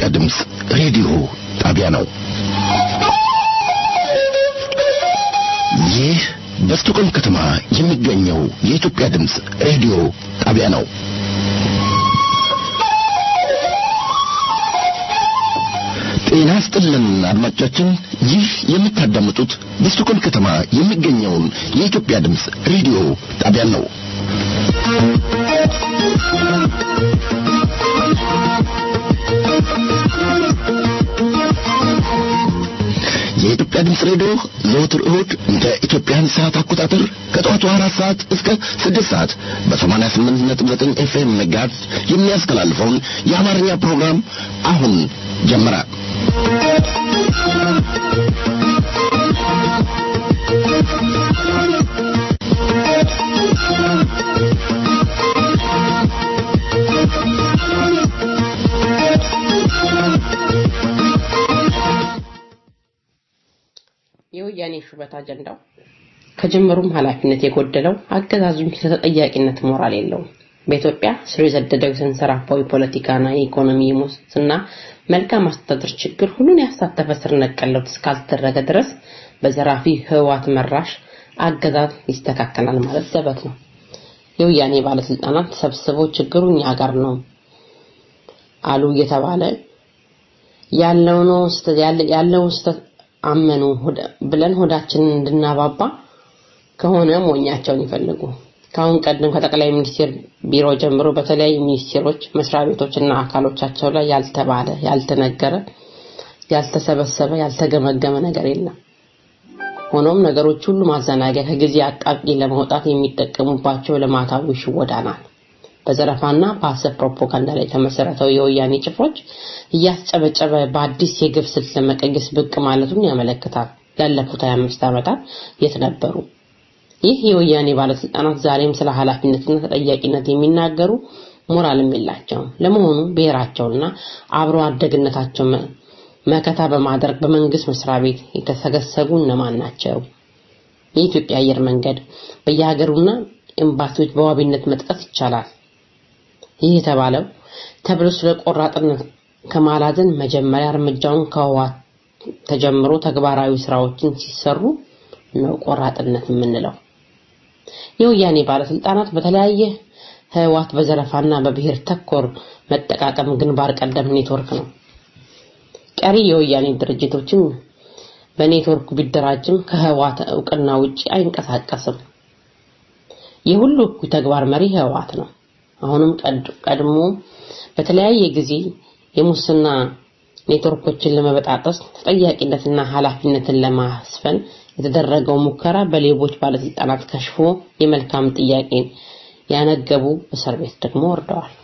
የኢትዮጵያ ድምፅ ሬዲዮ ጣቢያ ነው። ይህ በስቶኮልም ከተማ የሚገኘው የኢትዮጵያ ድምፅ ሬዲዮ ጣቢያ ነው። ጤና ስጥልን አድማጮቻችን፣ ይህ የምታዳምጡት በስቶኮልም ከተማ የሚገኘውን የኢትዮጵያ ድምፅ ሬዲዮ ጣቢያ ነው። የኢትዮጵያ ድምፅ ሬዲዮ ዘወትር እሁድ እንደ ኢትዮጵያን ሰዓት አቆጣጠር ከጠዋቱ አራት ሰዓት እስከ ስድስት ሰዓት በሰማንያ ስምንት ነጥብ ዘጠኝ ኤፍኤም ሜጋሄርዝ የሚያስተላልፈውን የአማርኛ ፕሮግራም አሁን ጀመረ። የወያኔ ሹመት አጀንዳው ከጅምሩም ኃላፊነት የጎደለው አገዛዙም ተጠያቂነት ሞራል የለውም። በኢትዮጵያ ስር የሰደደው የተንሰራፋው የፖለቲካና የኢኮኖሚ የሙስና መልካም አስተዳደር ችግር ሁሉን ያሳተፈ ስር ነቀል ለውጥ እስካልተደረገ ድረስ በዘራፊ ህወሓት መራሽ አገዛዝ ይስተካከላል ማለት ዘበት ነው። የወያኔ ባለስልጣናት ተሰብስበው ችግሩ እኛ ጋር ነው አሉ እየተባለ ያለውን ያለውን ስህተት አመኑ ብለን ሆዳችንን እንድናባባ ከሆነ ሞኛቸውን ይፈልጉ። ከአሁን ቀደም ከጠቅላይ ሚኒስቴር ቢሮ ጀምሮ በተለያዩ ሚኒስቴሮች፣ መስሪያ ቤቶች እና አካሎቻቸው ላይ ያልተባለ፣ ያልተነገረ፣ ያልተሰበሰበ፣ ያልተገመገመ ነገር የለም። ሆኖም ነገሮች ሁሉ ማዘናጊያ ከጊዜ አጣብቂ ለመውጣት የሚጠቀሙባቸው ልማታዊ ሽወዳ ናት። በዘረፋና በሐሰት ፕሮፓጋንዳ ላይ የተመሰረተው የወያኔ ጭፍሮች እያስጨበጨበ በአዲስ የግብ ስልት ለመቀየስ ብቅ ማለቱን ያመለክታል። ያለፉት 25 ዓመታት የት ነበሩ? ይህ የወያኔ ባለስልጣናት ዛሬም ስለ ኃላፊነትና ተጠያቂነት የሚናገሩ ሞራልም የላቸውም። ለመሆኑ ብሔራቸውና አብሮ አደግነታቸው መከታ በማድረግ በመንግስት መስሪያ ቤት የተሰገሰጉ እነማን ናቸው? የኢትዮጵያ አየር መንገድ በየሀገሩና ኤምባሲዎች በዋቢነት መጥቀስ ይቻላል። ይህ የተባለው ተብሎ ስለ ቆራጥነት ከማላዘን መጀመሪያ እርምጃውን ከህወሓት ተጀምሮ ተግባራዊ ስራዎችን ሲሰሩ ነው ቆራጥነት የምንለው። የወያኔ ባለስልጣናት በተለያየ ህወሓት በዘረፋና በብሔር ተኮር መጠቃቀም ግንባር ቀደም ኔትወርክ ነው። ቀሪ የወያኔ ድርጅቶችም በኔትወርክ ቢደራጅም ከህወሓት እውቅና ውጪ አይንቀሳቀስም። የሁሉ እኩይ ተግባር መሪ ህወሓት ነው። አሁንም ቀድሞ በተለያየ ጊዜ የሙስና ኔትወርኮችን ለመበጣጠስ ተጠያቂነትና ኃላፊነትን ለማስፈን የተደረገው ሙከራ በሌቦች ባለስልጣናት ከሽፎ የመልካም ጥያቄን ያነገቡ እስር ቤት ደግሞ ወርደዋል።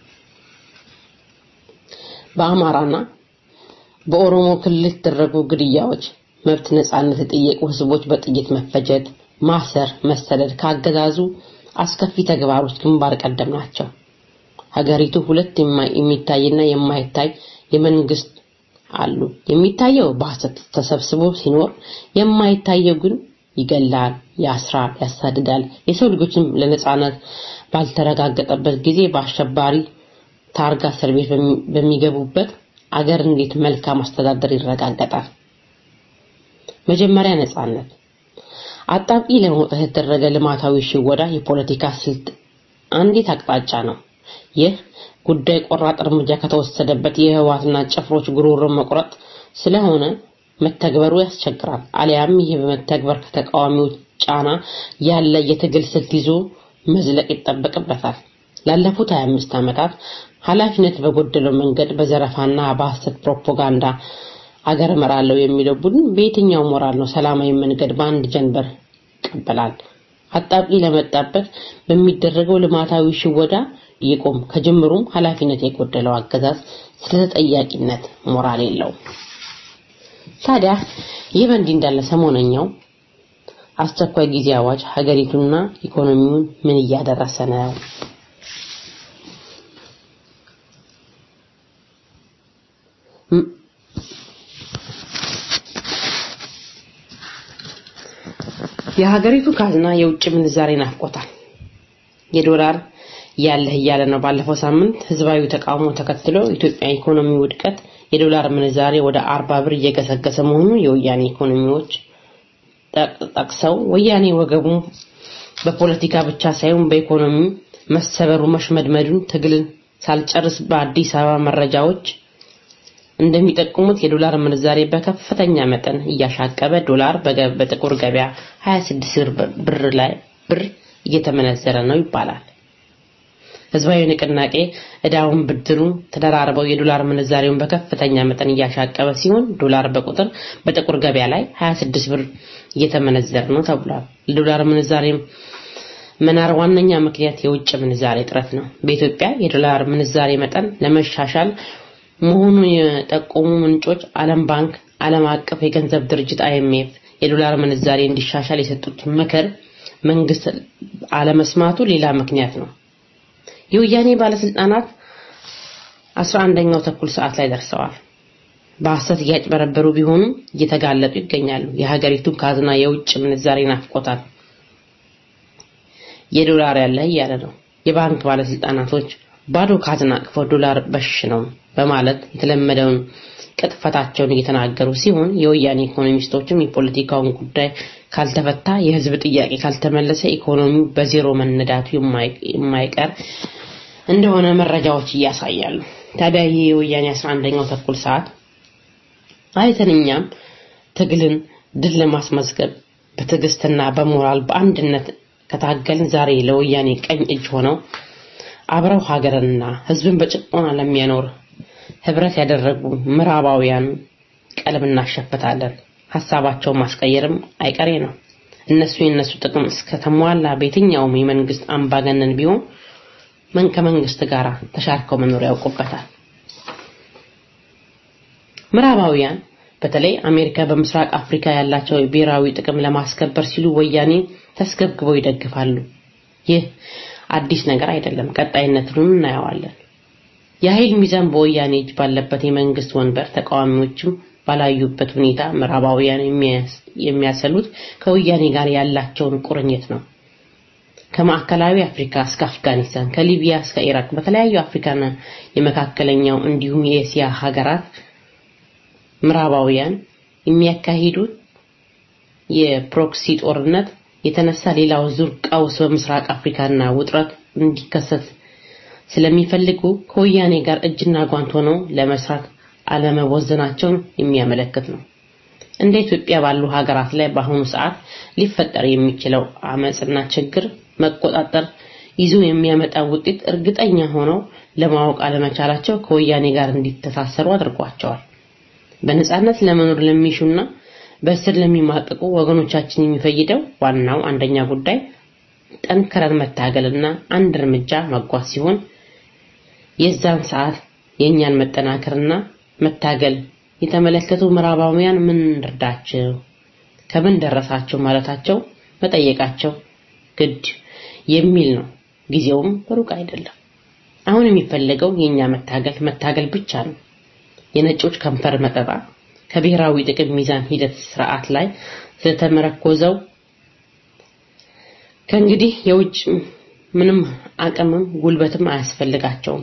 በአማራና በኦሮሞ ክልል የተደረጉ ግድያዎች፣ መብት ነጻነት የጠየቁ ህዝቦች በጥይት መፈጀት፣ ማሰር፣ መሰደድ ካገዛዙ አስከፊ ተግባሮች ግንባር ቀደም ናቸው። ሀገሪቱ ሁለት የሚታይና የማይታይ የመንግስት አሉ። የሚታየው በሐሰት ተሰብስቦ ሲኖር፣ የማይታየው ግን ይገላል፣ ያስራል፣ ያሳድዳል። የሰው ልጆችም ለነጻነት ባልተረጋገጠበት ጊዜ በአሸባሪ ታርጋ እስር ቤት በሚገቡበት አገር እንዴት መልካም አስተዳደር ይረጋገጣል? መጀመሪያ ነጻነት አጣብቂ ለመውጣት የተደረገ ልማታዊ ሽወዳ የፖለቲካ ስልት አንዲት አቅጣጫ ነው። ይህ ጉዳይ ቆራጥ እርምጃ ከተወሰደበት የህወሓትና ጭፍሮች ጉሮሮ መቁረጥ ስለሆነ መተግበሩ ያስቸግራል። አሊያም ይህ በመተግበር ከተቃዋሚዎች ጫና ያለ የትግል ስልት ይዞ መዝለቅ ይጠበቅበታል። ላለፉት 25 ዓመታት ኃላፊነት በጎደለው መንገድ በዘረፋና በሐሰት ፕሮፓጋንዳ አገር እመራለሁ የሚለው ቡድን በየትኛው ሞራል ነው ሰላማዊ መንገድ በአንድ ጀንበር ይቀበላል? አጣብቂ ለመጣበት በሚደረገው ልማታዊ ሽወዳ ይቆም። ከጅምሩም ኃላፊነት የጎደለው አገዛዝ ስለ ተጠያቂነት ሞራል የለውም። ታዲያ ይህ በእንዲህ እንዳለ ሰሞነኛው አስቸኳይ ጊዜ አዋጅ ሀገሪቱና ኢኮኖሚውን ምን እያደረሰ ነው? የሀገሪቱ ካዝና የውጭ ምንዛሬ ናፍቆታል። የዶላር ያለህ እያለ ነው። ባለፈው ሳምንት ህዝባዊ ተቃውሞ ተከትሎ ኢትዮጵያ ኢኮኖሚ ውድቀት የዶላር ምንዛሬ ወደ አርባ ብር እየገሰገሰ መሆኑ የወያኔ ኢኮኖሚዎች ጠቅሰው ወያኔ ወገቡ በፖለቲካ ብቻ ሳይሆን በኢኮኖሚ መሰበሩ መሽመድመዱን ትግልን ሳልጨርስ በአዲስ አበባ መረጃዎች እንደሚጠቁሙት የዶላር ምንዛሬ በከፍተኛ መጠን እያሻቀበ ዶላር በጥቁር ገበያ 26 ብር ላይ ብር እየተመነዘረ ነው ይባላል። ህዝባዊ ንቅናቄ እዳውን ብድሩ ተደራርበው የዶላር ምንዛሬውን በከፍተኛ መጠን እያሻቀበ ሲሆን ዶላር በቁጥር በጥቁር ገበያ ላይ 26 ብር እየተመነዘረ ነው ተብሏል። ለዶላር ምንዛሬ መናር ዋነኛ ምክንያት የውጭ ምንዛሬ እጥረት ነው። በኢትዮጵያ የዶላር ምንዛሬ መጠን ለመሻሻል መሆኑን የጠቆሙ ምንጮች ዓለም ባንክ፣ ዓለም አቀፍ የገንዘብ ድርጅት አይኤምኤፍ የዶላር ምንዛሬ እንዲሻሻል የሰጡት ምክር መንግስት አለመስማቱ ሌላ ምክንያት ነው። የወያኔ ባለስልጣናት 11ኛው ተኩል ሰዓት ላይ ደርሰዋል። በሐሰት እያጭበረበሩ ቢሆኑም እየተጋለጡ ይገኛሉ። የሀገሪቱን ካዝና የውጭ ምንዛሬ ናፍቆታል። የዶላር ያለ እያለ ነው። የባንክ ባለስልጣናቶች ባዶ ካዝና አቅፈው ዶላር በሽ ነው በማለት የተለመደውን ቅጥፈታቸውን እየተናገሩ ሲሆን የወያኔ ኢኮኖሚስቶችም የፖለቲካውን ጉዳይ ካልተፈታ የህዝብ ጥያቄ ካልተመለሰ ኢኮኖሚው በዜሮ መነዳቱ የማይቀር እንደሆነ መረጃዎች እያሳያሉ። ታዲያ ይህ የወያኔ 11ኛው ተኩል ሰዓት አይተን እኛም ትግልን ድል ለማስመዝገብ በትዕግስትና በሞራል በአንድነት ከታገልን ዛሬ ለወያኔ ቀኝ እጅ ሆነው አብረው ሀገርንና ህዝብን በጭቆና ለሚያኖር ህብረት ያደረጉ ምዕራባውያን ቀልብ እናሸፍታለን። ሀሳባቸውን ማስቀየርም አይቀሬ ነው። እነሱ የነሱ ጥቅም እስከተሟላ በየትኛውም የመንግስት አምባገነን ቢሆን ምን ከመንግስት ጋር ተሻርከው መኖር ያውቁበታል። ምዕራባውያን በተለይ አሜሪካ በምስራቅ አፍሪካ ያላቸው ብሔራዊ ጥቅም ለማስከበር ሲሉ ወያኔ ተስገብግበው ይደግፋሉ። ይህ አዲስ ነገር አይደለም። ቀጣይነቱን እናየዋለን። የኃይል ሚዛን በወያኔ እጅ ባለበት የመንግስት ወንበር ተቃዋሚዎችም ባላዩበት ሁኔታ ምዕራባውያን የሚያሰሉት ከወያኔ ጋር ያላቸውን ቁርኝት ነው። ከማዕከላዊ አፍሪካ እስከ አፍጋኒስታን፣ ከሊቢያ እስከ ኢራቅ በተለያዩ አፍሪካና የመካከለኛው እንዲሁም የኤስያ ሀገራት ምዕራባውያን የሚያካሂዱት የፕሮክሲ ጦርነት የተነሳ ሌላው ዙር ቀውስ በምስራቅ አፍሪካና ውጥረት እንዲከሰት ስለሚፈልጉ ከወያኔ ጋር እጅና ጓንት ሆነው ለመስራት አለመወዘናቸውን የሚያመለክት ነው። እንደ ኢትዮጵያ ባሉ ሀገራት ላይ በአሁኑ ሰዓት ሊፈጠር የሚችለው አመጽና ችግር መቆጣጠር ይዞ የሚያመጣ ውጤት እርግጠኛ ሆነው ለማወቅ አለመቻላቸው ከወያኔ ጋር እንዲተሳሰሩ አድርጓቸዋል። በነጻነት ለመኖር ለሚሹና በእስር ለሚማቀቁ ወገኖቻችን የሚፈይደው ዋናው አንደኛ ጉዳይ ጠንክረን መታገልና አንድ እርምጃ መጓዝ ሲሆን የዛን ሰዓት የእኛን መጠናከርና መታገል የተመለከቱ ምዕራባውያን ምን እንርዳቸው፣ ከምን ደረሳቸው ማለታቸው መጠየቃቸው ግድ የሚል ነው። ጊዜውም ሩቅ አይደለም። አሁን የሚፈለገው የኛ መታገል መታገል ብቻ ነው። የነጮች ከንፈር መጠጣ ከብሔራዊ ጥቅም ሚዛን ሂደት ስርዓት ላይ ስለተመረኮዘው ከእንግዲህ የውጭ ምንም አቅምም ጉልበትም አያስፈልጋቸውም።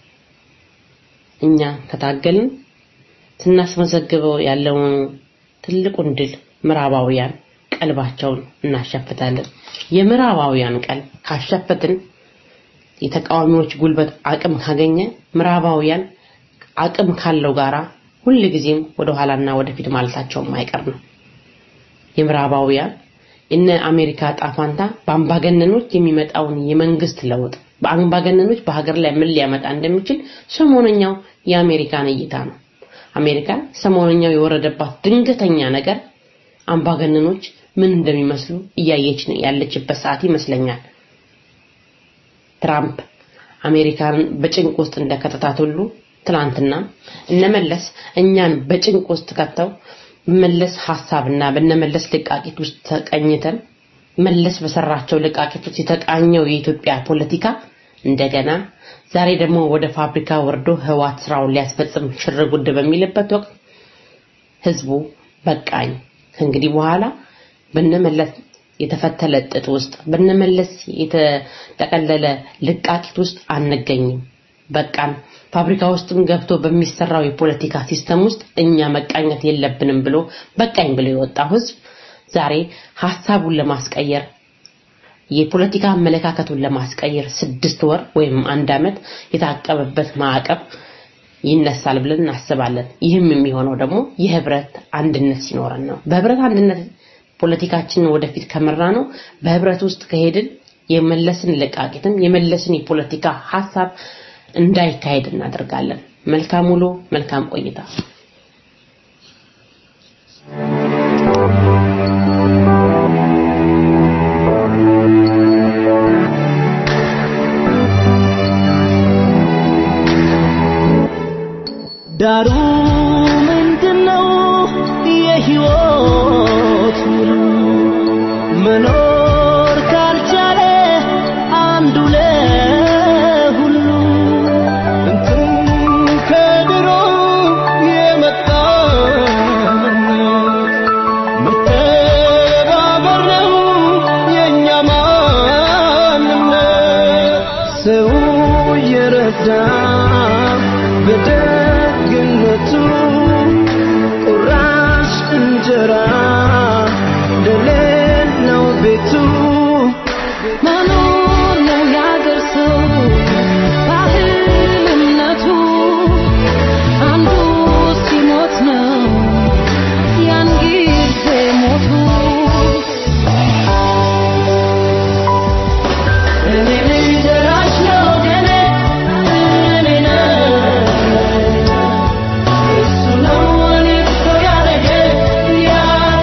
እኛ ከታገልን ስናስመዘግበው ያለውን ትልቁን ድል ምዕራባውያን ቀልባቸውን እናሸፍታለን። የምዕራባውያን ቀልብ ካሸፈትን የተቃዋሚዎች ጉልበት አቅም ካገኘ ምዕራባውያን አቅም ካለው ጋራ ሁል ጊዜም ወደ ኋላና ወደፊት ማለታቸው ማይቀር ነው። የምዕራባውያን እነ አሜሪካ ጣፋንታ በአምባገነኖች የሚመጣውን የመንግስት ለውጥ በአምባገነኖች በሀገር ላይ ምን ሊያመጣ እንደሚችል ሰሞነኛው የአሜሪካን እይታ ነው። አሜሪካ ሰሞነኛው የወረደባት ድንገተኛ ነገር አምባገነኖች ምን እንደሚመስሉ እያየች ያለችበት ሰዓት ይመስለኛል። ትራምፕ አሜሪካንን በጭንቅ ውስጥ እንደከተታት ሁሉ ትላንትና እነመለስ እኛን በጭንቅ ውስጥ ከተው መለስ ሐሳብና በነመለስ ልቃቂት ውስጥ ተቀኝተን መለስ በሰራቸው ልቃቂቶች የተቃኘው የኢትዮጵያ ፖለቲካ እንደገና ዛሬ ደግሞ ወደ ፋብሪካ ወርዶ ህዋት ስራውን ሊያስፈጽም ሽር ጉድ በሚልበት ወቅት ህዝቡ በቃኝ ከእንግዲህ በኋላ በነመለስ የተፈተለ ጥጥ ውስጥ በነመለስ የተጠቀለለ ልቃቂት ውስጥ አንገኝም። በቃን። ፋብሪካ ውስጥም ገብቶ በሚሰራው የፖለቲካ ሲስተም ውስጥ እኛ መቃኘት የለብንም ብሎ በቃኝ ብሎ የወጣው ህዝብ ዛሬ ሐሳቡን ለማስቀየር የፖለቲካ አመለካከቱን ለማስቀየር ስድስት ወር ወይም አንድ ዓመት የታቀበበት ማዕቀብ ይነሳል ብለን እናስባለን። ይህም የሚሆነው ደግሞ የህብረት አንድነት ሲኖረን ነው። በህብረት አንድነት ፖለቲካችንን ወደፊት ከመራ ነው በህብረት ውስጥ ከሄድን የመለስን ልቃቂትም የመለስን የፖለቲካ ሐሳብ እንዳይካሄድ እናደርጋለን። መልካም ውሎ፣ መልካም ቆይታ። ዳሩ ምንድነው የህይወት ውሉ መኖር ካልቻለ አንዱ ለሁሉ እንትን ከድሮ የመጣ መተባበር ነው የእኛ ማንነት ሰው እየረዳ በደግነቱ ቁራሽ እንጀራ እንደሌለው ቤቱ መኖር ነው ያገር ሰው ባህል እምነቱ አንዱ ሲሞት ነው ያን ጊዜ ሞቱ እኔ ነኝ ደራሽ ለወገኔ እኔ ነኝ እሱ ነው እኔ እኮ ያደረገ ያደረገ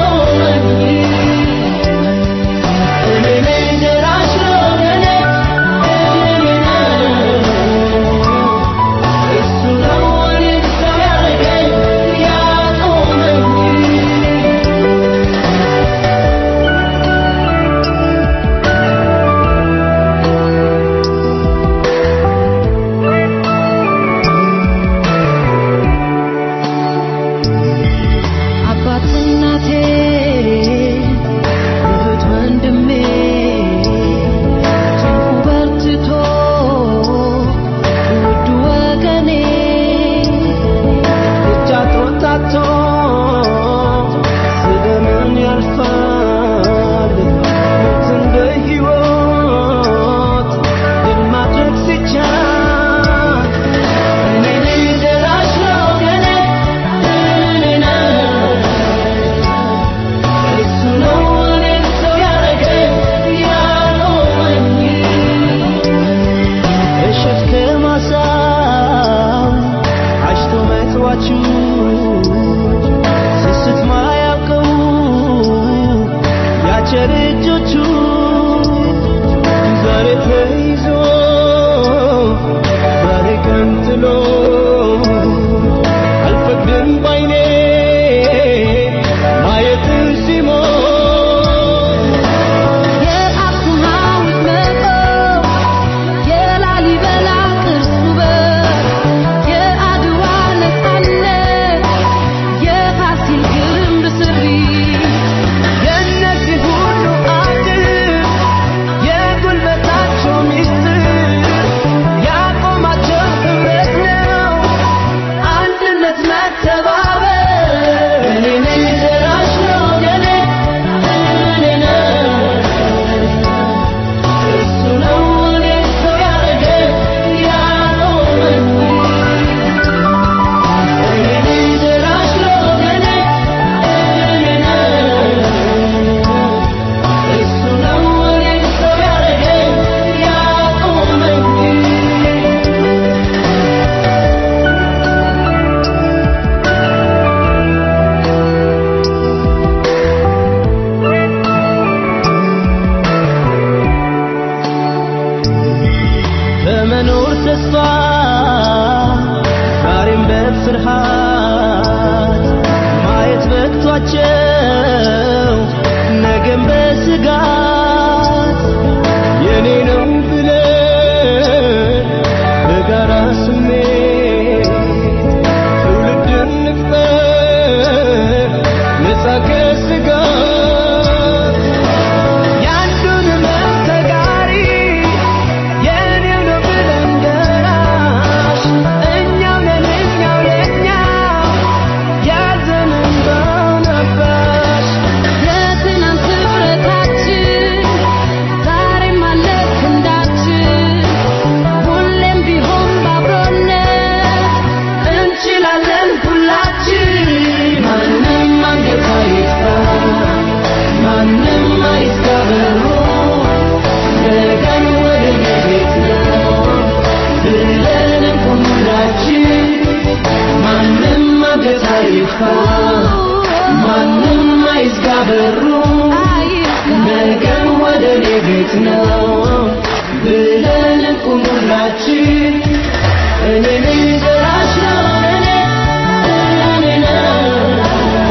የኔ ቤት ነው ብለን ቁም ሁላችን እኔ ነኝ ደራሽ ነው እኔ እኔ ነው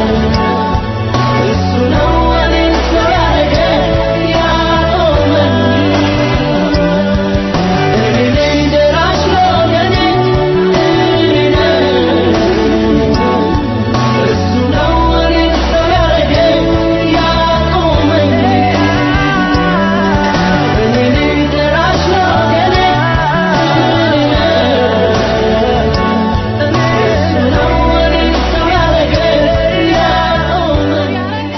እሱ ነው እኔን ሰው ያደረገ ያቆመኝ እኔ ነኝ ደራሽ ነው እኔ እኔ ነው እሱ ነው እኔን ሰው ያደረገ ያቆመኝ እኔ ነኝ ደራሽ ነው እኔ እኔ ነው እሱ ነው እኔን ሰው ያደረገ ያቆመኝ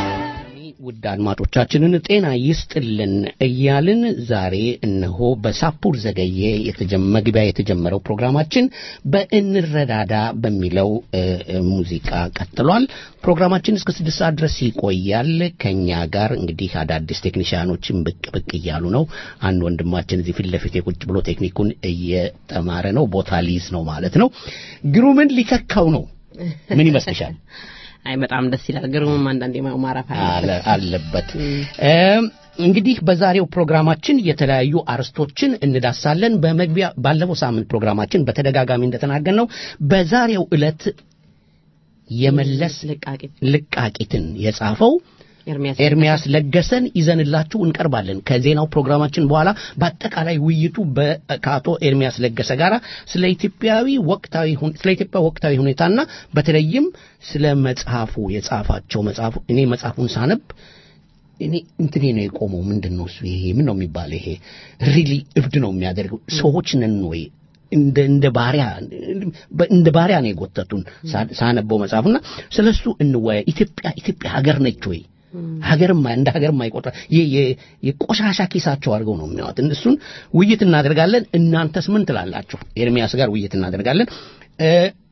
ውድ አድማጮቻችንን ጤና ይስጥልን እያልን ዛሬ እነሆ በሳፑር ዘገየ የተጀመ- መግቢያ የተጀመረው ፕሮግራማችን በእንረዳዳ በሚለው እ፣ እ፣ ሙዚቃ ቀጥሏል። ፕሮግራማችን እስከ ስድስት ሰዓት ድረስ ይቆያል። ከኛ ጋር እንግዲህ አዳዲስ ቴክኒሽያኖችን ብቅ ብቅ እያሉ ነው። አንድ ወንድማችን እዚህ ፊት ለፊት ቁጭ ብሎ ቴክኒኩን እየተማረ ነው። ቦታ ሊይዝ ነው ማለት ነው። ግሩምን ሊተካው ነው። ምን ይመስልሻል? አይ በጣም ደስ ይላል። ግሩምም አንዳንዴ ማረፍ አለ አለበት። እም፣ እንግዲህ በዛሬው ፕሮግራማችን የተለያዩ አርስቶችን እንዳሳለን። በመግቢያ ባለፈው ሳምንት ፕሮግራማችን በተደጋጋሚ እንደተናገርነው በዛሬው ዕለት የመለስ ልቃቂት ልቃቂትን የጻፈው ኤርሚያስ ኤርሚያስ ለገሰን ይዘንላችሁ እንቀርባለን። ከዜናው ፕሮግራማችን በኋላ በአጠቃላይ ውይይቱ በ- ከአቶ ኤርሚያስ ለገሰ ጋር ስለ ኢትዮጵያዊ ወቅታዊ ሁን- ስለ ኢትዮጵያ ወቅታዊ ሁኔታና በተለይም ስለ መጽሐፉ የጻፋቸው መጽሐፉ እኔ መጽሐፉን ሳነብ እኔ እንትኔ ነው የቆመው። ምንድን ነው እሱ? ይሄ ምን ነው የሚባለው? ይሄ ሪሊ እብድ ነው የሚያደርገው። ሰዎች ነን ወይ እንደ እንደ ባሪያ እንደ ባሪያ ነው የጎተቱን ሳ- ሳነበው መጽሐፉና ስለሱ እንወያይ። ኢትዮጵያ ኢትዮጵያ ሀገር ነች ወይ ሀገርም እንደ ሀገርም አይቆጥራ የ- የ- የቆሻሻ ኪሳቸው አድርገው ነው የሚያዩት። እሱን ውይይት እናደርጋለን። እናንተስ ምን ትላላችሁ? ኤርሚያስ ጋር ውይይት እናደርጋለን። እ፣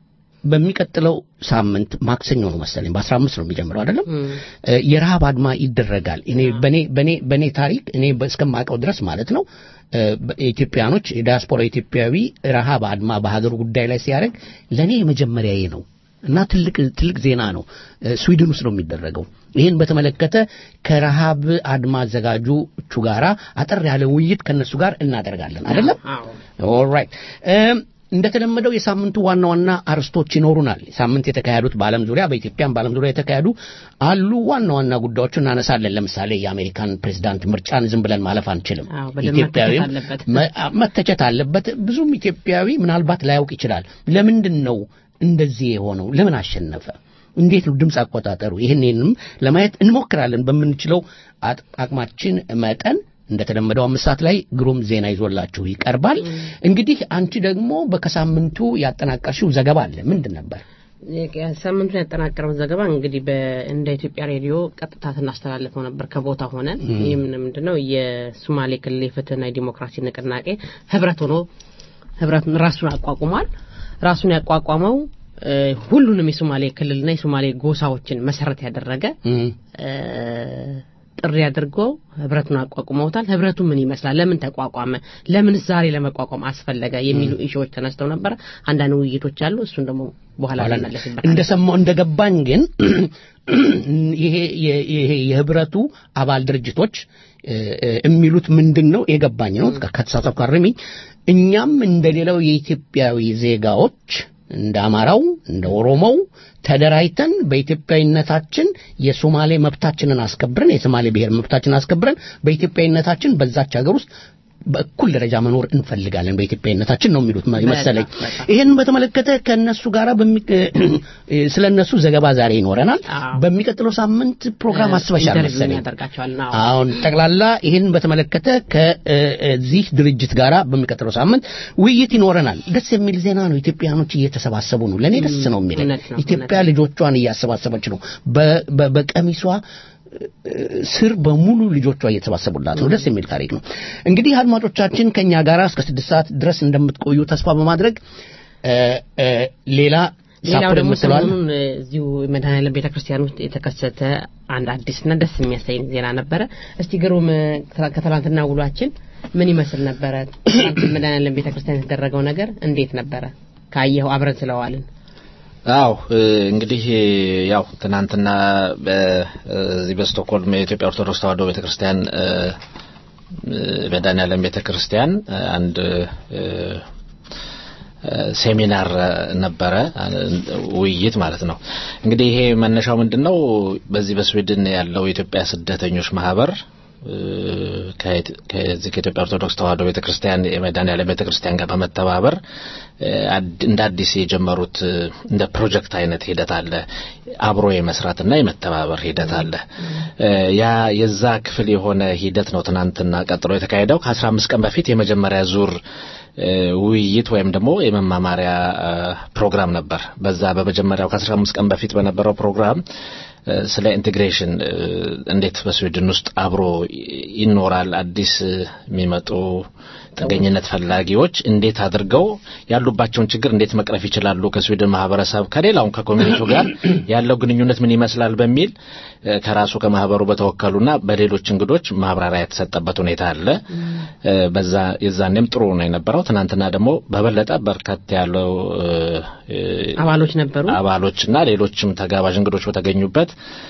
በሚቀጥለው ሳምንት ማክሰኞ ነው መሰለኝ በአስራ አምስት ነው የሚጀምረው አይደለም እ፣ የረሃብ አድማ ይደረጋል። እኔ በኔ በኔ በኔ ታሪክ እኔ እስከማውቀው ድረስ ማለት ነው እ፣ ኢትዮጵያኖች የዲያስፖራ ኢትዮጵያዊ ረሃብ አድማ በሀገሩ ጉዳይ ላይ ሲያደርግ ለእኔ የመጀመሪያዬ ነው እና ትልቅ ትልቅ ዜና ነው። እ፣ ስዊድን ውስጥ ነው የሚደረገው። ይህን በተመለከተ ከረሃብ አድማ አዘጋጆቹ ጋራ አጠር ያለ ውይይት ከነሱ ጋር እናደርጋለን አይደለም። አዎ ኦልራይት እም እንደተለመደው የሳምንቱ ዋና ዋና አርስቶች ይኖሩናል። ሳምንት የተካሄዱት በዓለም ዙሪያ በኢትዮጵያም በዓለም ዙሪያ የተካሄዱ አሉ። ዋና ዋና ጉዳዮችን እናነሳለን። ለምሳሌ የአሜሪካን ፕሬዝዳንት ምርጫን ዝም ብለን ማለፍ አንችልም። አዎ፣ በደንብ ኢትዮጵያዊም መተቸት አለበት። መ- አ- መተቸት አለበት። ብዙም ኢትዮጵያዊ ምናልባት ላያውቅ ይችላል። ለምንድን ነው እንደዚህ የሆነው? ለምን አሸነፈ? እንዴት ነው ድምፅ አቆጣጠሩ? ይህንንም ለማየት እንሞክራለን በምንችለው አጥ- አቅማችን መጠን እንደተለመደው አምስት ሰዓት ላይ ግሩም ዜና ይዞላችሁ ይቀርባል። እንግዲህ አንቺ ደግሞ በከሳምንቱ ያጠናቀርሽው ዘገባ አለ። ምንድን ነበር? ሳምንቱን ያጠናቀረውን ዘገባ እንግዲህ በ- እንደ ኢትዮጵያ ሬዲዮ ቀጥታ ስናስተላልፈው ነበር ከቦታ ሆነን። ይህም ምንድነው የሶማሌ ክልል የፍትህና የዲሞክራሲ ንቅናቄ ህብረት ሆኖ ህብረት ራሱን አቋቁሟል። ራሱን ያቋቋመው እ፣ ሁሉንም የሶማሌ ክልልና የሶማሌ ጎሳዎችን መሰረት ያደረገ እም፣ እ፣ ጥሪ አድርገው ህብረቱን አቋቁመውታል። ህብረቱ ምን ይመስላል? ለምን ተቋቋመ? ለምን ዛሬ ለመቋቋም አስፈለገ? የሚሉ ኢሹዎች ተነስተው ነበረ። አንዳንድ ውይይቶች አሉ። እሱን ደግሞ በኋላ በኋላ እንመለስበታለን። እንደሰማው እንደገባኝ ግን ይሄ የ- ይሄ የህብረቱ አባል ድርጅቶች እ፣ እ፣ የሚሉት ምንድን ነው የገባኝ ነው ከተሳሳትኩ አርሚኝ እኛም እንደሌላው የኢትዮጵያዊ ዜጋዎች እንደ አማራው እንደ ኦሮሞው ተደራጅተን በኢትዮጵያዊነታችን የሶማሌ መብታችንን አስከብረን የሶማሌ ብሔር መብታችንን አስከብረን በኢትዮጵያዊነታችን በዛች ሀገር ውስጥ በእኩል ደረጃ መኖር እንፈልጋለን በኢትዮጵያዊነታችን ነው የሚሉት መሰለኝ። ይህን በተመለከተ ከእነሱ ጋር ስለ እነሱ ዘገባ ዛሬ ይኖረናል። አዎ። በሚቀጥለው ሳምንት ፕሮግራም አስበሻል ኢንተርቪው መሰለኝ። ያደርጋቸዋል። አዎ። አሁን ጠቅላላ ይህን በተመለከተ ከዚህ ድርጅት ጋር በሚቀጥለው ሳምንት ውይይት ይኖረናል። ደስ የሚል ዜና ነው። ኢትዮጵያኖች እየተሰባሰቡ ነው። ለእኔ ደስ ነው የሚለኝ። እውነት ነው፣ ኢትዮጵያ ልጆቿን እያሰባሰበች ነው። በ- በ- በቀሚሷ ስር በሙሉ ልጆቿ እየተሰባሰቡላት ነው። ደስ የሚል ታሪክ ነው። እንግዲህ አድማጮቻችን ከኛ ጋር እስከ ስድስት ሰዓት ድረስ እንደምትቆዩ ተስፋ በማድረግ እ፣ እ፣ ሌላ ሌላው ሳፖርት ደግሞ የምትለዋል ሰሞኑን እ፣ እዚሁ መድኃኔዓለም ቤተክርስቲያን ውስጥ የተከሰተ አንድ አዲስና ደስ የሚያሳይ ዜና ነበረ። እስቲ ግሩም እ፣ ከትላ- ከትላንትና ውሏችን ምን ይመስል ነበረ? ትላንት መድኃኔዓለም ቤተክርስቲያን የተደረገው ነገር እንዴት ነበረ? ካየኸው አብረን ስለዋልን አው እንግዲህ ያው ትናንትና በዚህ በስቶክሆልም የኢትዮጵያ ኦርቶዶክስ ተዋሕዶ ቤተክርስቲያን እ፣ መድኃኔዓለም ቤተክርስቲያን አንድ ሴሚናር ነበረ፣ ውይይት ማለት ነው። እንግዲህ ይሄ መነሻው ምንድነው? በዚህ በስዊድን ያለው የኢትዮጵያ ስደተኞች ማህበር ከዚህ ከኢትዮጵያ ኦርቶዶክስ ተዋሕዶ ቤተክርስቲያን የመድኃኔዓለም ቤተክርስቲያን ጋር በመተባበር እንደ አዲስ የጀመሩት እንደ ፕሮጀክት አይነት ሂደት አለ። አብሮ የመስራትና የመተባበር ሂደት አለ። ያ የዛ ክፍል የሆነ ሂደት ነው ትናንትና ቀጥሎ የተካሄደው። ከአስራ አምስት ቀን በፊት የመጀመሪያ ዙር ውይይት ወይም ደግሞ የመማማሪያ ፕሮግራም ነበር። በዛ በመጀመሪያው ከአስራ አምስት ቀን በፊት በነበረው ፕሮግራም ስለ ኢንቴግሬሽን እንዴት በስዊድን ውስጥ አብሮ ይኖራል፣ አዲስ የሚመጡ ጥገኝነት ፈላጊዎች እንዴት አድርገው ያሉባቸውን ችግር እንዴት መቅረፍ ይችላሉ፣ ከስዊድን ማህበረሰብ ከሌላውም ከኮሚኒቲው ጋር ያለው ግንኙነት ምን ይመስላል በሚል ከራሱ ከማህበሩ በተወከሉና በሌሎች እንግዶች ማብራሪያ የተሰጠበት ሁኔታ አለ። በዛ የዛኔም ጥሩ ነው የነበረው። ትናንትና ደግሞ በበለጠ በርከት ያለው አባሎች ነበሩ አባሎችና ሌሎችም ተጋባዥ እንግዶች በተገኙበት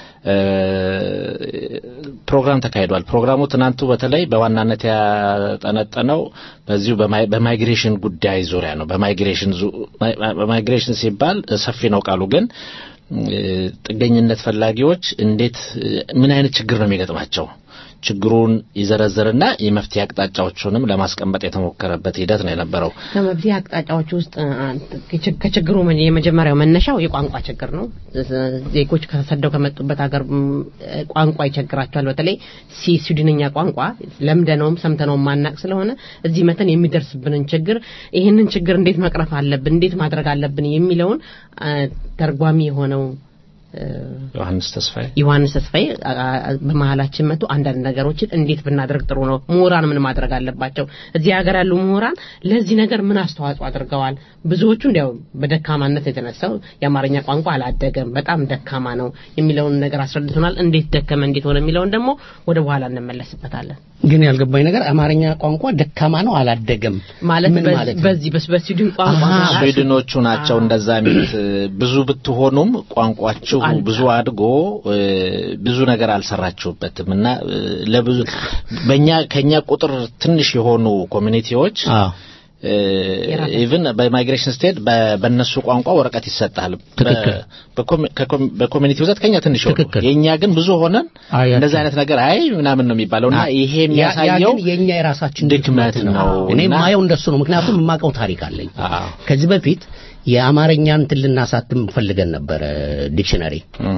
ፕሮግራም ተካሂዷል። ፕሮግራሙ ትናንቱ በተለይ በዋናነት ያጠነጠነው በዚሁ በማይግሬሽን ጉዳይ ዙሪያ ነው። በማይግሬሽን በማይግሬሽን ሲባል ሰፊ ነው ቃሉ ግን ጥገኝነት ፈላጊዎች እንዴት ምን አይነት ችግር ነው የሚገጥማቸው ችግሩን ይዘረዝርና የመፍትሄ አቅጣጫዎቹንም ለማስቀመጥ የተሞከረበት ሂደት ነው የነበረው። ከመፍትሄ አቅጣጫዎች ውስጥ ከችግሩ የመጀመሪያው መነሻው የቋንቋ ችግር ነው። ዜጎች ከተሰደው ከመጡበት ሀገር ቋንቋ ይቸግራቸዋል። በተለይ ስዊድንኛ ቋንቋ ለምደነውም ሰምተነውም ማናቅ ስለሆነ እዚህ መተን የሚደርስብንን ችግር ይህንን ችግር እንዴት መቅረፍ አለብን፣ እንዴት ማድረግ አለብን የሚለውን ተርጓሚ የሆነው ዮሐንስ ተስፋዬ ዮሐንስ ተስፋዬ በመሀላችን መጥቶ አንዳንድ ነገሮችን እንዴት ብናደርግ ጥሩ ነው፣ ምሁራን ምን ማድረግ አለባቸው፣ እዚህ ሀገር ያሉ ምሁራን ለዚህ ነገር ምን አስተዋጽኦ አድርገዋል። ብዙዎቹ እንዲያው በደካማነት የተነሳው የአማርኛ ቋንቋ አላደገም፣ በጣም ደካማ ነው የሚለውን ነገር አስረድቶናል። እንዴት ደከመ፣ እንዴት ሆነ የሚለውን ደግሞ ወደ በኋላ እንመለስበታለን። ግን ያልገባኝ ነገር አማርኛ ቋንቋ ደካማ ነው አላደገም ማለት ምን ማለት ነው? በዚህ በስዊድን ቋንቋ ስዊድኖቹ ናቸው እንደዛ የሚሉት። ብዙ ብትሆኑም ቋንቋችሁ ብዙ አድጎ ብዙ ነገር አልሰራችሁበትም እና ለብዙ በእኛ ከኛ ቁጥር ትንሽ የሆኑ ኮሚኒቲዎች አዎ ኢቭን በማይግሬሽን ስቴት በእነሱ ቋንቋ ወረቀት ይሰጣል። ትክክል። በኮሚኒቲ ብዛት ከኛ ትንሽ ሆኑ፣ ትክክል። የእኛ ግን ብዙ ሆነን አያቸው። እንደዚህ አይነት ነገር አይ ምናምን ነው የሚባለው እና ይሄ ያ- ያ የሚያሳየው ግን የኛ የራሳችን ድክመት ነው እኔ እና- የማየው እንደሱ ነው። ምክንያቱም የማውቀው ታሪክ አለኝ። አዎ። ከዚህ በፊት የአማርኛ እንትን ልናሳትም ፈልገን ነበረ ዲክሽነሪ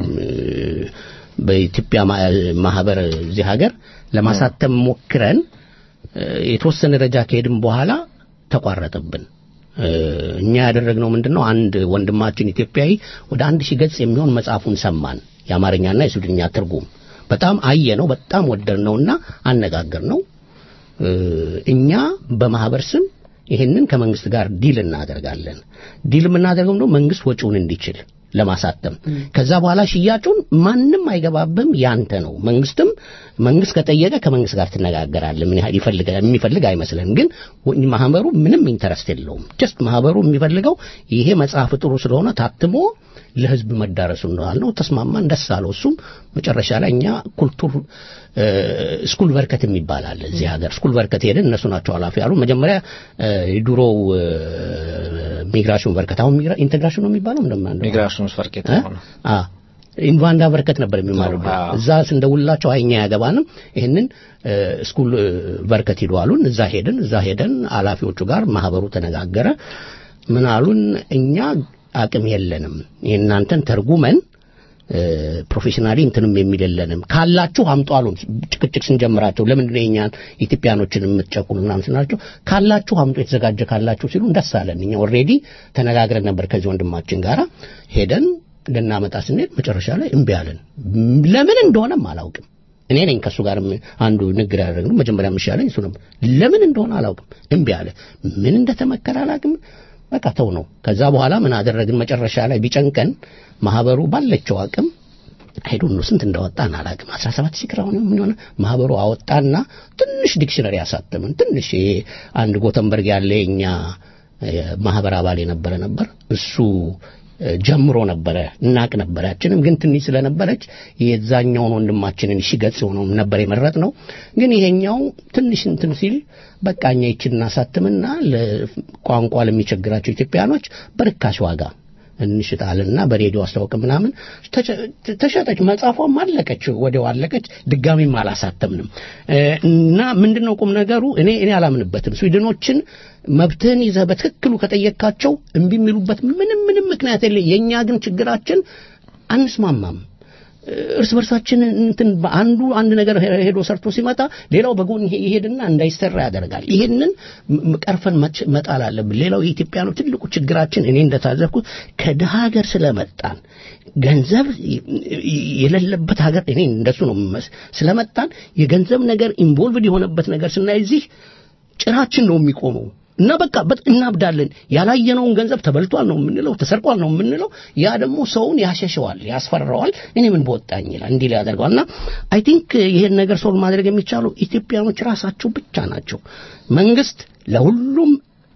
በኢትዮጵያ ማ- ማህበር እዚህ ሀገር ለማሳተም ሞክረን እ፣ የተወሰነ ደረጃ ከሄድን በኋላ ተቋረጠብን። እ፣ እኛ ያደረግነው ምንድነው አንድ ወንድማችን ኢትዮጵያዊ ወደ አንድ ሺህ ገጽ የሚሆን መጽሐፉን ሰማን የአማርኛና የስዊድንኛ ትርጉም በጣም አየነው፣ በጣም ወደድነውና አነጋገርነው። እ፣ እኛ በማህበር ስም ይሄንን ከመንግስት ጋር ዲል እናደርጋለን። ዲል የምናደርገው ደግሞ መንግስት ወጪውን እንዲችል ለማሳተም ከዛ በኋላ ሽያጩን ማንም አይገባብም፣ ያንተ ነው። መንግስትም መንግስት ከጠየቀ ከመንግስት ጋር ትነጋገራለህ። ምን ያህል ይፈልጋል የሚፈልግ አይመስልም። ግን ወ- ማህበሩ ምንም ኢንተረስት የለውም። ጀስት ማህበሩ የሚፈልገው ይሄ መጽሐፍ ጥሩ ስለሆነ ታትሞ ለህዝብ መዳረሱ እንደዋል ነው። ተስማማን፣ ደስ አለው። እሱም መጨረሻ ላይ እኛ ኩልቱር እ፣ ስኩል በርከት የሚባል አለ እዚህ ሀገር። ስኩል በርከት ሄደን እነሱ ናቸው ኃላፊ ያሉ። መጀመሪያ እ፣ የድሮው እ፣ ሚግራሽን በርከት አሁን ሚግራ- ኢንቴግራሽን ነው የሚባለው እንደማን ሚግራሽን ፈርቄት እ? ሆነ አ ኢንቫንዳ በርከት ነበር የሚማሩ አዎ። እዛ ስንደውላቸው አይኛ ያገባንም ይህንን እ፣ ስኩል እ፣ በርከት ሂዱ አሉን። እዛ ሄድን። እዛ ሄደን ኃላፊዎቹ ጋር ማህበሩ ተነጋገረ። ምን አሉን? እኛ አቅም የለንም የእናንተን ተርጉመን እ፣ ፕሮፌሽናሊ እንትንም የሚል የለንም ካላችሁ አምጡ አሉን። ጭቅጭቅ ስንጀምራቸው ለምንድን ነው የእኛን ኢትዮጵያኖችን የምትጨቁኑ ምናምን ስናቸው ካላችሁ አምጡ የተዘጋጀ ካላችሁ ሲሉ ደስ አለን። እኛ ኦልሬዲ ተነጋግረን ነበር ከዚህ ወንድማችን ጋር ሄደን ልናመጣ ስንሄድ መጨረሻ ላይ እምቢ አለን። ለምን እንደሆነም አላውቅም። እኔ ነኝ ከእሱ ጋር አንዱ ንግግር ያደረግነው መጀመሪያ ምሻለኝ እሱ ነበር። ለምን እንደሆነ አላውቅም እምቢ አለ። ምን እንደተመከረ አላውቅም። በቃ ተው ነው። ከዛ በኋላ ምን አደረግን? መጨረሻ ላይ ቢጨንቀን ማህበሩ ባለችው አቅም አይዶ ነው ስንት እንዳወጣን አላውቅም። 17 ሺህ ክራውን ምን ሆነ ማህበሩ አወጣና ትንሽ ዲክሽነሪ ያሳተምን። ትንሽ ይሄ አንድ ጎተንበርግ ያለ የኛ ማህበር አባል የነበረ ነበር እሱ እ፣ ጀምሮ ነበረ እናቅ ነበረ ያችንም ግን ትንሽ ስለነበረች የዛኛውን ወንድማችንን ሺ ገጽ የሆነው ነበር የመረጥ ነው ግን ይሄኛው ትንሽ እንትን ሲል በቃ እኛ ይችን እናሳትምና ለቋንቋ ለሚቸግራቸው ኢትዮጵያኖች በርካሽ ዋጋ እንሽጣልና በሬዲዮ አስታወቅ ምናምን ተሸ- ተሸጠች። መጽሐፏም አለቀች፣ ወዲያው አለቀች። ድጋሚም አላሳተምንም እ፣ እና ምንድነው ቁም ነገሩ? እኔ እኔ አላምንበትም። ስዊድኖችን መብትህን ይዘህ በትክክሉ ከጠየቅካቸው እምቢ የሚሉበት ምንም ምንም ምክንያት የለ። የእኛ ግን ችግራችን አንስማማም። እርስ በርሳችን እንትን አንዱ አንድ ነገር ሄዶ ሰርቶ ሲመጣ ሌላው በጎን ይሄ- ይሄድና እንዳይሰራ ያደርጋል። ይሄንን ም- ቀርፈን መች- መጣል አለብን። ሌላው የኢትዮጵያ ነው ትልቁ ችግራችን እኔ እንደታዘብኩት ከድሃ ሀገር ስለመጣን ገንዘብ የሌለበት ሀገር እኔ እንደሱ ነው የምመስ ስለመጣን የገንዘብ ነገር ኢንቮልቭድ የሆነበት ነገር ስናይ እዚህ ጭራችን ነው የሚቆመው እና በቃ በጥ እናብዳለን። ያላየነውን ገንዘብ ተበልቷል ነው የምንለው፣ ተሰርቋል ነው የምንለው። ያ ደግሞ ሰውን ያሸሸዋል፣ ያስፈራዋል። እኔ ምን በወጣኝ ይላል፣ እንዲህ ያደርገዋል። እና አይ ቲንክ ይሄን ነገር ሶልቭ ማድረግ የሚቻለው ኢትዮጵያኖች ራሳቸው ብቻ ናቸው። መንግስት ለሁሉም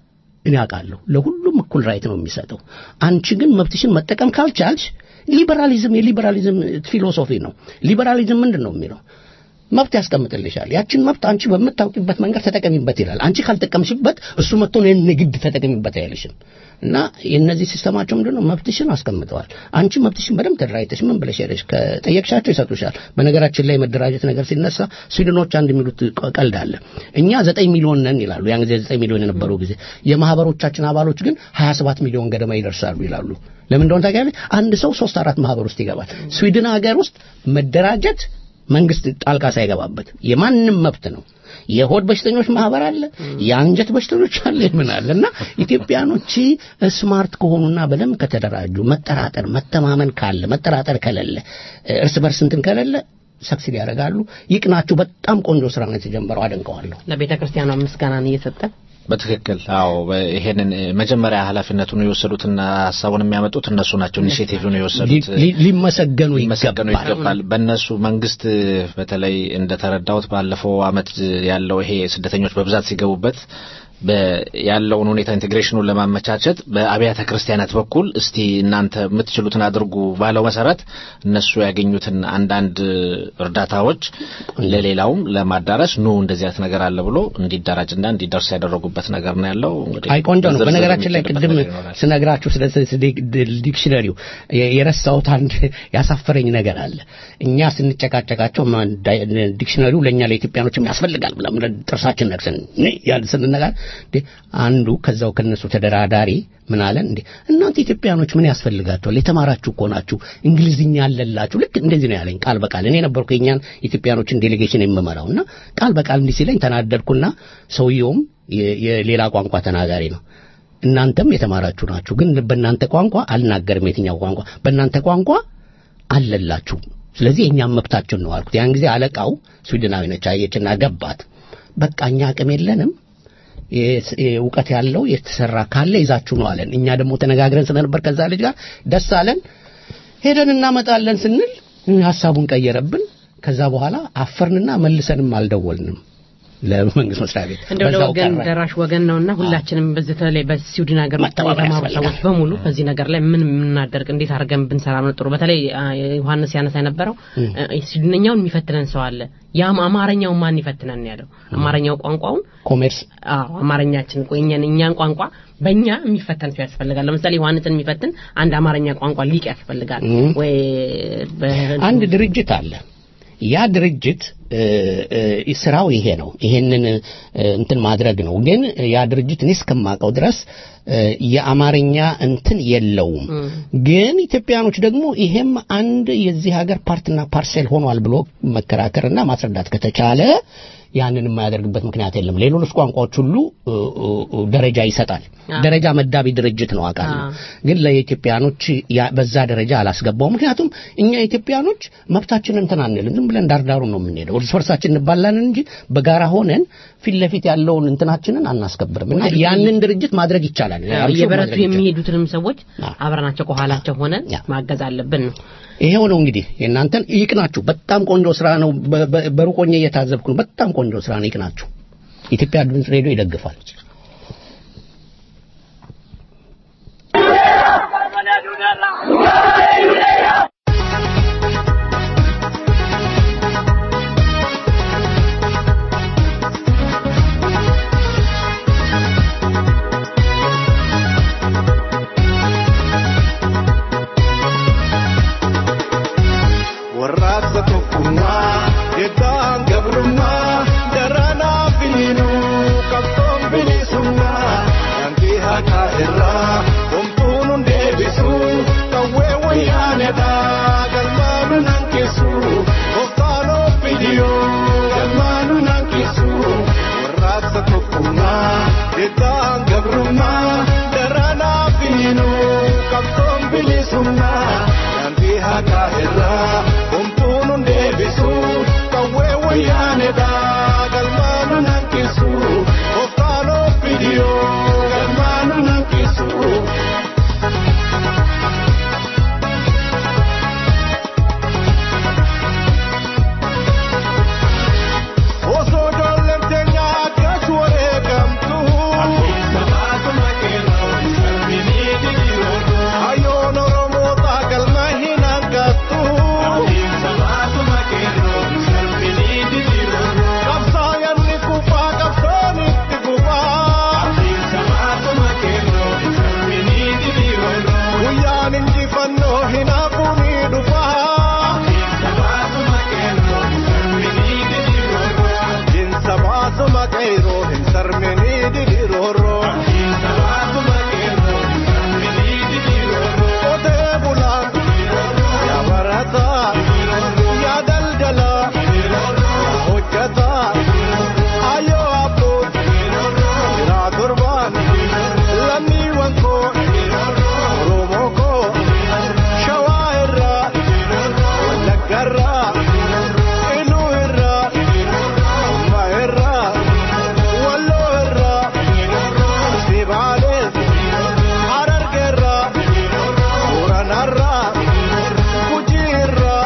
እኔ አውቃለሁ ለሁሉም እኩል ራይት ነው የሚሰጠው። አንቺ ግን መብትሽን መጠቀም ካልቻልሽ ሊበራሊዝም የሊበራሊዝም ፊሎሶፊ ነው። ሊበራሊዝም ምንድን ነው የሚለው መብት ያስቀምጥልሻል። ያችን መብት አንቺ በምታውቂበት መንገድ ተጠቀሚበት ይላል። አንቺ ካልጠቀምሽበት እሱ መጥቶ እኔን ንግድ ተጠቀሚበት አይልሽም። እና የእነዚህ ሲስተማቸው ምንድን ነው? መብትሽን አስቀምጠዋል። አንቺ መብትሽን በደንብ ተደራጅተሽ ምን ብለሽ ሄደሽ ከጠየቅሻቸው ይሰጡሻል። በነገራችን ላይ መደራጀት ነገር ሲነሳ ስዊድኖች አንድ የሚሉት ቀ- ቀልድ አለ። እኛ ዘጠኝ ሚሊዮን ነን ይላሉ። ያን ጊዜ ዘጠኝ ሚሊዮን የነበረው ጊዜ የማህበሮቻችን አባሎች ግን ሀያ ሰባት ሚሊዮን ገደማ ይደርሳሉ ይላሉ። ለምን እንደሆነ ታውቂያለሽ? አንድ ሰው ሶስት አራት ማህበር ውስጥ ይገባል። ስዊድን ሀገር ውስጥ መደራጀት መንግስት ጣልቃ ሳይገባበት የማንም መብት ነው። የሆድ በሽተኞች ማህበር አለ፣ የአንጀት በሽተኞች አለ፣ ምን አለ እና ኢትዮጵያኖች ስማርት ከሆኑና በደንብ ከተደራጁ መጠራጠር፣ መተማመን ካለ መጠራጠር ከሌለ እርስ በርስ እንትን ከሌለ ሰክሲድ ያደርጋሉ። ይቅናችሁ። በጣም ቆንጆ ስራ ነው የተጀመረው። አደንቀዋለሁ። ለቤተ ክርስቲያኗ ምስጋናን እየሰጠ በትክክል አዎ። በ- ይሄንን እ፣ መጀመሪያ ኃላፊነቱን የወሰዱትና ሀሳቡን የሚያመጡት እነሱ ናቸው። ኢኒሼቲቭን የወሰዱት ሊ- ሊ- ሊመሰገኑ ሊመሰገኑ ይገባል። ይገባል። በእነሱ መንግስት እ፣ በተለይ እንደተረዳሁት ባለፈው አመት እ፣ ያለው ይሄ ስደተኞች በብዛት ሲገቡበት በ- ያለውን ሁኔታ ኢንቴግሬሽኑን ለማመቻቸት በአብያተ ክርስቲያናት በኩል እስቲ እናንተ የምትችሉትን አድርጉ ባለው መሰረት እነሱ ያገኙትን አንዳንድ እርዳታዎች ለሌላውም ለማዳረስ ኑ እንደዚህ አይነት ነገር አለ ብሎ እንዲደራጅና እንዲደርስ ያደረጉበት ነገር ነው ያለው። እንግዲህ አይ ቆንጆ ነው። ዝርዝር በነገራችን ላይ የሚችልበት ቅድም ነገር ይኖራል። ስነግራችሁ ስለ ስለ ዲክሽነሪው የ- የረሳሁት አንድ ያሳፈረኝ ነገር አለ። እኛ ስንጨቃጨቃቸው ማ- ዳይ- ዲክሽነሪው ለእኛ ለኢትዮጵያኖችም ያስፈልጋል ብለን ጥርሳችን ነክሰን ያን ስንነጋር እንዴ አንዱ ከዛው ከነሱ ተደራዳሪ ምን አለን እንዴ እናንተ ኢትዮጵያኖች ምን ያስፈልጋቸዋል? የተማራችሁ እኮ ናችሁ፣ እንግሊዝኛ አለላችሁ። ልክ እንደዚህ ነው ያለኝ ቃል በቃል እኔ ነበርኩ የኛን ኢትዮጵያኖችን ዴሌጌሽን የምመራውና ቃል በቃል እንዲህ ሲለኝ ተናደድኩና ሰውየውም የ- የሌላ ቋንቋ ተናጋሪ ነው እናንተም የተማራችሁ ናችሁ፣ ግን በእናንተ ቋንቋ አልናገርም። የትኛው ቋንቋ? በእናንተ ቋንቋ አለላችሁ። ስለዚህ የእኛም መብታችን ነው አልኩት። ያን ጊዜ አለቃው ስዊድናዊ ነች፣ አየችና ገባት። በቃ እኛ አቅም የለንም የስ- እውቀት ያለው የተሰራ ካለ ይዛችሁ ነው አለን። እኛ ደግሞ ተነጋግረን ስለነበር ከዛ ልጅ ጋር ደስ አለን። ሄደን እናመጣለን ስንል ሀሳቡን ቀየረብን። ከዛ በኋላ አፈርንና መልሰንም አልደወልንም ለመንግስት መስሪያ ቤት እንደው በዛው ለወገን ቀረ። ደራሽ ወገን ነውና ሁላችንም በዚህ በተለይ በስዊድን ሀገር ውስጥ መተባበር የተማሩ ያስፈልጋል። ሰዎች በሙሉ በዚህ ነገር ላይ ምን የምናደርግ እንዴት አድርገን ብንሰራ ነው ጥሩ። በተለይ አ፣ ዮሐንስ ያነሳ የነበረው አ፣ ስዊድንኛውን የሚፈትነን ሰው አለ። ያም አማርኛውን ማን ይፈትነን ያለው አማርኛው ቋንቋውን ኮሜርስ አዎ አማርኛችን ቆየን እኛን ቋንቋ በእኛ የሚፈተን ሰው ያስፈልጋል። ለምሳሌ ዮሐንስን የሚፈትን አንድ አማርኛ ቋንቋ ሊቅ ያስፈልጋል እም። ወይ በ- አንድ ድርጅት አለ። ያ ድርጅት እ፣ እ፣ ስራው ይሄ ነው። ይሄንን እ፣ እንትን ማድረግ ነው። ግን ያ ድርጅት እኔ እስከማውቀው ድረስ እ፣ የአማርኛ እንትን የለውም። ግን ኢትዮጵያኖች ደግሞ ይሄም አንድ የዚህ ሀገር ፓርትና ፓርሴል ሆኗል ብሎ መከራከርና ማስረዳት ከተቻለ ያንን የማያደርግበት ምክንያት የለም። ሌሎች ቋንቋዎች ሁሉ እ፣ እ፣ እ፣ ደረጃ ይሰጣል። አዎ። ደረጃ መዳቢ ድርጅት ነው አውቃለሁ። አዎ። ግን ለኢትዮጵያኖች ያ- በዛ ደረጃ አላስገባው። ምክንያቱም እኛ ኢትዮጵያኖች መብታችንን እንትን አንልም፣ ዝም ብለን ዳርዳሩ ነው የምንሄደው። እርስ በርሳችን እንባላለን እንጂ በጋራ ሆነን ፊት ለፊት ያለውን እንትናችንን አናስከብርም። እና ያንን ድርጅት ማድረግ ይቻላል። ያልሽው እየበረቱ ማድረግ ይቻላል። የሚሄዱትንም ሰዎች አዎ። አብረናቸው ከኋላቸው ሆነን ያ። ማገዝ አለብን ነው። ይሄው ነው እንግዲህ የእናንተን ይቅናችሁ። በጣም ቆንጆ ስራ ነው። በ- በ- በሩቅ ሆኜ እየታዘብኩ ነው። በጣም ቆንጆ ስራ ነው። ይቅናችሁ። ኢትዮጵያ ድምፅ ሬዲዮ ይደግፋል። Barbaladodar, wayyaanedha galmaanu nankisu oftaanoo fidiyoo galmaanu nankisu. Osoo ijoolleen teenya akkas wareegamtu. Hayyoon Oromoota galma hin hanqattu. Qabsaa'aan ni kufaa qabsoon itti kufaa. Guyyaan injifannoo hin hafu ni dhufaa. Jinsa baasuma qeeroo hin sarminii diriirooroo. Qotee bulaan yaa barataa yaa daldalaa yaa hojjataa hayyoo abboon jiraa torbaan lammiiwwan koo Oromoo koo shawaa irraa wallagga irraa iluu irraa umma irraa walloo irraa sibaalee hararge irraa booranarraa gujii irraa.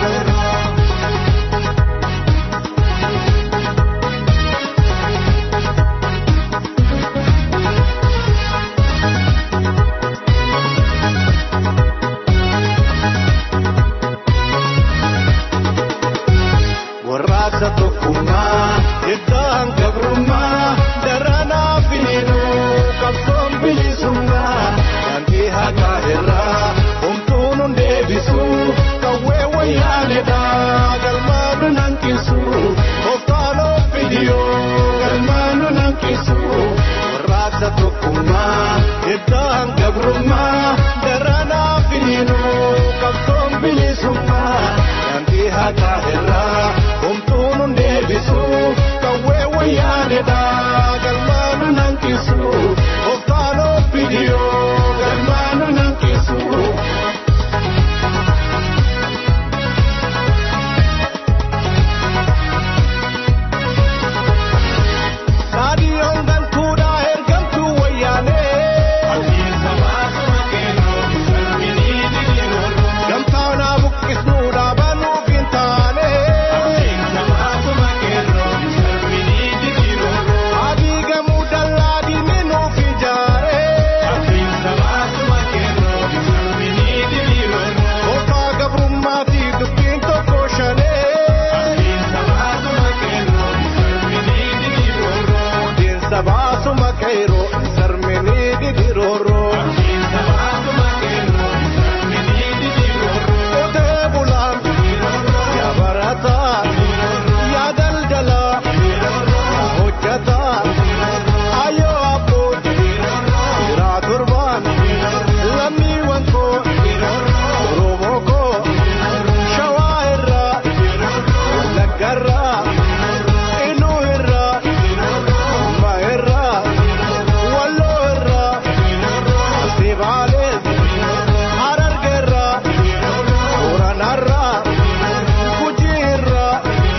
warraaqsa tokkummaa iddaan gabrummaa daranaa finiinu qabsoon bilisummaa daandii haqaa irraa homtuun hun deebisu qawwee wayyaanedha galmaanu nankisu oftaanoo fidiyoo galmaanu nankisu warraaqsa tokkummaa iddaan gabrummaa daranaa finiinu qabsoon bilisummaa daandii haqaa irraa homtuun hun deebisu qawwee wayyaanedha galmaanu nankisu oftaanoo fidiyoo galmaanu nankisu. Saadiyoon gantuudhaa ergamtuu wayyaanee. Gamtaanaa buqqisnuudhaa banuuf hin taane. Adii gamuu dallaa diinni nuuf ijaare. Kootaa gabrummaa fi dubbiin tokko shanee. Diinsa baasuma qeeroo sarminii didirooroo. Qotee bulaan yaa barataa yaa daldalaa yaa hojjataa hayyoo abboon jiraa torbaan lammiiwwan koo Oromoo koo shawaa irraa wallagga irraa iluu irraa umma irraa walloo irraa sibaalee hararge irraa booranarraa gujii irraa.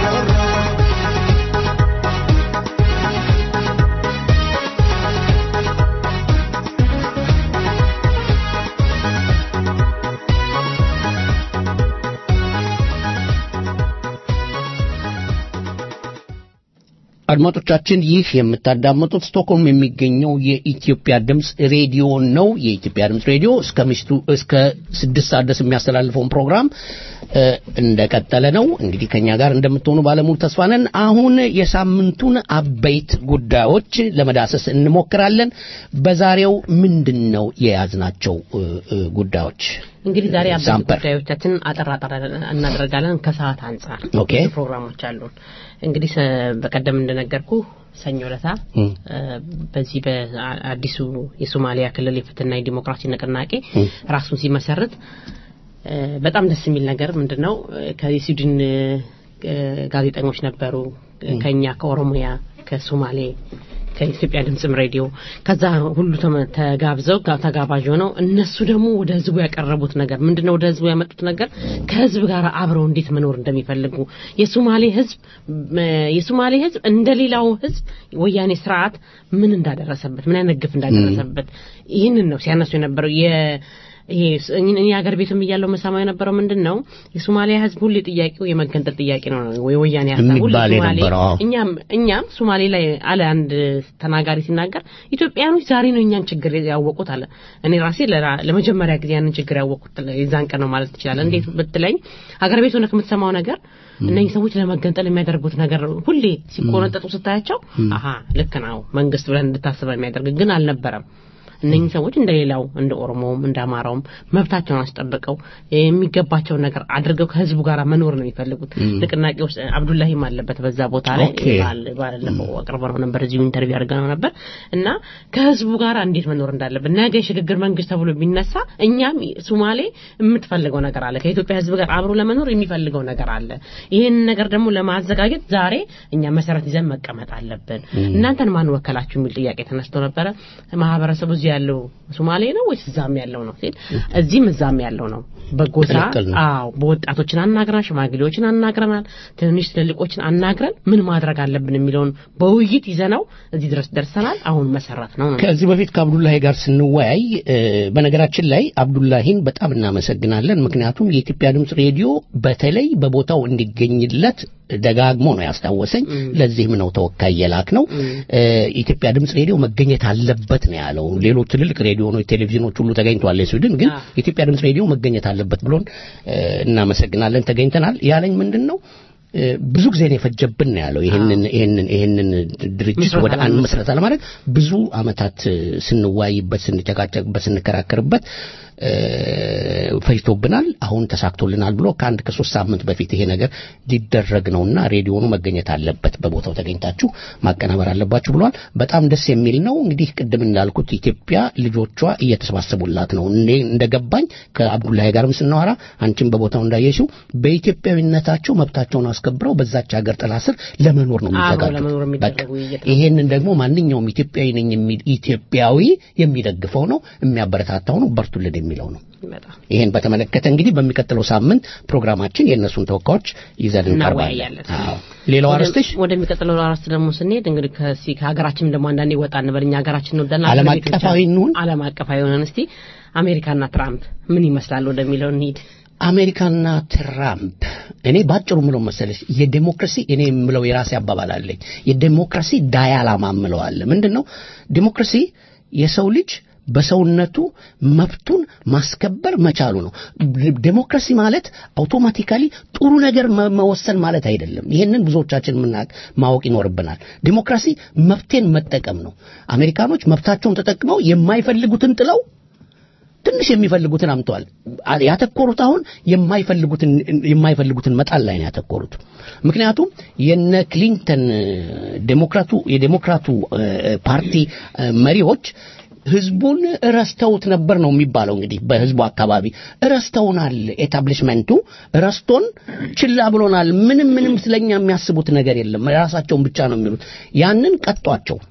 አድማጮቻችን ይህ የምታዳምጡት ስቶክሆልም የሚገኘው የኢትዮጵያ ድምፅ ሬዲዮ ነው። የኢትዮጵያ ድምፅ ሬዲዮ እስከ ምሽቱ እስከ ስድስት ሰዓት ድረስ የሚያስተላልፈውን ፕሮግራም እ፣ እንደቀጠለ ነው። እንግዲህ ከኛ ጋር እንደምትሆኑ ባለሙሉ ተስፋ ነን። አሁን የሳምንቱን አበይት ጉዳዮች ለመዳሰስ እንሞክራለን። በዛሬው ምንድን ነው የያዝናቸው እ፣ እ፣ ጉዳዮች? እንግዲህ ዛሬ አበይት ዛምፐር። ጉዳዮቻችን አጠር አጠር እናደርጋለን ከሰዓት አንጻር ኦኬ። ብዙ ፕሮግራሞች አሉን። እንግዲህ ሰ- በቀደም እንደነገርኩ ሰኞ ለታ እም። በዚህ በአዲሱ የሶማሊያ ክልል የፍትህና የዲሞክራሲ ንቅናቄ እም። ራሱን ሲመሰርት እ፣ በጣም ደስ የሚል ነገር ምንድን ነው እ፣ ከስዊድን እ፣ ጋዜጠኞች ነበሩ ከኛ ከኦሮሚያ ከሶማሌ ከኢትዮጵያ ድምፅም ሬዲዮ ከዛ ሁሉ ተመ- ተጋብዘው ጋ- ተጋባዥ ሆነው እነሱ ደግሞ ወደ ህዝቡ ያቀረቡት ነገር ምንድነው? ወደ ህዝቡ ያመጡት ነገር ከህዝብ ጋር አብረው እንዴት መኖር እንደሚፈልጉ የሶማሌ ህዝብ ም፣ የሶማሌ ህዝብ እንደሌላው ህዝብ ወያኔ ስርዓት ምን እንዳደረሰበት ምን አይነት ግፍ እንዳደረሰበት ይህንን ነው ሲያነሱ የነበረው የ ይሄ ስ- እኔ እኔ ሀገር ቤትም እያለው መሰማው የነበረው ምንድን ነው የሶማሊያ ህዝብ ሁሌ ጥያቄው የመገንጠል ጥያቄ ነው ወይ ወያኔ ሀሳብ ሁሌ የሚባል ሶማሌ የነበረው፣ አዎ። እኛም እኛም ሶማሌ ላይ አለ አንድ ተናጋሪ ሲናገር ኢትዮጵያኖች ዛሬ ነው እኛን ችግር ያወቁት አለ። እኔ ራሴ ለራ- ለመጀመሪያ ጊዜ ያንን ችግር ያወቁት የዛን ቀን ነው ማለት ትችላለህ። እንዴት ብትለኝ ሀገር ቤት ሆነህ የምትሰማው ነገር እነኝህ ሰዎች ለመገንጠል የሚያደርጉት ነገር ሁሌ ሲቆነጠጡ ስታያቸው አሀ ልክ ነው መንግስት ብለን እንድታስበ የሚያደርግ ግን አልነበረም። እነኝህ ሰዎች እንደ ሌላው እንደ ኦሮሞውም እንደ አማራውም መብታቸውን አስጠብቀው የሚገባቸውን ነገር አድርገው ከህዝቡ ጋር መኖር ነው የሚፈልጉት። ንቅናቄ ውስጥ አብዱላሂም አለበት በዛ ቦታ ላይ ኦኬ። ባል- ባለፈው አቅርበነው ነበር፣ እዚሁ ኢንተርቪው አድርገነው ነበር እና ከህዝቡ ጋር እንዴት መኖር እንዳለብን ነገ የሽግግር መንግስት ተብሎ ቢነሳ እኛም ሶማሌ የምትፈልገው ነገር አለ፣ ከኢትዮጵያ ህዝብ ጋር አብሮ ለመኖር የሚፈልገው ነገር አለ። ይህንን ነገር ደግሞ ለማዘጋጀት ዛሬ እኛ መሰረት ይዘን መቀመጥ አለብን። እናንተን ማን ወከላችሁ የሚል ጥያቄ ተነስቶ ነበረ። ማህበረሰቡ እዚህ ያለው ሶማሌ ነው ወይስ እዛም ያለው ነው ሲል እዚህም እዛም ያለው ነው። በጎሳ ትክክል ነው። አዎ፣ በወጣቶችን አናግረናል፣ ሽማግሌዎችን አናግረናል፣ ትንንሽ ትልልቆችን አናግረን ምን ማድረግ አለብን የሚለውን በውይይት ይዘነው እዚህ ድረስ ደርሰናል። አሁን መሰረት ነው ነው ከዚህ በፊት ከአብዱላሂ ጋር ስንወያይ እ፣ በነገራችን ላይ አብዱላሂን በጣም እናመሰግናለን። ምክንያቱም የኢትዮጵያ ድምፅ ሬዲዮ በተለይ በቦታው እንዲገኝለት ደጋግሞ ነው ያስታወሰኝ። ለዚህም ነው ተወካይ የላክ ነው። እ፣ ኢትዮጵያ ድምፅ ሬዲዮ መገኘት አለበት ነው ያለው። ሌሎች ትልልቅ ሬዲዮኖች፣ ቴሌቪዥኖች ሁሉ ተገኝተዋል የስዊድን ግን አዎ። የኢትዮጵያ ድምፅ ሬዲዮ መገኘት አለበት ብሎን እ፣ እናመሰግናለን። ተገኝተናል ያለኝ ምንድን ነው እ፣ ብዙ ጊዜ ነው የፈጀብን ነው ያለው። ይሄንን ይሄንን ይሄንን ድርጅት ምስረታ ወደ አንድ ለመመስረት። መሰረታ ለማድረግ ብዙ አመታት እ፣ ስንወያይበት፣ ስንጨቃጨቅበት፣ ስንከራከርበት እ፣ ፈጅቶብናል። አሁን ተሳክቶልናል ብሎ ከአንድ ከሶስት ሳምንት በፊት ይሄ ነገር ሊደረግ ነውና ሬዲዮኑ መገኘት አለበት፣ በቦታው ተገኝታችሁ ማቀናበር አለባችሁ ብሏል። በጣም ደስ የሚል ነው። እንግዲህ ቅድም እንዳልኩት ኢትዮጵያ ልጆቿ እየተሰባሰቡላት ነው። እኔ እንደገባኝ ከአብዱላሂ ጋርም ስናወራ አንቺም በቦታው እንዳየሽው በኢትዮጵያዊነታቸው መብታቸውን አስከብረው በዛች ሀገር ጥላ ስር ለመኖር ነው አብሮ ለመኖር የሚዘጋጁት። በቃ የሚደረግ ውይይት ነው። ይሄንን ደግሞ ማንኛውም ኢትዮጵያዊ ነኝ የሚል ኢትዮጵያዊ የሚደግፈው ነው፣ የሚያበረታታው ነው፣ በርቱልን የሚለው ነው። በጣም ይሄን በተመለከተ እንግዲህ በሚቀጥለው ሳምንት ፕሮግራማችን የእነሱን ተወካዮች ይዘን እንቀርባለን። እናወያያለን። አዎ። ሌላው ወደ- አርዕስትሽ ወደሚቀጥለው አርዕስት ደግሞ ስንሄድ እንግዲህ ከዚህ ከሀገራችን ደግሞ አንዳንዴ ወጣ እንበል እኛ ሀገራችን ነው ደና ዓለም አቀፋዊ እንሁን። ዓለም አቀፋዊ ሆነን እስቲ አሜሪካና ትራምፕ ምን ይመስላል ወደሚለው እንሂድ። አሜሪካና ትራምፕ እኔ ባጭሩ ምለው መሰለሽ የዴሞክራሲ እኔ የምለው የራሴ አባባል አለኝ። የዴሞክራሲ ዳያላማ ምለው አለ። ምንድን ነው ዴሞክራሲ? የሰው ልጅ በሰውነቱ መብቱን ማስከበር መቻሉ ነው። ዴሞክራሲ ማለት አውቶማቲካሊ ጥሩ ነገር መ- መወሰን ማለት አይደለም። ይህንን ብዙዎቻችን የምናውቅ ማወቅ ይኖርብናል። ዴሞክራሲ መብቴን መጠቀም ነው። አሜሪካኖች መብታቸውን ተጠቅመው የማይፈልጉትን ጥለው ትንሽ የሚፈልጉትን አምተዋል። ያተኮሩት አሁን የማይፈልጉትን የማይፈልጉትን መጣል ላይ ነው ያተኮሩት። ምክንያቱም የነ ክሊንተን እ፣ ዴሞክራቱ የዴሞክራቱ እ፣ ፓርቲ እ፣ መሪዎች ህዝቡን ረስተውት ነበር ነው የሚባለው። እንግዲህ በህዝቡ አካባቢ ረስተውናል፣ ኤታብሊሽመንቱ ረስቶን ችላ ብሎናል። ምንም ምንም ስለኛ የሚያስቡት ነገር የለም። ራሳቸውን ብቻ ነው የሚሉት። ያንን ቀጧቸው።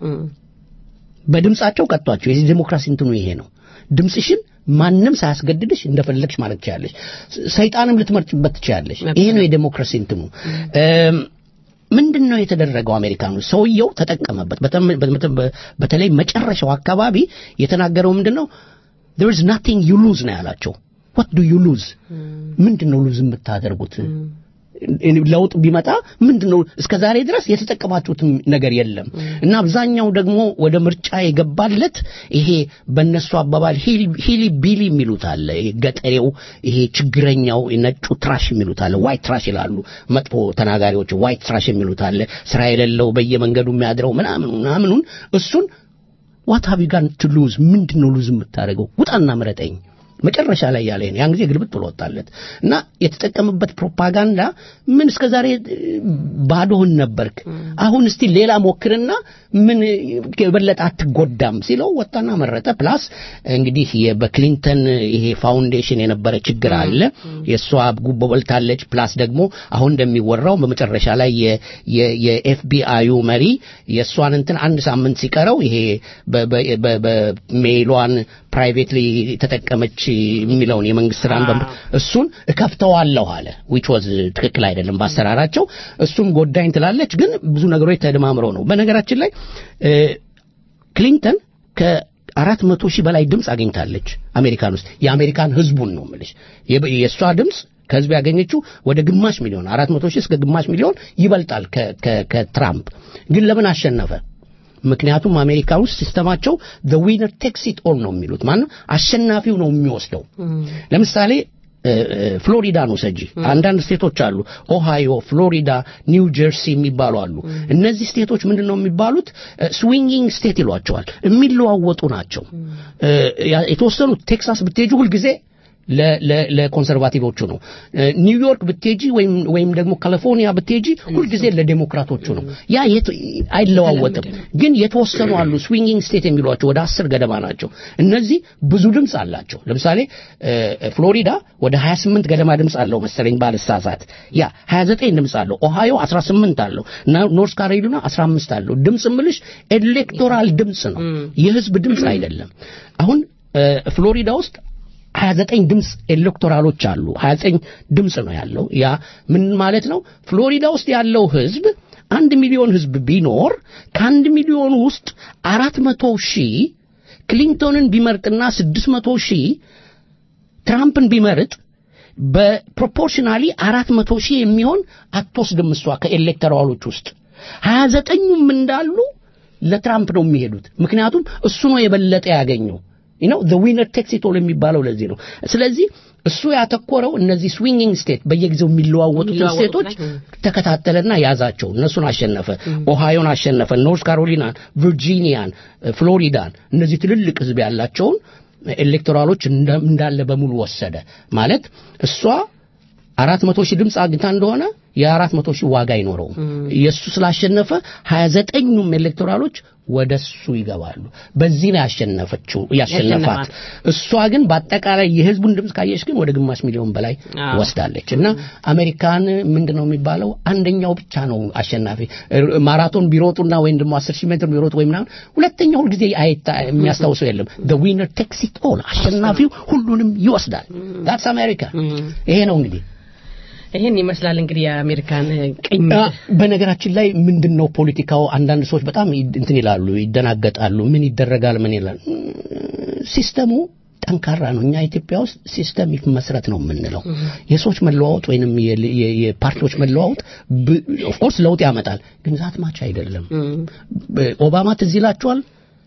በድምጻቸው ቀጧቸው። የዚህ ዴሞክራሲ እንትኑ ይሄ ነው። ድምጽሽን ማንም ሳያስገድድሽ እንደፈለግሽ ማለት ትችላለሽ። ሰይጣንም ልትመርጭበት ትችላለሽ። ይሄ ነው የዴሞክራሲ እንትኑ። እም፣ ምንድን ነው የተደረገው? አሜሪካኑ ሰውየው ተጠቀመበት። በተም- በተ- በተለይ መጨረሻው አካባቢ የተናገረው ምንድን ነው? there is nothing you lose ነው ያላቸው። what do you lose? ምንድን ነው ሉዝ የምታደርጉት? ለውጥ ቢመጣ ምንድን ነው እስከ ዛሬ ድረስ የተጠቀማችሁት ነገር የለም እና አብዛኛው ደግሞ ወደ ምርጫ የገባለት ይሄ በእነሱ አባባል ሂሊ ቢሊ የሚሉት አለ ይሄ ገጠሬው ይሄ ችግረኛው ነጩ ትራሽ የሚሉት አለ ዋይት ትራሽ ይላሉ መጥፎ ተናጋሪዎች ዋይት ትራሽ የሚሉት አለ ስራ የሌለው በየመንገዱ የሚያድረው ምናምን ምናምኑን እሱን ዋት ሃቭ ዩ ጋን ቱ ሉዝ ምንድን ነው ሉዝ የምታደርገው ውጣና ምረጠኝ መጨረሻ ላይ ያለ ነው። ያን ጊዜ ግልብጥ ብሎ ወጣለት እና የተጠቀምበት ፕሮፓጋንዳ ምን እስከ ዛሬ ባዶህን ነበርክ፣ አሁን እስቲ ሌላ ሞክርና ምን የበለጠ አትጎዳም ሲለው ወጣና መረጠ። ፕላስ እንግዲህ የ- በክሊንተን ይሄ ፋውንዴሽን የነበረ ችግር አለ። የእሷ ጉቦ በልታለች። ፕላስ ደግሞ አሁን እንደሚወራው በመጨረሻ ላይ የ- የ- የኤፍቢአዩ መሪ የእሷን እንትን አንድ ሳምንት ሲቀረው ይሄ በ- በ- በ- በሜይሏን ፕራይቬትሊ ተጠቀመች የሚለውን የመንግስት ስራን በም- እሱን እከፍተዋለሁ አለ ዊች ዋዝ ትክክል አይደለም በአሰራራቸው እሱም ጎዳኝ ትላለች ግን ብዙ ነገሮች ተደማምረው ነው በነገራችን ላይ እ፣ ክሊንተን ከአራት መቶ ሺህ በላይ ድምፅ አግኝታለች አሜሪካን ውስጥ የአሜሪካን ህዝቡን ነው የምልሽ የ- የእሷ ድምፅ ከህዝብ ያገኘችው ወደ ግማሽ ሚሊዮን አራት መቶ ሺህ እስከ ግማሽ ሚሊዮን ይበልጣል ከ- ከ- ከትራምፕ ግን ለምን አሸነፈ ምክንያቱም አሜሪካ ውስጥ ሲስተማቸው the winner takes it all ነው የሚሉት ማነው አሸናፊው ነው የሚወስደው ለምሳሌ እ፣ እ፣ ፍሎሪዳን ውሰጂ አንዳንድ ስቴቶች አሉ ኦሃዮ ፍሎሪዳ ኒው ጀርሲ የሚባሉ አሉ እነዚህ ስቴቶች ምንድን ነው የሚባሉት ስዊንጊንግ ስቴት ይሏቸዋል የሚለዋወጡ ናቸው እ፣ ያ- የተወሰኑት ቴክሳስ ብትሄጂ ሁልጊዜ ለ- ለ- ለኮንሰርቫቲቮቹ ነው እ፣ ኒውዮርክ ብትሄጂ ወይም ወይም ደግሞ ካሊፎርኒያ ብትሄጂ ሁልጊዜ ለዴሞክራቶቹ ነው ያ የት- አይለዋወጥም ግን የተወሰኑ አሉ ስዊንጊንግ ስቴት የሚሏቸው ወደ አስር ገደማ ናቸው እነዚህ ብዙ ድምፅ አላቸው ለምሳሌ እ፣ ፍሎሪዳ ወደ 28 ገደማ ድምፅ አለው መሰለኝ ባልሳሳት ያ 29 ድምፅ አለው ኦሃዮ 18 አለው እና ኖርስ ካሮሊና 15 አለው ድምፅ ምልሽ ኤሌክቶራል ድምፅ ነው የህዝብ ድምፅ አይደለም አሁን እ፣ ፍሎሪዳ ውስጥ 29 ድምፅ ኤሌክቶራሎች አሉ 29 ድምፅ ነው ያለው ያ ምን ማለት ነው ፍሎሪዳ ውስጥ ያለው ህዝብ አንድ ሚሊዮን ህዝብ ቢኖር ከአንድ ሚሊዮን ውስጥ አራት መቶ ሺህ ክሊንቶንን ቢመርጥና ስድስት መቶ ሺህ ትራምፕን ቢመርጥ በፕሮፖርሽናሊ አራት መቶ ሺህ የሚሆን አትወስድም እሷ ከኤሌክተራሎች ውስጥ ሀያ ዘጠኙም እንዳሉ ለትራምፕ ነው የሚሄዱት ምክንያቱም እሱ ነው የበለጠ ያገኘው ነው ዘ ዊነር ቴክስ ኢት ኦል የሚባለው ለዚህ ነው ስለዚህ እሱ ያተኮረው እነዚህ ስዊንጊንግ ስቴት በየጊዜው የሚለዋወጡትን የሚለዋወጡት ስቴቶች ላይ፣ ተከታተለና ያዛቸው እነሱን አሸነፈ ኦሃዮን አሸነፈ ኖርት ካሮሊናን ቨርጂኒያን ፍሎሪዳን እነዚህ ትልልቅ ህዝብ ያላቸውን ኤሌክቶራሎች እንደ- እንዳለ በሙሉ ወሰደ ማለት እሷ አራት መቶ ሺህ ድምፅ አግኝታ እንደሆነ የአራት መቶ ሺህ ዋጋ አይኖረውም የእሱ ስላሸነፈ ሀያ ዘጠኙም ኤሌክቶራሎች ወደ እሱ ይገባሉ በዚህ ነው ያሸነፈችው ያሸነፋት ያሸነፋት። እሷ ግን በአጠቃላይ የህዝቡን ድምፅ ካየሽ ግን ወደ ግማሽ ሚሊዮን በላይ አዎ። ወስዳለች እና አሜሪካን ምንድን ነው የሚባለው አንደኛው ብቻ ነው አሸናፊ ር- ማራቶን ቢሮጡና ወይም ደግሞ አስር ሺህ ሜትር ቢሮጡ ወይም ምናምን ሁለተኛው ሁልጊዜ አይታ የሚያስታውሰው የለም the winner takes it all አሸናፊው ሁሉንም ይወስዳል that's አሜሪካ ይሄ ነው እንግዲህ ይሄን ይመስላል እንግዲህ የአሜሪካን ቅኝ አ፣ በነገራችን ላይ ምንድን ነው ፖለቲካው አንዳንድ ሰዎች በጣም ይ- እንትን ይላሉ ይደናገጣሉ ምን ይደረጋል ምን ይላል እ፣ ሲስተሙ ጠንካራ ነው እኛ ኢትዮጵያ ውስጥ ሲስተሚክ መስረት ነው የምንለው የሰዎች መለዋወጥ ወይንም የ- የ- የፓርቲዎች መለዋወጥ ኦፍኮርስ ለውጥ ያመጣል ግን ዛት ማች አይደለም በ- ኦባማ ትዝ ይላችኋል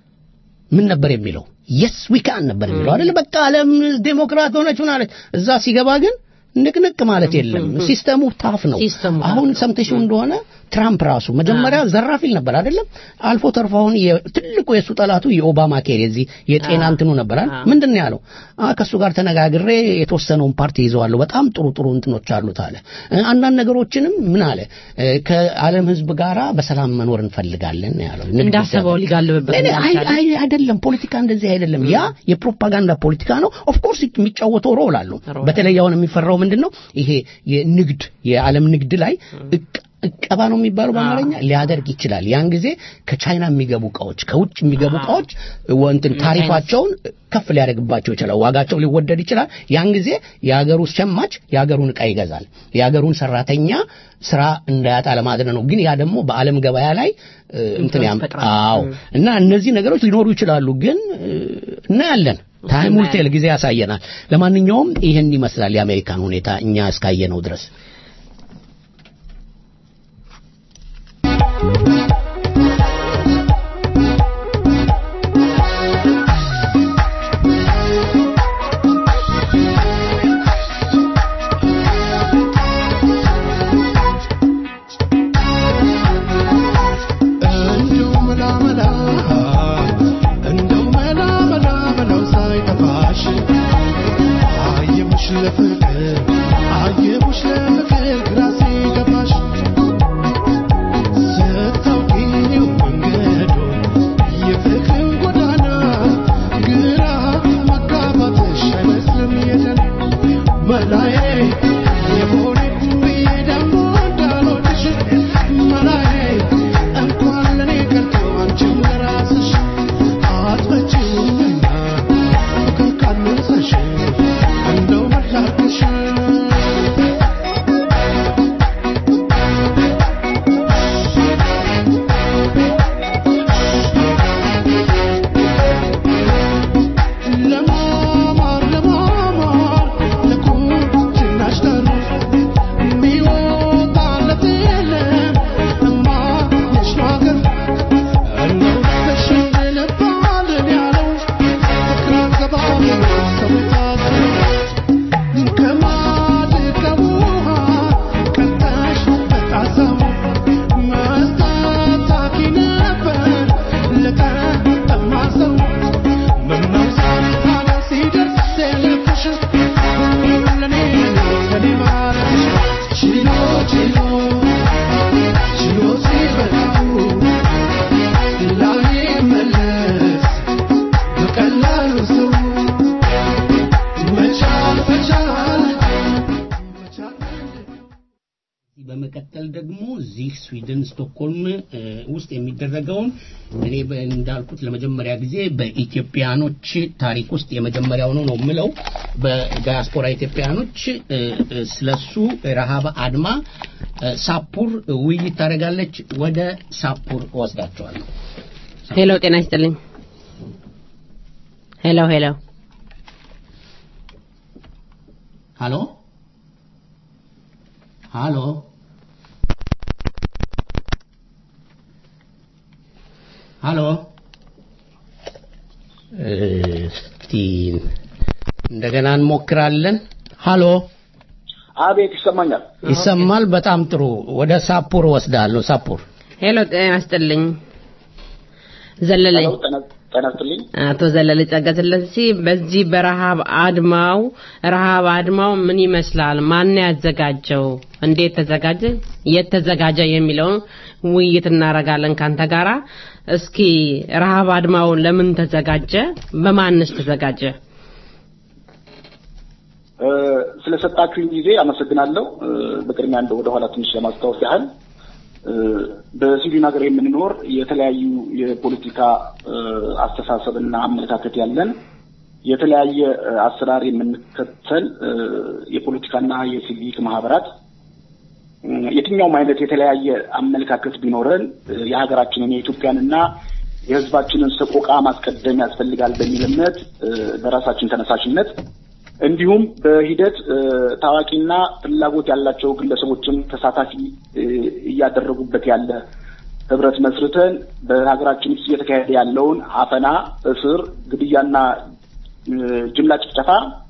ምን ነበር የሚለው የስ ዊካን ነበር የሚለው አይደል በቃ ዓለም ዴሞክራት ሆነች ሆናለች እዛ ሲገባ ግን ንቅንቅ ማለት የለም ሲስተሙ ታፍ ነው ሲስተሙ ታፍ አሁን ሰምተሽው እንደሆነ ትራምፕ ራሱ መጀመሪያ ዘራፍ ይል ነበር አይደለም አልፎ ተርፎ አሁን የ- ትልቁ የእሱ ጠላቱ የኦባማ ኬር የዚህ የጤና እንትኑ ነበር አይደል አዎ። ምንድን ነው ያለው አ ከእሱ ጋር ተነጋግሬ የተወሰነውን ፓርቲ ይዘዋለሁ በጣም ጥሩ ጥሩ እንትኖች አሉት አለ እ፣ አንዳንድ ነገሮችንም ምን አለ እ፣ ከዓለም ህዝብ ጋራ በሰላም መኖር እንፈልጋለን ነው ያለው ንግድ እንዳሰበው ይቻላል። ሊጋልብበት እኔ አይ- እንዳልቻለ። አይ- አይደለም ፖለቲካ እንደዚህ አይደለም ያ የፕሮፓጋንዳ ፖለቲካ ነው ኦፍኮርስ የሚጫወተው ሮል አለው ሮል በተለይ አሁን የሚፈራው ምንድን ነው ይሄ የንግድ የዓለም ንግድ ላይ እቅ- እቀባ ነው የሚባለው በአማርኛ ሊያደርግ ይችላል ያን ጊዜ ከቻይና የሚገቡ እቃዎች ከውጭ የሚገቡ እቃዎች ወንትን ታሪፋቸውን ከፍ ሊያደርግባቸው ይችላል ዋጋቸው ሊወደድ ይችላል ያን ጊዜ የሀገሩ ሸማች የሀገሩን እቃ ይገዛል የሀገሩን ሰራተኛ ስራ እንዳያጣ ለማድረግ ነው ግን ያ ደግሞ በዓለም ገበያ ላይ እ፣ እንትን ያም ይፈጥራል። አዎ እና እነዚህ ነገሮች ሊኖሩ ይችላሉ ግን እ፣ እናያለን ታይም ውል ቴል ጊዜ ያሳየናል ለማንኛውም ይህን ይመስላል የአሜሪካን ሁኔታ እኛ እስካየነው ድረስ እንደው መላ መላ እንደው መላ መላ መላው ሳይጠፋሽ እዚህ ስዊድን ስቶክሆልም እ፣ ውስጥ የሚደረገውን እኔ በ- እንዳልኩት ለመጀመሪያ ጊዜ በኢትዮጵያኖች ታሪክ ውስጥ የመጀመሪያው ነው ነው የምለው በዲያስፖራ ኢትዮጵያኖች እ፣ እ፣ ስለሱ ረሃብ አድማ እ፣ ሳፑር ውይይት ታደርጋለች። ወደ ሳፑር እወስዳቸዋለሁ። ሄሎ ጤና ይስጥልኝ ሄሎ ሄሎ ሃሎ ሃሎ ሃሎ እስቲ እንደገና እንሞክራለን። ሃሎ አቤት ይሰማኛል። ይሰማል? በጣም ጥሩ። ወደ ሳፑር ወስዳለሁ። ሳፑር ሄሎ ጤና ይስጥልኝ ዘለለኝ ሄሎ፣ ጤና ጤና ይስጥልኝ። አቶ ዘለለ ጸጋስላሴ በዚህ በረሃብ አድማው ረሃብ አድማው ምን ይመስላል? ማን ያዘጋጀው? እንዴት ተዘጋጀ? የት ተዘጋጀ? የሚለውን ውይይት እናደርጋለን ካንተ ጋራ። እስኪ ረሃብ አድማው ለምን ተዘጋጀ? በማንስ ተዘጋጀ? እ፣ ስለሰጣችሁኝ ጊዜ አመሰግናለሁ። እ፣ በቅድሚያ እንደ ወደኋላ ትንሽ ለማስታወስ ያህል እ፣ በስዊድን ሀገር የምንኖር የተለያዩ የፖለቲካ እ፣ አስተሳሰብና አመለካከት ያለን የተለያየ እ፣ አሰራር የምንከተል እ፣ የፖለቲካና የሲቪክ ማህበራት እ፣ የትኛውም አይነት የተለያየ አመለካከት ቢኖረን እ፣ የሀገራችንን የኢትዮጵያንና የሕዝባችንን ሰቆቃ ማስቀደም ያስፈልጋል በሚል እምነት እ፣ በራሳችን ተነሳሽነት እንዲሁም በሂደት እ፣ ታዋቂና ፍላጎት ያላቸው ግለሰቦችን ተሳታፊ እ፣ እያደረጉበት ያለ ህብረት መስርተን በሀገራችን ውስጥ እየተካሄደ ያለውን አፈና፣ እስር፣ ግድያና እ፣ ጅምላ ጭፍጨፋ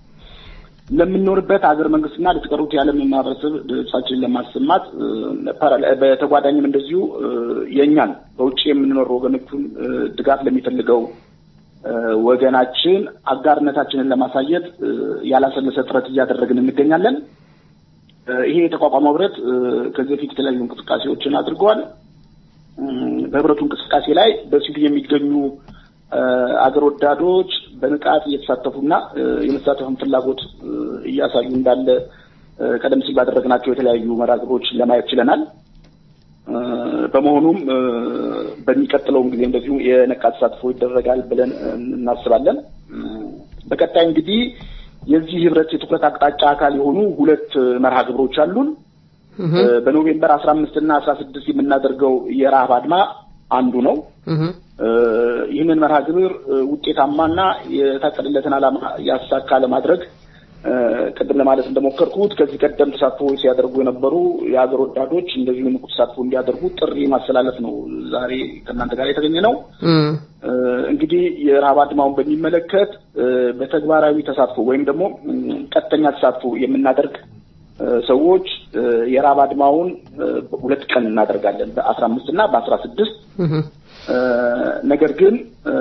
ለምንኖርበት ሀገር መንግስትና ለተቀሩት የዓለም ማህበረሰብ ድምጻችንን ለማሰማት እ፣ ፓራል- በተጓዳኝም እንደዚሁ እ፣ የእኛን በውጭ የምንኖር ወገኖቹን እ፣ ድጋፍ ለሚፈልገው እ፣ ወገናችን አጋርነታችንን ለማሳየት እ፣ ያላሰለሰ ጥረት እያደረግን እንገኛለን። እ፣ ይሄ የተቋቋመው ህብረት እ፣ ከዚህ በፊት የተለያዩ እንቅስቃሴዎችን አድርገዋል። እም፣ በህብረቱ እንቅስቃሴ ላይ በስዊድን የሚገኙ እ፣ አገር ወዳዶች በንቃት እየተሳተፉና እ፣ የመሳተፍን ፍላጎት እ፣ እያሳዩ እንዳለ እ፣ ቀደም ሲል ባደረግናቸው የተለያዩ መርሃ ግብሮች ለማየት ችለናል። እ፣ በመሆኑም እ፣ በሚቀጥለውም ጊዜ እንደዚሁ የነቃ ተሳትፎ ይደረጋል ብለን እ፣ እናስባለን። እ፣ በቀጣይ እንግዲህ የዚህ ህብረት የትኩረት አቅጣጫ አካል የሆኑ ሁለት እ፣ መርሃ ግብሮች አሉን። እ፣ በኖቬምበር አስራ አምስት እና አስራ ስድስት የምናደርገው የረሃብ አድማ አንዱ ነው። እህ እ፣ ይህንን መርሃ ግብር እ፣ ውጤታማና የታቀደለትን ዓላማ ያሳካ ለማድረግ እ፣ ቅድም ለማለት እንደሞከርኩት ከዚህ ቀደም ተሳትፎ ሲያደርጉ የነበሩ የሀገር ወዳዶች እንደዚሁ ንቁ ተሳትፎ እንዲያደርጉ ጥሪ ማስተላለፍ ነው ዛሬ ከእናንተ ጋር የተገኘ ነው። እም እ፣ እንግዲህ የረሃብ አድማውን በሚመለከት እ፣ በተግባራዊ ተሳትፎ ወይም ደግሞ እም፣ ቀጥተኛ ተሳትፎ የምናደርግ እ፣ ሰዎች እ፣ የረሃብ አድማውን እ፣ ሁለት ቀን እናደርጋለን በአስራ አምስት እና በአስራ ስድስት እህ እ፣ ነገር ግን እ፣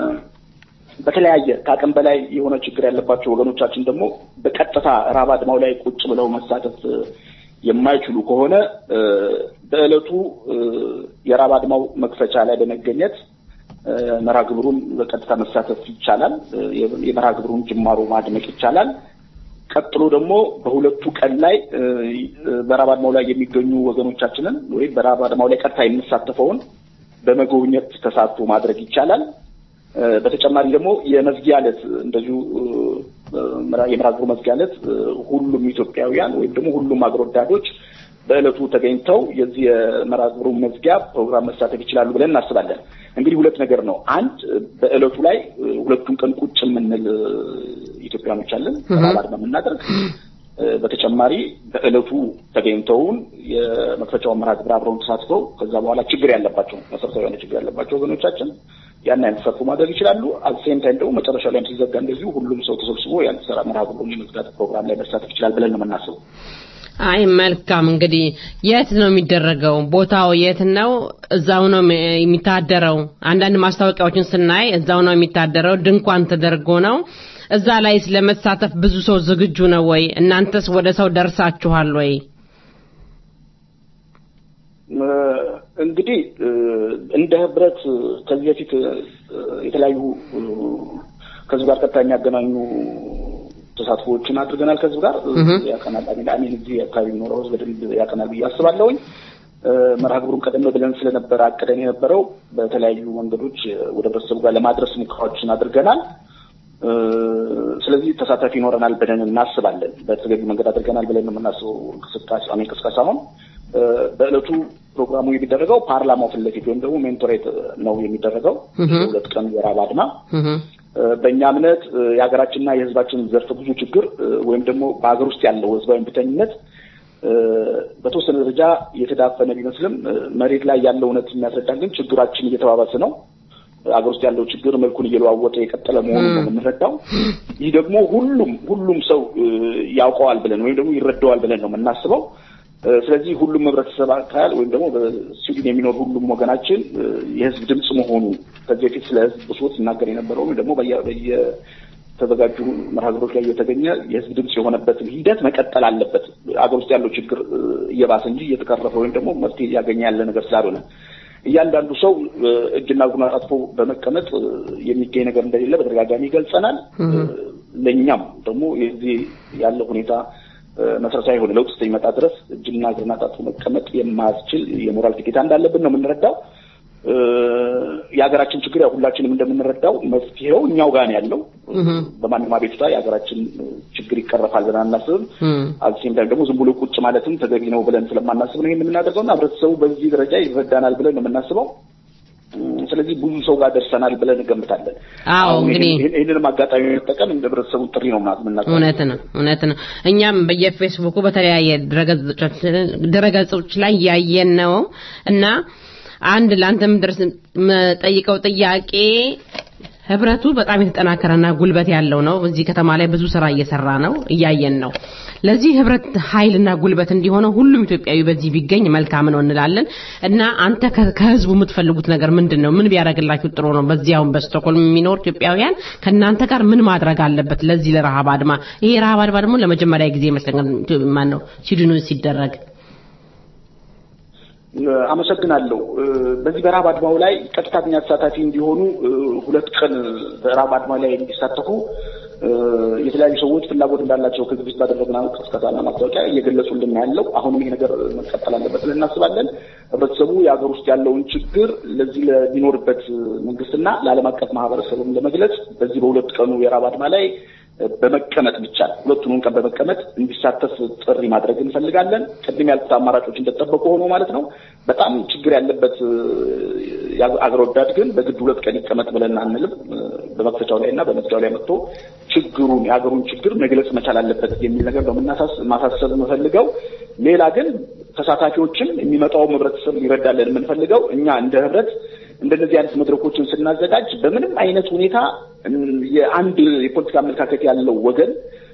በተለያየ ከአቅም በላይ የሆነ ችግር ያለባቸው ወገኖቻችን ደግሞ በቀጥታ ረሃብ አድማው ላይ ቁጭ ብለው መሳተፍ እ፣ የማይችሉ ከሆነ እ፣ በዕለቱ እ፣ የረሃብ አድማው መክፈቻ ላይ በመገኘት እ፣ መርሃ ግብሩን በቀጥታ መሳተፍ ይቻላል። እ፣ የመርሃ ግብሩን ጅማሮ ማድመቅ ይቻላል። ቀጥሎ ደግሞ በሁለቱ ቀን ላይ እ፣ በረሃብ አድማው ላይ የሚገኙ ወገኖቻችንን ወይም በረሃብ አድማው ላይ ቀጥታ የሚሳተፈውን በመጎብኘት ተሳትፎ ማድረግ ይቻላል። እ፣ በተጨማሪ ደግሞ የመዝጊያ ዕለት እንደዚሁ እ፣ ምራ- የመርሃ ግብሩ መዝጊያ ዕለት እ፣ ሁሉም ኢትዮጵያውያን ወይም ደግሞ ሁሉም አገር ወዳዶች በዕለቱ ተገኝተው የዚህ የመርሃ ግብሩ መዝጊያ ፕሮግራም መሳተፍ ይችላሉ ብለን እናስባለን። እንግዲህ ሁለት ነገር ነው። አንድ በዕለቱ ላይ እ፣ ሁለቱን ቀን ቁጭ የምንል እ፣ ኢትዮጵያኖች አለን ረሃብ አድማ የምናደርግ እ፣ በተጨማሪ በዕለቱ ተገኝተውን የመክፈቻውን መርሃ ግብር አብረውን ተሳትፈው ከዛ በኋላ ችግር ያለባቸው መሰረታዊ የሆነ ችግር ያለባቸው ወገኖቻችን ያን አይነት ተሳትፎ ማድረግ ይችላሉ። አሴም ታይም ደግሞ መጨረሻ ላይም ሲዘጋ እንደዚሁ ሁሉም ሰው ተሰብስቦ ያን ስራ መርሃ ግብሩን የመዝጋት ፕሮግራም ላይ መሳተፍ ይችላል ብለን ነው የምናስበው። አይ መልካም እንግዲህ የት ነው የሚደረገው? ቦታው የት ነው? እዛው ነው የሚ- የሚታደረው? አንዳንድ ማስታወቂያዎችን ስናይ እዛው ነው የሚታደረው፣ ድንኳን ተደርጎ ነው። እዛ ላይ ለመሳተፍ ብዙ ሰው ዝግጁ ነው ወይ? እናንተስ ወደ ሰው ደርሳችኋል ወይ? እ፣ እንግዲህ እ፣ እንደ ህብረት እ፣ ከዚህ በፊት እ፣ የተለያዩ እ፣ ከህዝብ ጋር ቀጥታ የሚያገናኙ ተሳትፎዎችን አድርገናል። ከህዝብ ጋር እ፣ እህ። ያቀናል አሚን አሚን እዚህ አካባቢ የሚኖረው ህዝብ በደንብ ያቀናል ብዬ አስባለሁኝ። መርሃ ግብሩን ቀደም ብለን ስለነበረ አቅደን የነበረው በተለያዩ መንገዶች ወደ ህብረተሰቡ ጋር ለማድረስ ሙከራዎችን አድርገናል። ስለዚህ ተሳታፊ ይኖረናል ብለን እናስባለን። በተገቢ መንገድ አድርገናል ብለን የምናስበው እንቅስቃሴ አሜን ቅስቀሳ አሁን በእለቱ ፕሮግራሙ የሚደረገው ፓርላማው ፊት ለፊት ወይም ደግሞ ሜንቶሬት ነው የሚደረገው ሁለት ቀን የራብ አድማ በእኛ እምነት የሀገራችንና የህዝባችን ዘርፈ ብዙ ችግር ወይም ደግሞ በሀገር ውስጥ ያለው ህዝባዊ እምቢተኝነት በተወሰነ ደረጃ የተዳፈነ ቢመስልም መሬት ላይ ያለው እውነት የሚያስረዳን ግን ችግራችን እየተባባሰ ነው። ሀገር ውስጥ ያለው ችግር መልኩን እየለዋወጠ የቀጠለ መሆኑን ነው የምንረዳው። ይህ ደግሞ ሁሉም ሁሉም ሰው ያውቀዋል ብለን ወይም ደግሞ ይረዳዋል ብለን ነው የምናስበው። ስለዚህ ሁሉም ህብረተሰብ አካል ወይም ደግሞ በስዊድን የሚኖር ሁሉም ወገናችን የህዝብ ድምፅ መሆኑ ከዚህ በፊት ስለ ህዝብ ብሶት ሲናገር የነበረው ወይም ደግሞ በየተዘጋጁ መርሃ ግብሮች ላይ የተገኘ የህዝብ ድምፅ የሆነበትን ሂደት መቀጠል አለበት። ሀገር ውስጥ ያለው ችግር እየባሰ እንጂ እየተቀረፈ ወይም ደግሞ መፍትሄ እያገኘ ያለ ነገር ስላልሆነ እያንዳንዱ ሰው እጅና እግሩን አጣጥፎ በመቀመጥ የሚገኝ ነገር እንደሌለ በተደጋጋሚ ይገልጸናል። ለእኛም ደግሞ የዚህ ያለው ሁኔታ መሰረታዊ የሆነ ለውጥ እስከሚመጣ ድረስ እጅና እግርን አጣጥፎ መቀመጥ የማያስችል የሞራል ግዴታ እንዳለብን ነው የምንረዳው። የሀገራችን ችግር ያው ሁላችንም እንደምንረዳው መፍትሄው እኛው ጋር ነው ያለው። በማንም አቤቱታ የሀገራችን ችግር ይቀረፋል ብለን አናስብም። አልሲም ታይም ደግሞ ዝም ብሎ ቁጭ ማለትም ተገቢ ነው ብለን ስለማናስብ ነው ይሄን የምናደርገው እና ህብረተሰቡ በዚህ ደረጃ ይረዳናል ብለን ነው የምናስበው። ስለዚህ ብዙ ሰው ጋር ደርሰናል ብለን እንገምታለን። አዎ እንግዲህ ይህንንም አጋጣሚ መጠቀም እንደ ህብረተሰቡን ጥሪ ነው ምናምን እውነት ነው እውነት ነው። እኛም በየፌስቡኩ በተለያየ ድረገጾች ላይ ያየን ነው እና አንድ ለአንተም ድረስ ጠይቀው ጥያቄ ህብረቱ በጣም የተጠናከረና ጉልበት ያለው ነው። እዚህ ከተማ ላይ ብዙ ስራ እየሰራ ነው፣ እያየን ነው። ለዚህ ህብረት ኃይልና ጉልበት እንዲሆነው ሁሉም ኢትዮጵያዊ በዚህ ቢገኝ መልካም ነው እንላለን እና አንተ ከህዝቡ የምትፈልጉት ነገር ምንድን ነው? ምን ቢያደርግላችሁ ጥሩ ነው? በዚህ አሁን በስቶኮልም የሚኖር ኢትዮጵያውያን ከእናንተ ጋር ምን ማድረግ አለበት? ለዚህ ለረሃብ አድማ ይሄ ረሃብ አድማ ደግሞ ለመጀመሪያ ጊዜ ይመስለኛል ማን ነው ሲድኑ ሲደረግ አመሰግናለሁ። በዚህ በረሃብ አድማው ላይ ቀጥተኛ ተሳታፊ እንዲሆኑ ሁለት ቀን በረሃብ አድማ ላይ እንዲሳተፉ የተለያዩ ሰዎች ፍላጎት እንዳላቸው ከዚህ በፊት ባደረግነው ቅስቀሳና ማስታወቂያ እየገለጹልን ያለው አሁንም ይሄ ነገር መቀጠል አለበት ብለን እናስባለን። ህብረተሰቡ የሀገር ውስጥ ያለውን ችግር ለዚህ ለሚኖርበት መንግስትና ለዓለም አቀፍ ማህበረሰብም ለመግለጽ በዚህ በሁለት ቀኑ የረሃብ አድማ ላይ በመቀመጥ ብቻ ሁለቱንም ቀን በመቀመጥ እንዲሳተፍ ጥሪ ማድረግ እንፈልጋለን። ቅድም ያልኩት አማራጮች እንደተጠበቁ ሆኖ ማለት ነው። በጣም ችግር ያለበት አገር ወዳድ ግን በግድ ሁለት ቀን ይቀመጥ ብለን አንልም። በመክፈቻው ላይ እና በመዝጊያው ላይ መጥቶ ችግሩን የሀገሩን ችግር መግለጽ መቻል አለበት የሚል ነገር ነው ማሳሰብ የምፈልገው። ሌላ ግን ተሳታፊዎችም የሚመጣውም ህብረተሰብ ይረዳለን የምንፈልገው እኛ እንደ ህብረት እንደነዚህ አይነት መድረኮችን ስናዘጋጅ በምንም አይነት ሁኔታ የአንድ የፖለቲካ አመለካከት ያለው ወገን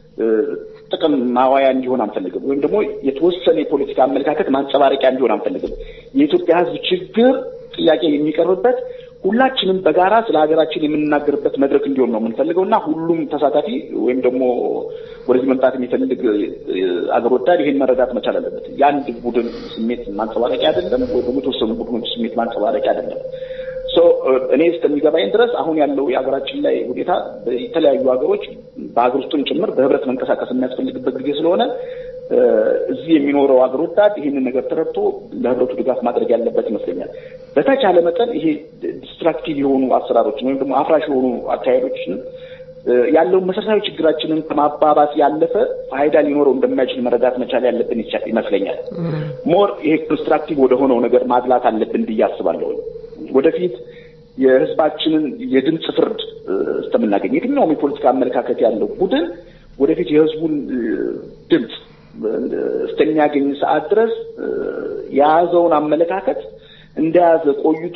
ጥቅም ማዋያ እንዲሆን አንፈልግም፣ ወይም ደግሞ የተወሰነ የፖለቲካ አመለካከት ማንጸባረቂያ እንዲሆን አንፈልግም። የኢትዮጵያ ህዝብ ችግር ጥያቄ የሚቀርብበት ሁላችንም በጋራ ስለ ሀገራችን የምንናገርበት መድረክ እንዲሆን ነው የምንፈልገው እና ሁሉም ተሳታፊ ወይም ደግሞ ወደዚህ መምጣት የሚፈልግ አገር ወዳድ ይሄን መረዳት መቻል አለበት። የአንድ ቡድን ስሜት ማንጸባረቂያ አይደለም፣ ወይ ደግሞ የተወሰኑ ቡድኖች ስሜት ማንጸባረቂያ አይደለም። እኔ እስከሚገባኝ ድረስ አሁን ያለው የሀገራችን ላይ ሁኔታ የተለያዩ ሀገሮች በሀገር ውስጥም ጭምር በህብረት መንቀሳቀስ የሚያስፈልግበት ጊዜ ስለሆነ እዚህ የሚኖረው ሀገር ወዳድ ይህንን ነገር ተረድቶ ለህብረቱ ድጋፍ ማድረግ ያለበት ይመስለኛል። በተቻለ መጠን ይሄ ዲስትራክቲቭ የሆኑ አሰራሮችን ወይም ደግሞ አፍራሽ የሆኑ አካሄዶችን ያለውን መሰረታዊ ችግራችንን ከማባባስ ያለፈ ፋይዳ ሊኖረው እንደማይችል መረዳት መቻል ያለብን ይመስለኛል። ሞር ይሄ ኮንስትራክቲቭ ወደ ሆነው ነገር ማድላት አለብን ብዬ አስባለሁ። ወደፊት የህዝባችንን የድምፅ ፍርድ እስከምናገኝ የትኛውም የፖለቲካ አመለካከት ያለው ቡድን ወደፊት የህዝቡን ድምፅ እስከሚያገኝ ሰዓት ድረስ የያዘውን አመለካከት እንደያዘ ቆይቶ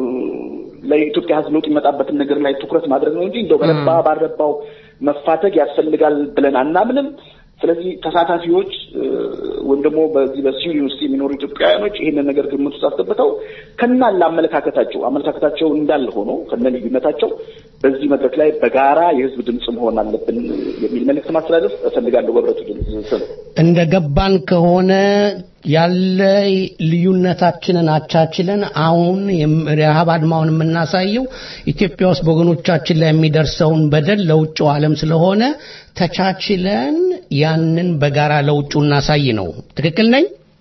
ለኢትዮጵያ ህዝብ ለውጥ የሚመጣበትን ነገር ላይ ትኩረት ማድረግ ነው እንጂ እንደው በረባ ባረባው መፋተግ ያስፈልጋል ብለን አናምንም። ስለዚህ ተሳታፊዎች ወይም ደግሞ በዚህ በስዊድን ውስጥ የሚኖሩ ኢትዮጵያውያኖች ይህንን ነገር ግምት ውስጥ አስገብተው ከናለ አመለካከታቸው አመለካከታቸው እንዳለ ሆኖ ከነ ልዩነታቸው በዚህ መድረክ ላይ በጋራ የህዝብ ድምፅ መሆን አለብን የሚል መልእክት ማስተላለፍ እፈልጋለሁ። በህብረቱ ድምፅ ስም እንደ ገባን ከሆነ ያለ ልዩነታችንን አቻችለን አሁን ረሃብ አድማውን የምናሳየው ኢትዮጵያ ውስጥ በወገኖቻችን ላይ የሚደርሰውን በደል ለውጭው ዓለም ስለሆነ ተቻችለን ያንን በጋራ ለውጩ እናሳይ ነው። ትክክል ነኝ?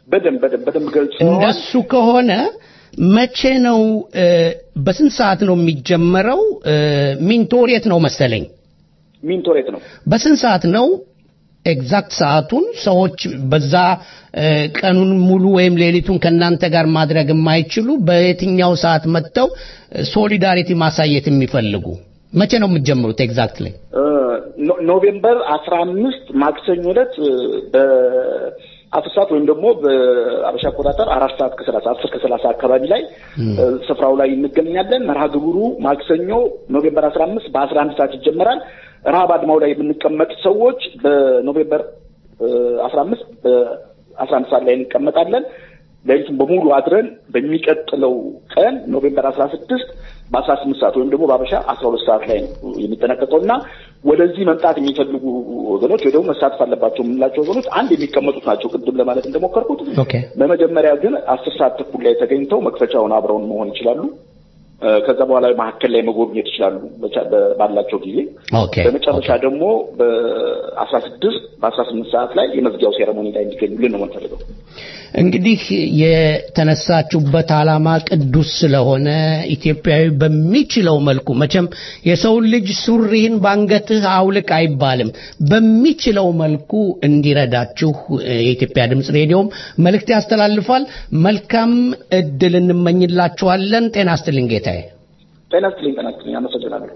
በደንብ በደንብ በደንብ ገልጸዋል። እንደሱ ከሆነ መቼ ነው እ፣ በስንት ሰዓት ነው የሚጀመረው? እ፣ ሚንቶሬት ነው መሰለኝ። ሚንቶሬት ነው በስንት ሰዓት ነው ኤግዛክት ሰዓቱን ሰዎች በዛ እ፣ ቀኑን ሙሉ ወይም ሌሊቱን ከእናንተ ጋር ማድረግ የማይችሉ በየትኛው ሰዓት መጥተው ሶሊዳሪቲ ማሳየት የሚፈልጉ መቼ ነው የምትጀምሩት ኤግዛክትሊ? እ፣ ኖ- ኖቬምበር አስራ አምስት ማክሰኞ ዕለት እ፣ በአስር ሰዓት ወይም ደግሞ በአበሻ አቆጣጠር አራት ሰዓት ከሰላሳ አስር ከሰላሳ አካባቢ ላይ እ፣ ስፍራው ላይ እንገኛለን። መርሃ ግብሩ ማክሰኞ ኖቬምበር አስራ አምስት በአስራ አንድ ሰዓት ይጀመራል። ረሃብ አድማው ላይ የምንቀመጥ ሰዎች በኖቬምበር አስራ አምስት በአስራ አንድ ሰዓት ላይ እንቀመጣለን። ሌሊቱን በሙሉ አድረን በሚቀጥለው ቀን ኖቬምበር አስራ ስድስት በአስራ ስምንት ሰዓት ወይም ደግሞ በአበሻ አስራ ሁለት ሰዓት ላይ ነው የሚጠናቀቀው እና ወደዚህ መምጣት የሚፈልጉ ወገኖች ወይ ደግሞ መሳተፍ አለባቸው የምንላቸው ወገኖች አንድ የሚቀመጡት ናቸው። ቅድም ለማለት እንደሞከርኩት ኦኬ በመጀመሪያ ግን አስር ሰዓት ተኩል ላይ ተገኝተው መክፈቻውን አብረውን መሆን ይችላሉ። እ፣ ከዛ በኋላ መካከል ላይ መጎብኘት ይችላሉ በቻ- በ- ባላቸው ጊዜ። ኦኬ በመጨረሻ ደግሞ በአስራ ስድስት በአስራ ስምንት ሰዓት ላይ የመዝጊያው ሴረሞኒ ላይ እንዲገኙልን ነው የምንፈልገው። እንግዲህ የተነሳችሁበት ዓላማ ቅዱስ ስለሆነ ኢትዮጵያዊ በሚችለው መልኩ መቼም የሰው ልጅ ሱሪህን ባንገትህ አውልቅ አይባልም። በሚችለው መልኩ እንዲረዳችሁ እ፣ የኢትዮጵያ ድምፅ ሬዲዮም መልእክት ያስተላልፋል። መልካም እድል እንመኝላችኋለን። ጤና ይስጥልኝ ጌታዬ። ጤና ይስጥልኝ። ጤና ይስጥልኝ። አመሰግናለሁ።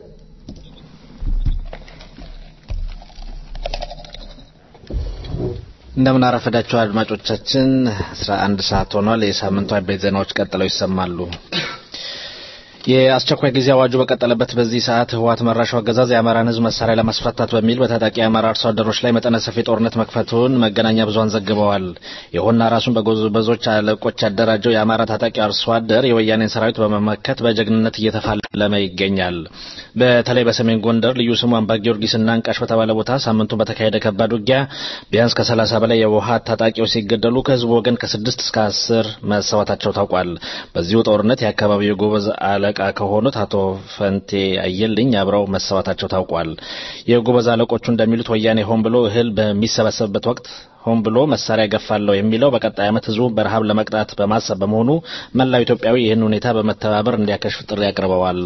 እንደምን አረፈዳችሁ አድማጮቻችን 11 ሰዓት ሆኗል የሳምንቱ አበይት ዜናዎች ቀጥለው ይሰማሉ የአስቸኳይ ጊዜ አዋጁ በቀጠለበት በዚህ ሰዓት ህወሓት መራሹ አገዛዝ የአማራን ህዝብ መሳሪያ ለማስፈታት በሚል በታጣቂ የአማራ አርሶ አደሮች ላይ መጠነ ሰፊ ጦርነት መክፈቱን መገናኛ ብዙኃን ዘግበዋል። ይሁንና ራሱን በጎበዞች አለቆች ያደራጀው የአማራ ታጣቂ አርሶ አደር የወያኔን ሰራዊት በመመከት በጀግንነት እየተፋለመ ይገኛል። በተለይ በሰሜን ጎንደር ልዩ ስሙ አምባ ጊዮርጊስና አንቃሽ በተባለ ቦታ ሳምንቱን በተካሄደ ከባድ ውጊያ ቢያንስ ከሰላሳ በላይ የህወሓት ታጣቂዎች ሲገደሉ ከህዝቡ ወገን ከስድስት እስከ አስር መሰዋታቸው ታውቋል። በዚሁ ጦርነት የአካባቢው የጎበዝ አለቃ ከሆኑት አቶ ፈንቴ አየልኝ አብረው መሰዋታቸው ታውቋል። የጎበዝ አለቆቹ እንደሚሉት ወያኔ ሆን ብሎ እህል በሚሰበሰብበት ወቅት ሆን ብሎ መሳሪያ ገፋለሁ የሚለው በቀጣይ ዓመት ህዝቡ በረሃብ ለመቅጣት በማሰብ በመሆኑ መላው ኢትዮጵያዊ ይህን ሁኔታ በመተባበር እንዲያከሽፍ ጥሪ አቅርበዋል።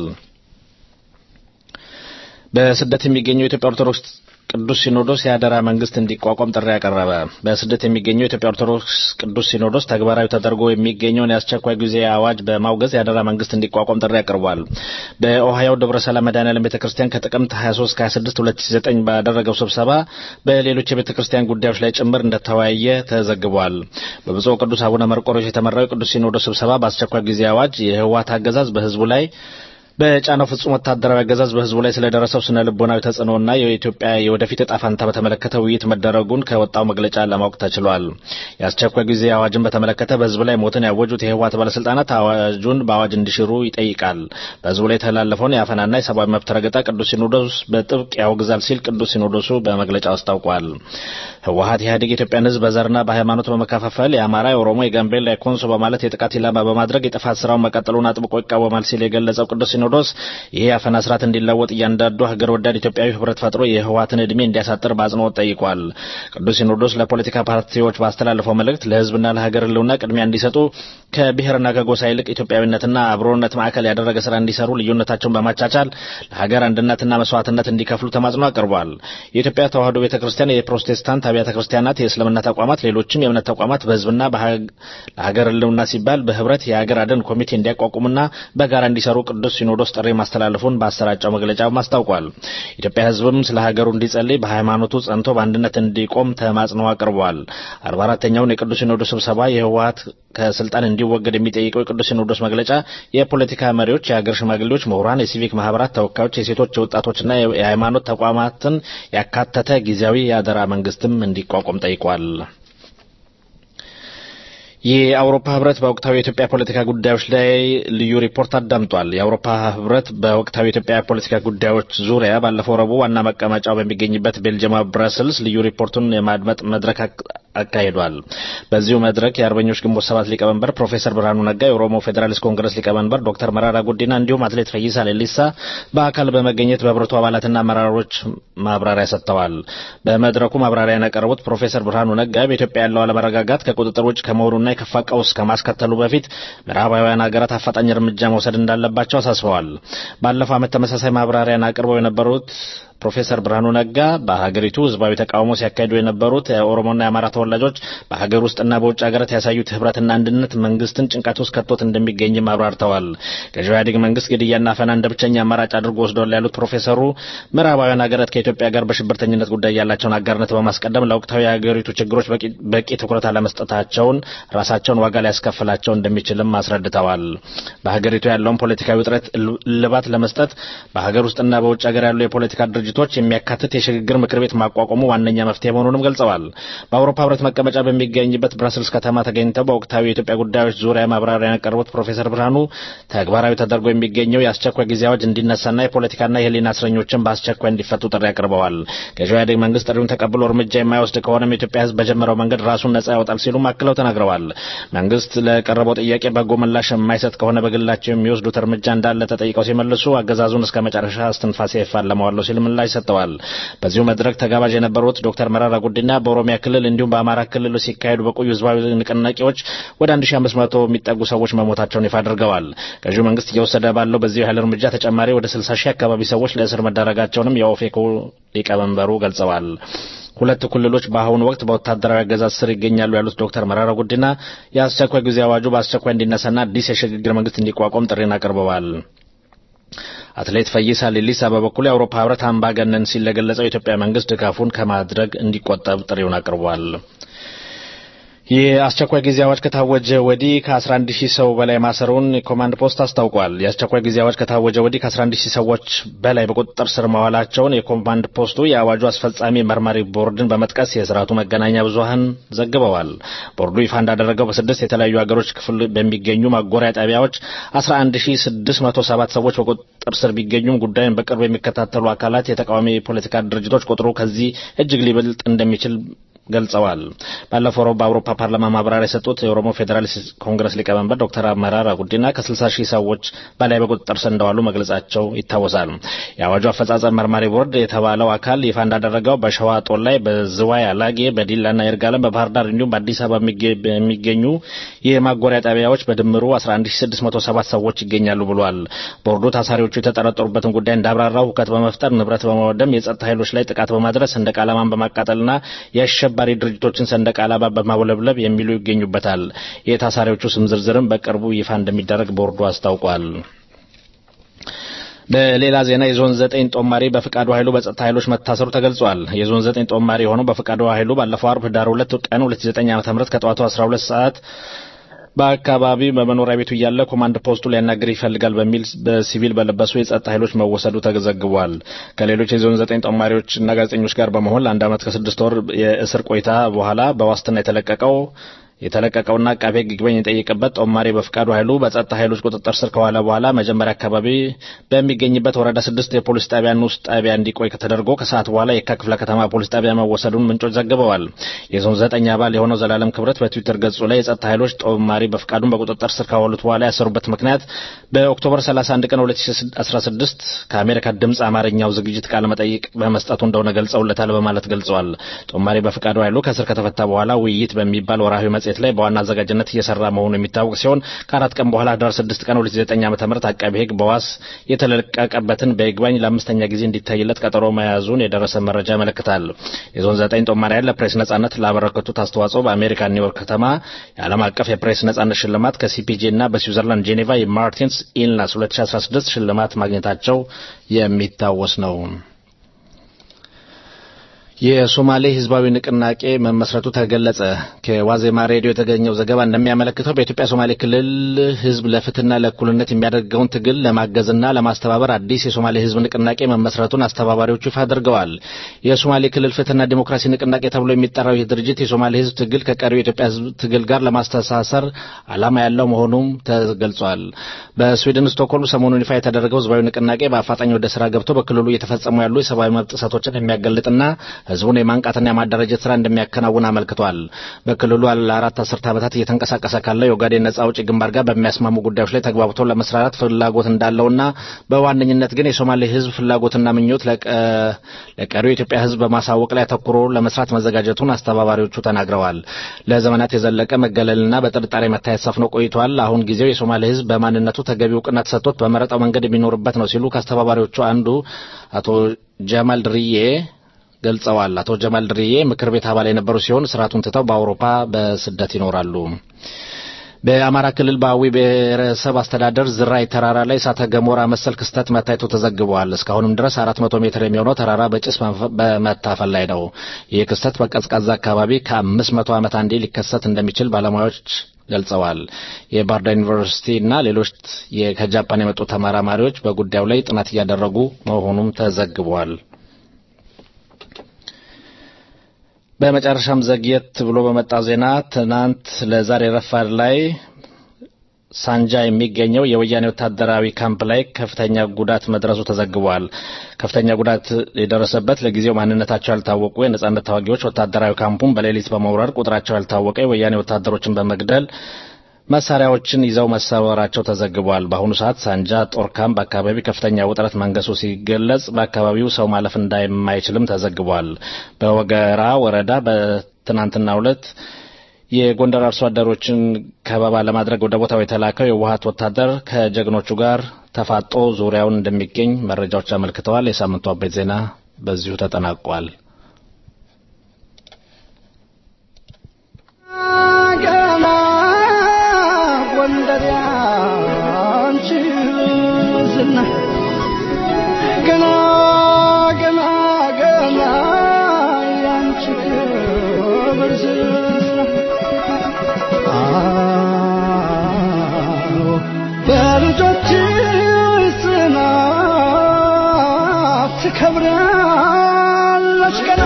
በስደት የሚገኘው የኢትዮጵያ ኦርቶዶክስ ቅዱስ ሲኖዶስ የአደራ መንግስት እንዲቋቋም ጥሪ ያቀረበ። በስደት የሚገኘው የኢትዮጵያ ኦርቶዶክስ ቅዱስ ሲኖዶስ ተግባራዊ ተደርጎ የሚገኘውን የአስቸኳይ ጊዜ አዋጅ በማውገዝ የአደራ መንግስት እንዲቋቋም ጥሪ አቅርቧል። በኦሃዮ ደብረ ሰላም መድኃኔዓለም ቤተ ክርስቲያን ከጥቅምት 23 26 2009 ባደረገው ስብሰባ በሌሎች የቤተ ክርስቲያን ጉዳዮች ላይ ጭምር እንደተወያየ ተዘግቧል። በብፁዕ ቅዱስ አቡነ መርቆሬዎስ የተመራው የቅዱስ ሲኖዶስ ስብሰባ በአስቸኳይ ጊዜ አዋጅ የህወሓት አገዛዝ በህዝቡ ላይ በጫናው ፍጹም ወታደራዊ አገዛዝ በህዝቡ ላይ ስለደረሰው ስነ ልቦናዊ ተጽዕኖና የኢትዮጵያ የወደፊት እጣ ፈንታ በተመለከተ ውይይት መደረጉን ከወጣው መግለጫ ለማወቅ ተችሏል። የአስቸኳይ ጊዜ አዋጅን በተመለከተ በህዝብ ላይ ሞትን ያወጁት የህወሓት ባለስልጣናት አዋጁን በአዋጅ እንዲሽሩ ይጠይቃል። በህዝቡ ላይ የተላለፈውን የአፈናና የሰብአዊ መብት ረገጣ ቅዱስ ሲኖዶስ በጥብቅ ያወግዛል ሲል ቅዱስ ሲኖዶሱ በመግለጫው አስታውቋል። ህወሓት ኢህአዴግ የኢትዮጵያን ህዝብ በዘርና በሃይማኖት በመከፋፈል የአማራ፣ የኦሮሞ፣ የጋምቤላ፣ የኮንሶ በማለት የጥቃት ኢላማ በማድረግ የጥፋት ስራውን መቀጠሉን አጥብቆ ይቃወማል ሲል የገለጸው ቅዱስ ሲኖዶስ ይህ የአፈና ስርዓት እንዲለወጥ እያንዳንዱ ሀገር ወዳድ ኢትዮጵያዊ ህብረት ፈጥሮ የህወሓትን እድሜ እንዲያሳጥር በአጽንኦት ጠይቋል። ቅዱስ ሲኖዶስ ለፖለቲካ ፓርቲዎች ባስተላለፈው መልእክት ለህዝብና ለሀገር ህልውና ቅድሚያ እንዲሰጡ ከብሔርና ከጎሳ ይልቅ ኢትዮጵያዊነትና አብሮነት ማዕከል ያደረገ ስራ እንዲሰሩ ልዩነታቸውን በማቻቻል ለሀገር አንድነትና መስዋዕትነት እንዲከፍሉ ተማጽኖ አቅርቧል። የኢትዮጵያ ተዋህዶ ቤተ ክርስቲያን፣ የፕሮቴስታንት አብያተ ክርስቲያናት፣ የእስልምና ተቋማት፣ ሌሎችም የእምነት ተቋማት በህዝብና ለሀገር ህልውና ሲባል በህብረት የሀገር አድን ኮሚቴ እንዲያቋቁሙና በጋራ እንዲሰሩ ቅዱስ ሲኖዶስ ጥሪ ማስተላለፉን በአሰራጨው መግለጫ አስታውቋል። ኢትዮጵያ ህዝብም ስለ ሀገሩ እንዲጸልይ በሃይማኖቱ ጸንቶ በአንድነት እንዲቆም ተማጽኖ አቅርቧል። አርባ አራተኛውን የቅዱስ ሲኖዶስ ስብሰባ የህወሓት ከስልጣን እንዲወገድ የሚጠይቀው የቅዱስ ሲኖዶስ መግለጫ የፖለቲካ መሪዎች፣ የሀገር ሽማግሌዎች፣ ምሁራን፣ የሲቪክ ማህበራት ተወካዮች፣ የሴቶች፣ የወጣቶችና የሃይማኖት ተቋማትን ያካተተ ጊዜያዊ የአደራ መንግስትም እንዲቋቋም ጠይቋል። የአውሮፓ ህብረት በወቅታዊ የኢትዮጵያ ፖለቲካ ጉዳዮች ላይ ልዩ ሪፖርት አዳምጧል። የአውሮፓ ህብረት በወቅታዊ የኢትዮጵያ ፖለቲካ ጉዳዮች ዙሪያ ባለፈው ረቡዕ ዋና መቀመጫው በሚገኝበት ቤልጅየማ ብራስልስ ልዩ ሪፖርቱን የማድመጥ መድረክ አካሂዷል። በዚሁ መድረክ የአርበኞች ግንቦት ሰባት ሊቀመንበር ፕሮፌሰር ብርሃኑ ነጋ፣ የኦሮሞ ፌዴራሊስት ኮንግረስ ሊቀመንበር ዶክተር መራራ ጉዲና እንዲሁም አትሌት ፈይሳ ሌሊሳ በአካል በመገኘት በህብረቱ አባላትና አመራሮች ማብራሪያ ሰጥተዋል። በመድረኩ ማብራሪያ ያቀረቡት ፕሮፌሰር ብርሃኑ ነጋ በኢትዮጵያ ያለው አለመረጋጋት ከቁጥጥር ውጭ ከመሆኑና የከፋ ቀውስ ከማስከተሉ በፊት ምዕራባውያን ሀገራት አፋጣኝ እርምጃ መውሰድ እንዳለባቸው አሳስበዋል። ባለፈው ዓመት ተመሳሳይ ማብራሪያን አቅርበው የነበሩት ፕሮፌሰር ብርሃኑ ነጋ በሀገሪቱ ህዝባዊ ተቃውሞ ሲያካሂዱ የነበሩት የኦሮሞና የአማራ ተወላጆች በሀገር ውስጥና በውጭ ሀገራት ያሳዩት ህብረትና አንድነት መንግስትን ጭንቀት ውስጥ ከቶት እንደሚገኝም አብራርተዋል። ገዢው ኢህአዴግ መንግስት ግድያና አፈና እንደ ብቸኛ አማራጭ አድርጎ ወስዷል ያሉት ፕሮፌሰሩ ምዕራባውያን ሀገራት ከኢትዮጵያ ጋር በሽብርተኝነት ጉዳይ ያላቸውን አጋርነት በማስቀደም ለወቅታዊ የሀገሪቱ ችግሮች በቂ ትኩረት አለመስጠታቸውን ራሳቸውን ዋጋ ሊያስከፍላቸው እንደሚችልም አስረድተዋል። በሀገሪቱ ያለውን ፖለቲካዊ ውጥረት እልባት ለመስጠት በሀገር ውስጥና በውጭ ሀገር ያሉ የፖለቲካ ድርጅቶች የሚያካትት የሽግግር ምክር ቤት ማቋቋሙ ዋነኛ መፍትሄ መሆኑንም ገልጸዋል። በአውሮፓ ህብረት መቀመጫ በሚገኝበት ብራስልስ ከተማ ተገኝተው በወቅታዊ የኢትዮጵያ ጉዳዮች ዙሪያ ማብራሪያ ያቀረቡት ፕሮፌሰር ብርሃኑ ተግባራዊ ተደርጎ የሚገኘው የአስቸኳይ ጊዜ አዋጅ እንዲነሳና የፖለቲካና የህሊና እስረኞችን በአስቸኳይ እንዲፈቱ ጥሪ አቅርበዋል። ገዢው ኢህአዴግ መንግስት ጥሪውን ተቀብሎ እርምጃ የማይወስድ ከሆነም የኢትዮጵያ ህዝብ በጀመረው መንገድ ራሱን ነጻ ያወጣል ሲሉም አክለው ተናግረዋል። መንግስት ለቀረበው ጥያቄ በጎ ምላሽ የማይሰጥ ከሆነ በግላቸው የሚወስዱት እርምጃ እንዳለ ተጠይቀው ሲመልሱ አገዛዙን እስከ መጨረሻ እስትንፋሴ ይፋለመዋለሁ ሲል ምላሽ ሰጥተዋል። በዚሁ መድረክ ተጋባዥ የነበሩት ዶክተር መረራ ጉዲና በኦሮሚያ ክልል እንዲሁም በአማራ ክልል ሲካሄዱ በቆዩ ህዝባዊ ንቅናቄዎች ወደ 1500 የሚጠጉ ሰዎች መሞታቸውን ይፋ አድርገዋል። ገዢው መንግስት እየወሰደ ባለው በዚሁ ያህል እርምጃ ተጨማሪ ወደ 60 ሺህ አካባቢ ሰዎች ለእስር መዳረጋቸውንም የኦፌኮ ሊቀመንበሩ ገልጸዋል። ሁለት ክልሎች በአሁኑ ወቅት በወታደራዊ አገዛዝ ስር ይገኛሉ ያሉት ዶክተር መራራ ጉዲና የአስቸኳይ ጊዜ አዋጁ በአስቸኳይ እንዲነሳና አዲስ የሽግግር መንግስት እንዲቋቋም ጥሪን አቅርበዋል። አትሌት ፈይሳ ሌሊሳ በበኩሉ የአውሮፓ ህብረት አምባገነን ሲል ለገለጸው የኢትዮጵያ መንግስት ድጋፉን ከማድረግ እንዲቆጠብ ጥሪውን አቅርቧል። የአስቸኳይ ጊዜ አዋጅ ከታወጀ ወዲህ ከ11 ሺህ ሰው በላይ ማሰሩን የኮማንድ ፖስት አስታውቋል። የአስቸኳይ ጊዜ አዋጅ ከታወጀ ወዲህ ከ11 ሺህ ሰዎች በላይ በቁጥጥር ስር መዋላቸውን የኮማንድ ፖስቱ የአዋጁ አስፈጻሚ መርማሪ ቦርድን በመጥቀስ የስርዓቱ መገናኛ ብዙኃን ዘግበዋል። ቦርዱ ይፋ እንዳደረገው በስድስት የተለያዩ ሀገሮች ክፍል በሚገኙ ማጎሪያ ጣቢያዎች 11607 ሰዎች በቁጥጥር ስር ቢገኙም ጉዳዩን በቅርብ የሚከታተሉ አካላት የተቃዋሚ የፖለቲካ ድርጅቶች ቁጥሩ ከዚህ እጅግ ሊበልጥ እንደሚችል ገልጸዋል። ባለፈው ረቡዕ በአውሮፓ ፓርላማ ማብራሪያ የሰጡት የኦሮሞ ፌዴራሊስት ኮንግረስ ሊቀመንበር ዶክተር መራራ ጉዲና ከ60 ሺህ ሰዎች በላይ በቁጥጥር ስር እንደዋሉ መግለጻቸው ይታወሳል። የአዋጁ አፈጻጸም መርማሪ ቦርድ የተባለው አካል ይፋ እንዳደረገው በሸዋ ጦር ላይ፣ በዝዋይ አላጌ፣ በዲላና ይርጋለም፣ በባህር ዳር እንዲሁም በአዲስ አበባ የሚገኙ የማጎሪያ ጣቢያዎች በድምሩ 11607 ሰዎች ይገኛሉ ብሏል። ቦርዱ ታሳሪዎቹ የተጠረጠሩበትን ጉዳይ እንዳብራራው ሁከት በመፍጠር ንብረት በማወደም የጸጥታ ኃይሎች ላይ ጥቃት በማድረስ ሰንደቅ ዓላማን በማቃጠልና የአሸባሪ ድርጅቶችን ሰንደቅ ዓላማ በማውለብለብ የሚሉ ይገኙበታል። የታሳሪዎቹ ስም ዝርዝርም በቅርቡ ይፋ እንደሚደረግ ቦርዱ አስታውቋል። በሌላ ዜና የዞን ዘጠኝ ጦማሪ በፍቃዱ ኃይሉ በጸጥታ ኃይሎች መታሰሩ ተገልጿል። የዞን ዘጠኝ ጦማሪ የሆነው በፍቃዱ ኃይሉ ባለፈው አርብ ህዳር ሁለት ቀን 2009 ዓ.ም ከጠዋቱ 12 ሰዓት በአካባቢ በመኖሪያ ቤቱ እያለ ኮማንድ ፖስቱ ሊያናግር ይፈልጋል በሚል በሲቪል በለበሱ የጸጥታ ኃይሎች መወሰዱ ተዘግቧል። ከሌሎች የዞን ዘጠኝ ጦማሪዎችና ጋዜጠኞች ጋር በመሆን ለአንድ ዓመት ከስድስት ወር የእስር ቆይታ በኋላ በዋስትና የተለቀቀው የተለቀቀውና አቃቤ ሕግ ይግባኝ የጠየቀበት ጦማሪ በፍቃዱ ኃይሉ በጸጥታ ኃይሎች ቁጥጥር ስር ከዋለ በኋላ መጀመሪያ አካባቢ በሚገኝበት ወረዳ ስድስት የፖሊስ ጣቢያ ንዑስ ጣቢያ እንዲቆይ ተደርጎ ከሰዓት በኋላ የካ ክፍለ ከተማ ፖሊስ ጣቢያ መወሰዱን ምንጮች ዘግበዋል። የዞን ዘጠኝ አባል የሆነው ዘላለም ክብረት በትዊተር ገጹ ላይ የጸጥታ ኃይሎች ጦማሪ በፍቃዱን በቁጥጥር ስር ካዋሉት በኋላ ያሰሩበት ምክንያት በኦክቶበር 31 ቀን 2016 ከአሜሪካ ድምፅ አማርኛው ዝግጅት ቃለ መጠይቅ በመስጠቱ እንደሆነ ገልጸውለታል በማለት ገልጸዋል። ጦማሪ በፍቃዱ ኃይሉ ከእስር ከተፈታ በኋላ ውይይት በሚባል ወርሃዊ መጽሔት ላይ በዋና አዘጋጅነት እየሰራ መሆኑ የሚታወቅ ሲሆን ከአራት ቀን በኋላ ህዳር 6 ቀን 2009 ዓ.ም አቃቤ ሕግ በዋስ የተለቀቀበትን በይግባኝ ለአምስተኛ ጊዜ እንዲታይለት ቀጠሮ መያዙን የደረሰ መረጃ ያመለክታል። የዞን ዘጠኝ ጦማሪያን ለፕሬስ ነጻነት ላበረከቱት አስተዋጽኦ በአሜሪካ ኒውዮርክ ከተማ የዓለም አቀፍ የፕሬስ ነጻነት ሽልማት ከሲፒጄ እና በስዊዘርላንድ ጄኔቫ የማርቲንስ ኢልናስ 2016 ሽልማት ማግኘታቸው የሚታወስ ነው። የሶማሌ ህዝባዊ ንቅናቄ መመስረቱ ተገለጸ። ከዋዜማ ሬዲዮ የተገኘው ዘገባ እንደሚያመለክተው በኢትዮጵያ ሶማሌ ክልል ህዝብ ለፍትህና ለእኩልነት የሚያደርገውን ትግል ለማገዝና ለማስተባበር አዲስ የሶማሌ ህዝብ ንቅናቄ መመስረቱን አስተባባሪዎቹ ይፋ አድርገዋል። የሶማሌ ክልል ፍትህና ዲሞክራሲ ንቅናቄ ተብሎ የሚጠራው ይህ ድርጅት የሶማሌ ህዝብ ትግል ከቀሪው የኢትዮጵያ ህዝብ ትግል ጋር ለማስተሳሰር ዓላማ ያለው መሆኑም ተገልጿል። በስዊድን ስቶክሆልም ሰሞኑን ይፋ የተደረገው ህዝባዊ ንቅናቄ በአፋጣኝ ወደ ስራ ገብቶ በክልሉ እየተፈጸሙ ያሉ የሰብአዊ መብት ጥሰቶችን የሚያጋልጥና ህዝቡን የማንቃትና የማደራጀት ስራ እንደሚያከናውን አመልክቷል። በክልሉ ለአራት አስርት ዓመታት እየተንቀሳቀሰ ካለው የኦጋዴን ነጻ አውጪ ግንባር ጋር በሚያስማሙ ጉዳዮች ላይ ተግባብቶ ለመስራራት ፍላጎት እንዳለውና በዋነኝነት ግን የሶማሌ ህዝብ ፍላጎትና ምኞት ለቀሪው የኢትዮጵያ ህዝብ በማሳወቅ ላይ አተኩሮ ለመስራት መዘጋጀቱን አስተባባሪዎቹ ተናግረዋል። ለዘመናት የዘለቀ መገለልና በጥርጣሬ መታየት ሰፍኖ ቆይቷል። አሁን ጊዜው የሶማሌ ህዝብ በማንነቱ ተገቢ እውቅና ተሰጥቶት በመረጠው መንገድ የሚኖርበት ነው ሲሉ ከአስተባባሪዎቹ አንዱ አቶ ጀማል ድርዬ ገልጸዋል። አቶ ጀማል ድርዬ ምክር ቤት አባል የነበሩ ሲሆን ስርዓቱን ትተው በአውሮፓ በስደት ይኖራሉ። በአማራ ክልል በአዊ ብሔረሰብ አስተዳደር ዝራይ ተራራ ላይ እሳተ ገሞራ መሰል ክስተት መታየቱ ተዘግቧል። እስካሁንም ድረስ 400 ሜትር የሚሆነው ተራራ በጭስ በመታፈል ላይ ነው። ይህ ክስተት በቀዝቃዛ አካባቢ ከ500 ዓመት አንዴ ሊከሰት እንደሚችል ባለሙያዎች ገልጸዋል። የባህር ዳር ዩኒቨርሲቲ እና ሌሎች ከጃፓን የመጡ ተመራማሪዎች በጉዳዩ ላይ ጥናት እያደረጉ መሆኑም ተዘግቧል። በመጨረሻም ዘግየት ብሎ በመጣ ዜና ትናንት ለዛሬ ረፋድ ላይ ሳንጃ የሚገኘው የወያኔ ወታደራዊ ካምፕ ላይ ከፍተኛ ጉዳት መድረሱ ተዘግቧል። ከፍተኛ ጉዳት የደረሰበት ለጊዜው ማንነታቸው ያልታወቁ የነጻነት ታዋጊዎች ወታደራዊ ካምፑን በሌሊት በመውረር ቁጥራቸው ያልታወቀ የወያኔ ወታደሮችን በመግደል መሳሪያዎችን ይዘው መሰወራቸው ተዘግቧል። በአሁኑ ሰዓት ሳንጃ ጦር ካምፕ አካባቢ ከፍተኛ ውጥረት መንገሱ ሲገለጽ በአካባቢው ሰው ማለፍ እንደማይችልም ተዘግቧል። በወገራ ወረዳ በትናንትናው ዕለት የጎንደር አርሶ አደሮችን ከበባ ለማድረግ ወደ ቦታው የተላከው የህወሓት ወታደር ከጀግኖቹ ጋር ተፋጦ ዙሪያውን እንደሚገኝ መረጃዎች አመልክተዋል። የሳምንቱ አበይት ዜና በዚሁ ተጠናቋል። ገና ጎንደር ያንቺ ዝና ገና ገና ገና ያንቺ ክብር ዝና አዎ በልጆችሽ ጽናት ትከብራለች ገና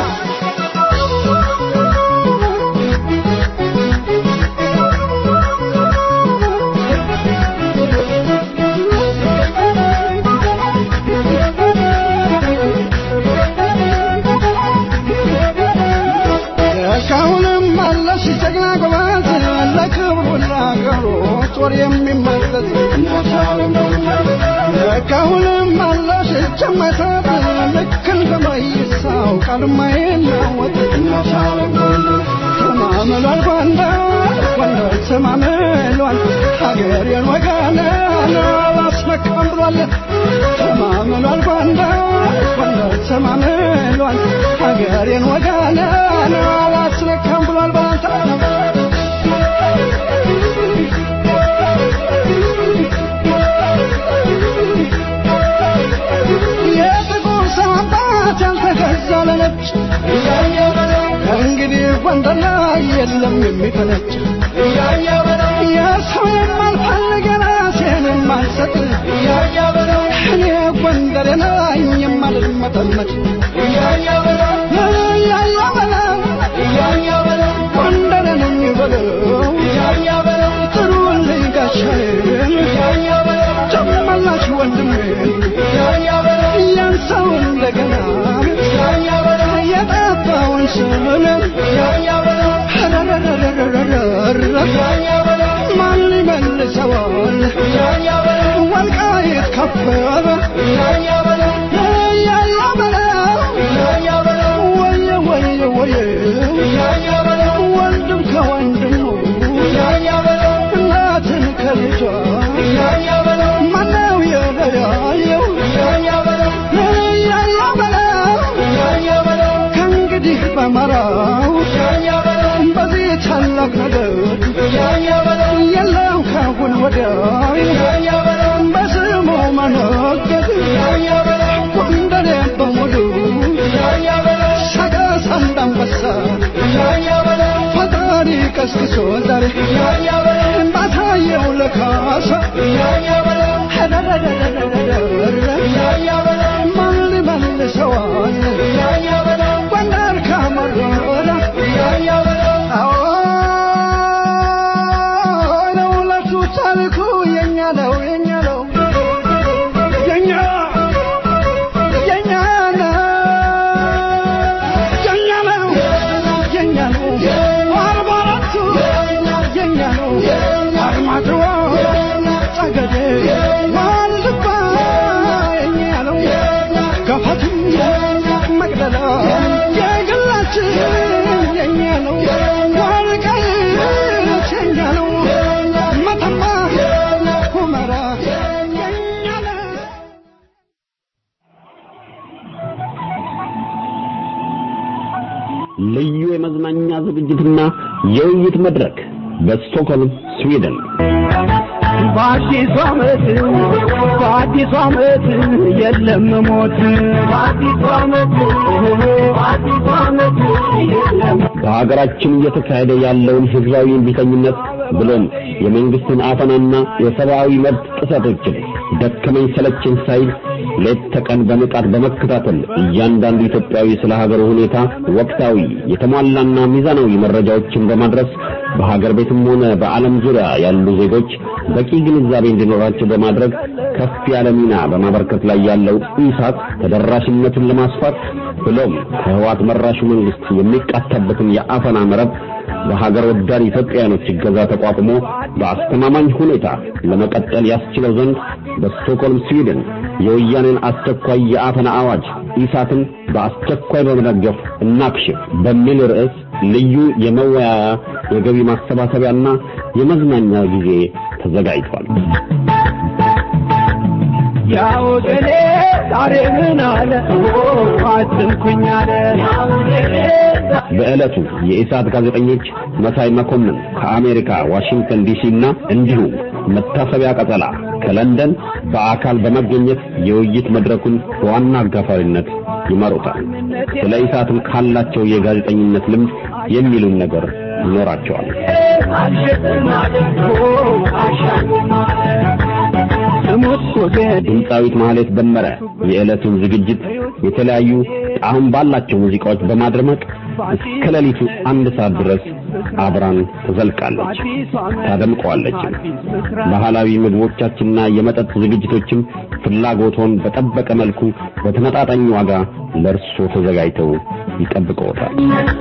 እስካሁንም አለሽ ጀግና ጎበዝ ለክብሩ ለአገሩ ጦር የሚመለስ እስካሁንም አለሽ እጅ የማይሰጥ ልክ እንደ መይሳው ቃል የማይናወጥ ተማምሏል ጎንደር ጎንደር ተማምሏል ሀገሬን ወገኔን አላስመካም ብሏል ተማምሏል ጎንደር ጎንደር ተማምሏል ሀገሬን ወገኔን አላስመካም ብሏል ባንተ የጥቁር ሰው አባት ያልተገዛ ለነጭ ከእንግዲህ ጎንደር ላይ የለም የሚፈነጭ የሰው የማልፈልግ ራሴን የማልሰጥ እኔ ጎንደር ነኝ የማልመጠመጥ እያያ በለው ጎንደር ነኝ በለው ጥሩልኝ ጋሻዬን ጨመላሽ ወንድሜን ያን ሰው እንደገና የጠፋውን ስምን ማን ይመልሰዋል ወልቃይት ከበበ ያያ በለው ወየ ወየ ወየ ወንድም ከወንድሙ እናትን ከልጇ ማነው የለያየው ያያ በለው ከእንግዲህ በመራው በዚህ ታላቅ ነገር የለም ካሁን ወዲያ በስሙ መነገድ ጎንደሬ በሙሉ ሰቀስ አንዳንበሳ ፈጣሪ ቀስቅሶ ዛሬ ባሳየው ለካሳ ማን ሊመልሰዋል ጎንደር ካመረረ አዎ ለሁለቱ ታሪኩ የኛ ነው የኛ ነው የኛ የኛ ነው የኛ ዝግጅትና የውይይት መድረክ በስቶክሆልም ስዊድን በአዲሱ ዓመት በአዲሱ ዓመት የለም ሞት በአዲሱ ዓመት በአዲሱ ዓመት የለም በሀገራችን እየተካሄደ ያለውን ህዝባዊ እምቢተኝነት ብሎም የመንግስትን አፈናና የሰብአዊ መብት ጥሰቶችን ደከመኝ ሰለቸኝ ሳይል ሌት ተቀን በንቃት በመከታተል እያንዳንዱ ኢትዮጵያዊ ስለ ሀገሩ ሁኔታ ወቅታዊ የተሟላና ሚዛናዊ መረጃዎችን በማድረስ በሀገር ቤትም ሆነ በዓለም ዙሪያ ያሉ ዜጎች በቂ ግንዛቤ እንዲኖራቸው በማድረግ ከፍ ያለ ሚና በማበርከት ላይ ያለው ኢሳት ተደራሽነቱን ለማስፋት ብሎም ከህዋት መራሹ መንግስት የሚቃታበትን የአፈና መረብ በሀገር ወዳድ ኢትዮጵያውያኖች እገዛ ተቋቁሞ በአስተማማኝ ሁኔታ ለመቀጠል ያስችለው ዘንድ በስቶክሆልም ስዊድን የወያኔን አስቸኳይ የአፈና አዋጅ ኢሳትን በአስቸኳይ በመደገፍ እናክሽፍ በሚል ርዕስ ልዩ የመወያያ የገቢ ማሰባሰቢያና የመዝናኛ ጊዜ ተዘጋጅቷል። ያው ገሌ ዛሬ ምን አለ አትንኩኝ አለ በዕለቱ የኢሳት ጋዜጠኞች መሳይ መኮንን ከአሜሪካ ዋሽንግተን ዲሲ እና እንዲሁም መታሰቢያ ቀጠላ ከለንደን በአካል በመገኘት የውይይት መድረኩን በዋና አጋፋሪነት ይመሩታል። ስለ ኢሳትም ካላቸው የጋዜጠኝነት ልምድ የሚሉን ነገር ይኖራቸዋል። ድምፃዊት ማህሌት ደመረ የዕለቱን ዝግጅት የተለያዩ ጣዕም ባላቸው ሙዚቃዎች በማድረመቅ እስከ ሌሊቱ አንድ ሰዓት ድረስ አብራን ትዘልቃለች፣ ታደምቀዋለች። ባህላዊ ምግቦቻችንና የመጠጥ ዝግጅቶችም ፍላጎቶን በጠበቀ መልኩ በተመጣጣኝ ዋጋ ለእርሶ ተዘጋጅተው ይጠብቀዎታል።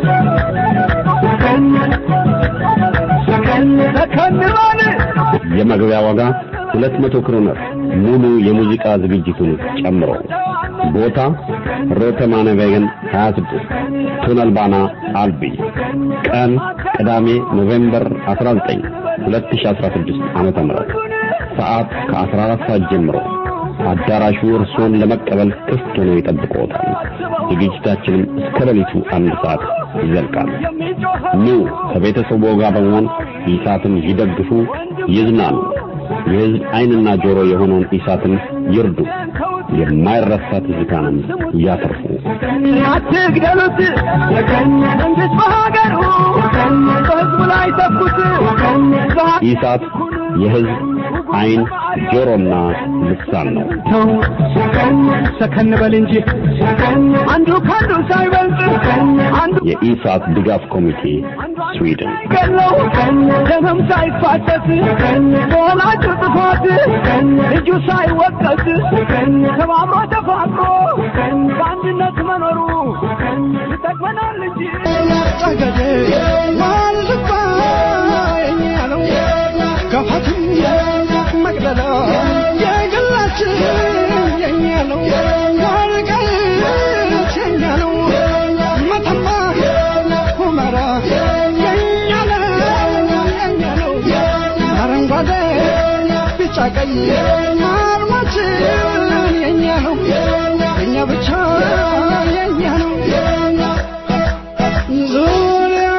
የመግቢያ ዋጋ 200 ክሮነር ሙሉ የሙዚቃ ዝግጅቱን ጨምሮ። ቦታ ሮተማነቬገን 26 ቱነልባና አልቢ። ቀን ቅዳሜ ኖቬምበር 19 2016 ዓመተ ምህረት ሰዓት ከ14 ሰዓት ጀምሮ አዳራሹ እርሶን ለመቀበል ክፍት ሆኖ ይጠብቅዎታል። ዝግጅታችንም እስከ ሌሊቱ አንድ ሰዓት ይዘልቃል። ኑ ከቤተሰቡ ጋር በመሆን ኢሳትን ይደግፉ፣ ይዝናኑ። የሕዝብ ዓይንና ጆሮ የሆነውን ኢሳትን ይርዱ። የማይረሳ ትዝታንም ያተርፉ። አትግደሉት መንግስት በሀገሩ በህዝቡ ላይ ተኩት ኢሳት የሕዝብ ዓይን ጆሮና ልሳን ነው። ተው ሰከን በል እንጂ አንዱ ከአንዱ ሳይበልጥ አንዱ የኢሳት ድጋፍ ኮሚቴ ስዊድን ገለው ደምም ሳይፋሰስ በወላጁ ጥፋት ልጁ ሳይወቀስ ተባብሮ ተፋቅሮ በአንድነት መኖሩ ይጠቅመናል እንጂ ጠገዴ ዋልባ ያለው ገፋትም መቅደላ የግላችን የኛ ነው ወልቃይት የኛ ነው መተማ ሁመራ የኛ ነው የኛ ነው አረንጓዴ ቢጫ ቀይ አርማችን የኛ ነው የኛ ብቻ የኛ ነው ዙሪያ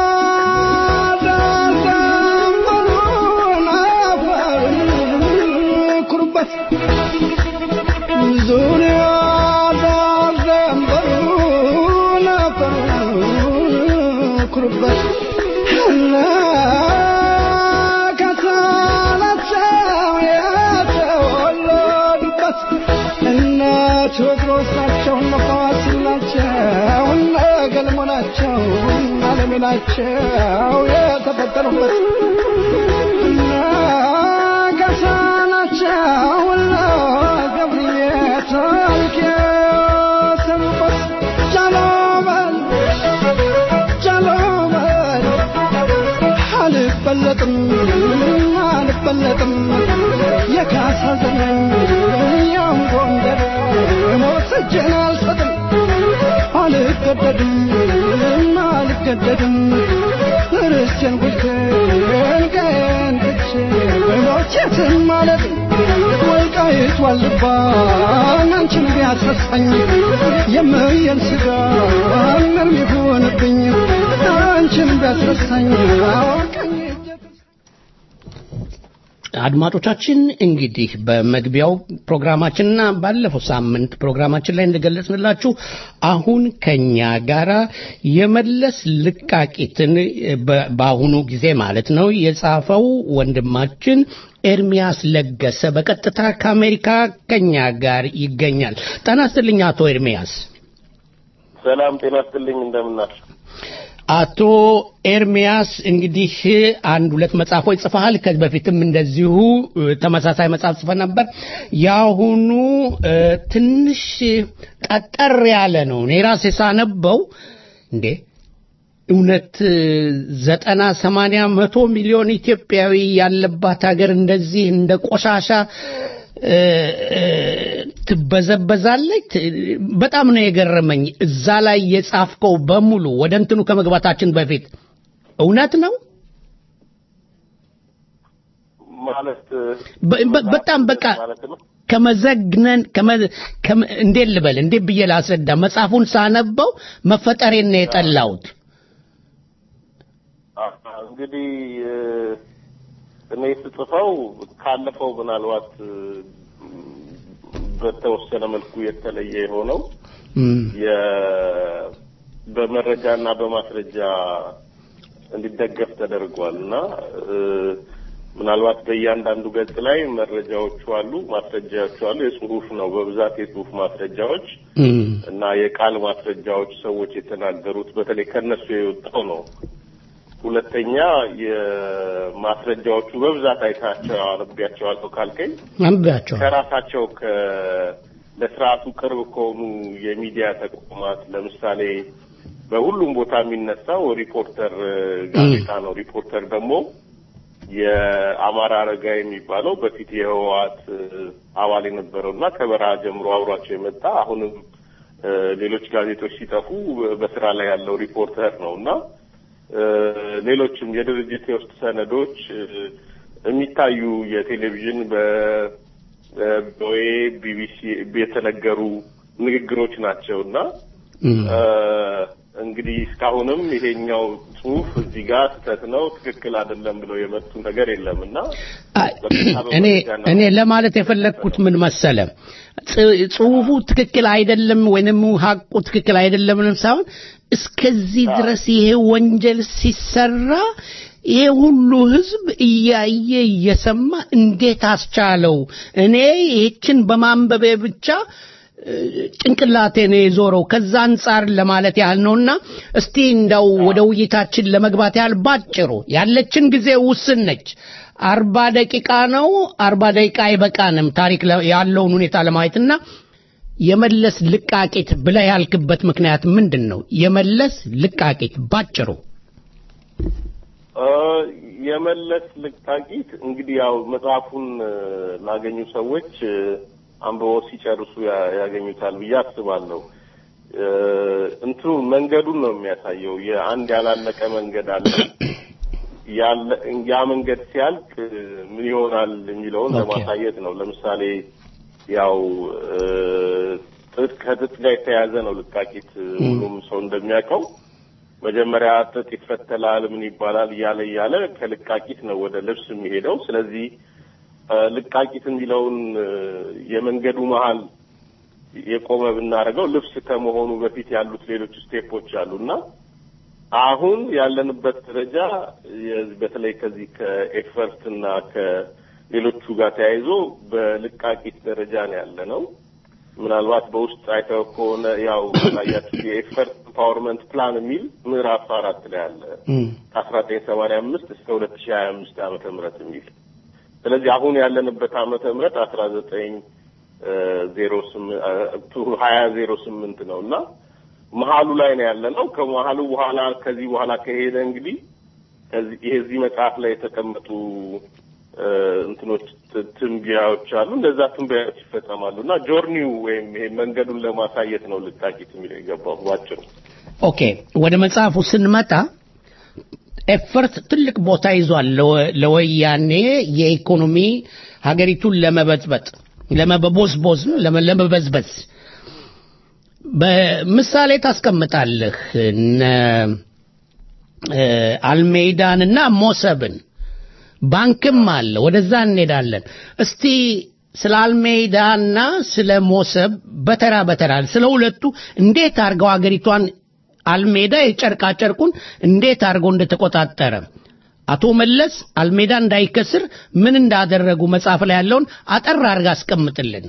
ዳዳምበሩን አፈር ኩሩበት ዙሪያ ዳዳምበሩን አፈር ኩሩበት እና ከሳናቸው የተወለዱበት እነ ቴዎድሮስ ናቸው እነ ፋሲል ናቸው እነ ገልሞ ናቸው እነ አለሜ ናቸው የተፈጠሩበት እነ ገሳ ናቸው እነ ገብርዬ ታሪክ የሰሩበት ጃሎመን ጃሎመን አልበለጥም አልበለጥም የካሳ ዘመን ያም ጎንደር ሞት እጄን አልሰጥም አልገደድም አልገደድም ርስቴን ጉልቴን ቀን ትቼ ሞቼትን ማለት ወልቃይት ዋልባን አንቺን ቢያሰሳኝ የምየን ስጋ ምንም ይሁንብኝ አንቺን ቢያሰሳኝ ቀኝ እጄ አድማጮቻችን እንግዲህ በመግቢያው ፕሮግራማችንና ባለፈው ሳምንት ፕሮግራማችን ላይ እንደገለጽንላችሁ አሁን ከኛ ጋራ የመለስ ልቃቂትን በ- በአሁኑ ጊዜ ማለት ነው የጻፈው ወንድማችን ኤርሚያስ ለገሰ በቀጥታ ከአሜሪካ ከኛ ጋር ይገኛል። ጤና ይስጥልኝ አቶ ኤርሚያስ። ሰላም ጤና ይስጥልኝ እንደምናችሁ አቶ ኤርሚያስ እንግዲህ አንድ ሁለት መጽሐፎች ጽፈሃል። ከዚህ በፊትም እንደዚሁ እ፣ ተመሳሳይ መጽሐፍ ጽፈ ነበር። የአሁኑ እ፣ ትንሽ ጠጠር ያለ ነው። እኔ ራሴ ሳነበው እንዴ እውነት እ፣ ዘጠና ሰማንያ መቶ ሚሊዮን ኢትዮጵያዊ ያለባት ሀገር እንደዚህ እንደ ቆሻሻ እ፣ እ፣ ትበዘበዛለች። ት- በጣም ነው የገረመኝ። እዛ ላይ የጻፍከው በሙሉ ወደ እንትኑ ከመግባታችን በፊት እውነት ነው። ማለት በ- በ- በጣም በቃ ማለት ነው ከመዘግነን ከመ- ከመ- እንዴት ልበል እንዴት ብዬ ላስረዳ? መጽሐፉን ሳነበው መፈጠሬን ነው የጠላሁት። አ- እንግዲህ እ፣ እኔ ስጽፈው ካለፈው ምናልባት እ፣ በተወሰነ መልኩ የተለየ የሆነው እም፣ የ- በመረጃና በማስረጃ እንዲደገፍ ተደርጓል እና እ፣ ምናልባት በእያንዳንዱ ገጽ ላይ መረጃዎቹ አሉ፣ ማስረጃዎቹ አሉ። የጽሁፍ ነው በብዛት የጽሁፍ ማስረጃዎች እም፣ እና የቃል ማስረጃዎች ሰዎች የተናገሩት በተለይ ከነሱ የወጣው ነው። ሁለተኛ የማስረጃዎቹ በብዛት አይታቸው አነቢያቸዋለሁ ካልከኝ አንብቤያቸዋለሁ። ከራሳቸው ከ ለስርዓቱ ቅርብ ከሆኑ የሚዲያ ተቋማት ለምሳሌ በሁሉም ቦታ የሚነሳው ሪፖርተር እ፣ ጋዜጣ ነው። ሪፖርተር ደግሞ የአማራ አረጋ የሚባለው በፊት የህወሓት እ፣ አባል የነበረው እና ከበረሃ ጀምሮ አብሯቸው የመጣ አሁንም እ፣ ሌሎች ጋዜጦች ሲጠፉ በስራ ላይ ያለው ሪፖርተር ነው እና እ፣ ሌሎችም የድርጅት የውስጥ ሰነዶች እ፣ የሚታዩ የቴሌቪዥን በ በኦኤ ቢቢሲ የተነገሩ ንግግሮች ናቸው እና እም። እ፣ እንግዲህ እስካሁንም ይሄኛው ጽሁፍ እዚህ ጋር ስህተት ነው፣ ትክክል አይደለም ብለው የመጡ ነገር የለም እና አይ፣ እኔ እኔ ለማለት የፈለግኩት ምን መሰለ ጽ- ጽሁፉ ትክክል አይደለም ወይንም ሀቁ ትክክል አይደለም ሳይሆን እስከዚህ ድረስ ይሄ ወንጀል ሲሰራ ይሄ ሁሉ ህዝብ እያየ እየሰማ እንዴት አስቻለው? እኔ ይህችን በማንበቤ ብቻ እ፣ ጭንቅላቴ ነው የዞረው። ከዛ አንጻር ለማለት ያህል ነውና እስቲ እንዳው ወደ ውይይታችን ለመግባት ያህል ባጭሩ ያለችን ጊዜ ውስን ነች። አርባ ደቂቃ ነው። አርባ ደቂቃ አይበቃንም ታሪክ ለ- ያለውን ሁኔታ ለማየትና የመለስ ልቃቂት ብለህ ያልክበት ምክንያት ምንድን ነው? የመለስ ልቃቂት ባጭሩ እ፣ የመለስ ልቃቂት እንግዲህ ያው መጽሐፉን እ፣ ላገኙ ሰዎች እ፣ አንብበው ሲጨርሱ ያ- ያገኙታል ብዬ አስባለሁ። እ፣ እንትኑ መንገዱን ነው የሚያሳየው። የአንድ ያላለቀ መንገድ አለ። ያለ ያ መንገድ ሲያልቅ እ፣ ምን ይሆናል የሚለውን ኦኬ። ለማሳየት ነው። ለምሳሌ ያው እ፣ ጥጥ ከጥጥ ጋር የተያያዘ ነው ልቃቂት እ፣ ሁሉም ሰው እንደሚያውቀው መጀመሪያ ጥጥ ይፈተላል፣ ምን ይባላል እያለ እያለ ከልቃቂት ነው ወደ ልብስ የሚሄደው። ስለዚህ እ፣ ልቃቂት የሚለውን እ፣ የመንገዱ መሀል የቆመ ብናደርገው ልብስ ከመሆኑ በፊት ያሉት ሌሎች ስቴፖች አሉና አሁን ያለንበት ደረጃ የ- በተለይ ከዚህ ከኤፈርት እና ከሌሎቹ ጋር ተያይዞ በልቃቂት ደረጃ ነው ያለ ነው። ምናልባት በውስጥ አይተው ከሆነ ያው ታያችሁ የኤፈርት ኢምፓወርመንት ፕላን የሚል ምዕራፍ አራት ላይ አለ ከአስራ ዘጠኝ ሰማንያ አምስት እስከ ሁለት ሺህ ሀያ አምስት ዓመተ ምህረት የሚል ስለዚህ አሁን ያለንበት ዓመተ ምህረት አስራ ዘጠኝ ዜሮ ስምንት ሀያ ዜሮ ስምንት ነው እና መሀሉ ላይ ነው ያለ ነው። ከመሀሉ በኋላ ከዚህ በኋላ ከሄደ እንግዲህ ከዚህ ይሄ እዚህ መጽሐፍ ላይ የተቀመጡ እ፣ እንትኖች ት- ትንበያዎች አሉ። እነዛ ትንበያዎች ይፈጸማሉ እና ጆርኒው ወይም ይሄ መንገዱን ለማሳየት ነው ልታቂት የሚለው የገባው ባጭሩ። ኦኬ ወደ መጽሐፉ ስንመጣ ኤፈርት ትልቅ ቦታ ይዟል ለወ- ለወያኔ የኢኮኖሚ ሀገሪቱን ለመበጥበጥ ለመበቦዝቦዝ ለመ- ለመበዝበዝ በምሳሌ ታስቀምጣለህ እነ እ፣ አልሜዳንና ሞሰብን ባንክም አለ ወደዛ እንሄዳለን እስቲ ስለ አልሜዳና ስለ ሞሰብ በተራ በተራ ስለ ሁለቱ እንዴት አድርገው አገሪቷን አልሜዳ የጨርቃ ጨርቁን እንዴት አድርገው እንደተቆጣጠረ አቶ መለስ አልሜዳ እንዳይከስር ምን እንዳደረጉ መጽሐፍ ላይ ያለውን አጠር አድርጋ አስቀምጥልን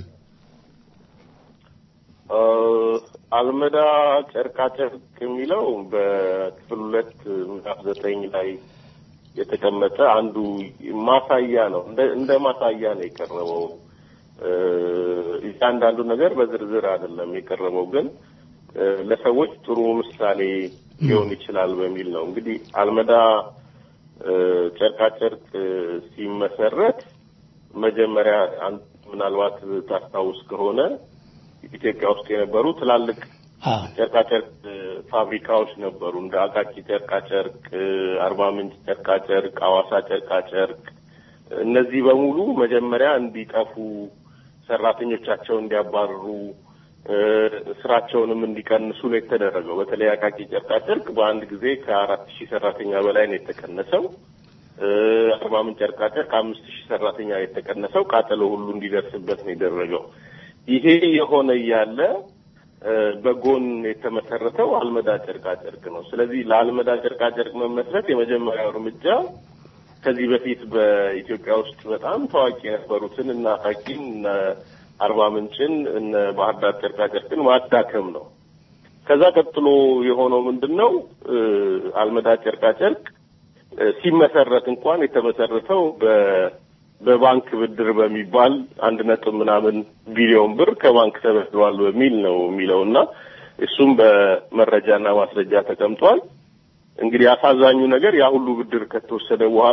እ፣ አልመዳ ጨርቃ ጨርቅ የሚለው በክፍል ሁለት ምዕራፍ ዘጠኝ ላይ የተቀመጠ አንዱ ማሳያ ነው። እንደ እንደ ማሳያ ነው የቀረበው። እ፣ እያንዳንዱ ነገር በዝርዝር አይደለም የቀረበው፣ ግን እ፣ ለሰዎች ጥሩ ምሳሌ ሊሆን ይችላል በሚል ነው። እንግዲህ አልመዳ እ፣ ጨርቃ ጨርቅ ሲመሰረት መጀመሪያ አንተ ምናልባት ታስታውስ ከሆነ ኢትዮጵያ ውስጥ የነበሩ ትላልቅ ጨርቃጨርቅ ፋብሪካዎች ነበሩ። እንደ አቃቂ ጨርቃጨርቅ፣ አርባ ምንጭ ጨርቃጨርቅ፣ አዋሳ ጨርቃጨርቅ እነዚህ በሙሉ መጀመሪያ እንዲጠፉ ሰራተኞቻቸው እንዲያባርሩ እ፣ ስራቸውንም እንዲቀንሱ ነው የተደረገው። በተለይ አቃቂ ጨርቃጨርቅ በአንድ ጊዜ ከአራት ሺህ ሰራተኛ በላይ ነው የተቀነሰው። እ፣ አርባ ምንጭ ጨርቃጨርቅ አምስት ሺህ ሰራተኛ ነው የተቀነሰው። ቃጠሎ ሁሉ እንዲደርስበት ነው የደረገው። ይሄ የሆነ እያለ እ፣ በጎን የተመሰረተው አልመዳ ጨርቃጨርቅ ነው። ስለዚህ ለአልመዳ ጨርቃጨርቅ መመስረት የመጀመሪያው እርምጃ ከዚህ በፊት በኢትዮጵያ ውስጥ በጣም ታዋቂ የነበሩትን እነ አቃቂን እነ አርባ ምንጭን እነ ባህር ዳር ጨርቃጨርቅን ማዳከም ነው። ከዛ ቀጥሎ የሆነው ምንድን ነው? እ፣ አልመዳ ጨርቃጨርቅ እ፣ ሲመሰረት እንኳን የተመሰረተው በ በባንክ ብድር በሚባል አንድ ነጥብ ምናምን ቢሊዮን ብር ከባንክ ተበድሯል በሚል ነው የሚለው እና እሱም በመረጃና ማስረጃ ተቀምጧል። እንግዲህ አሳዛኙ ነገር ያ ሁሉ ብድር ከተወሰደ በኋላ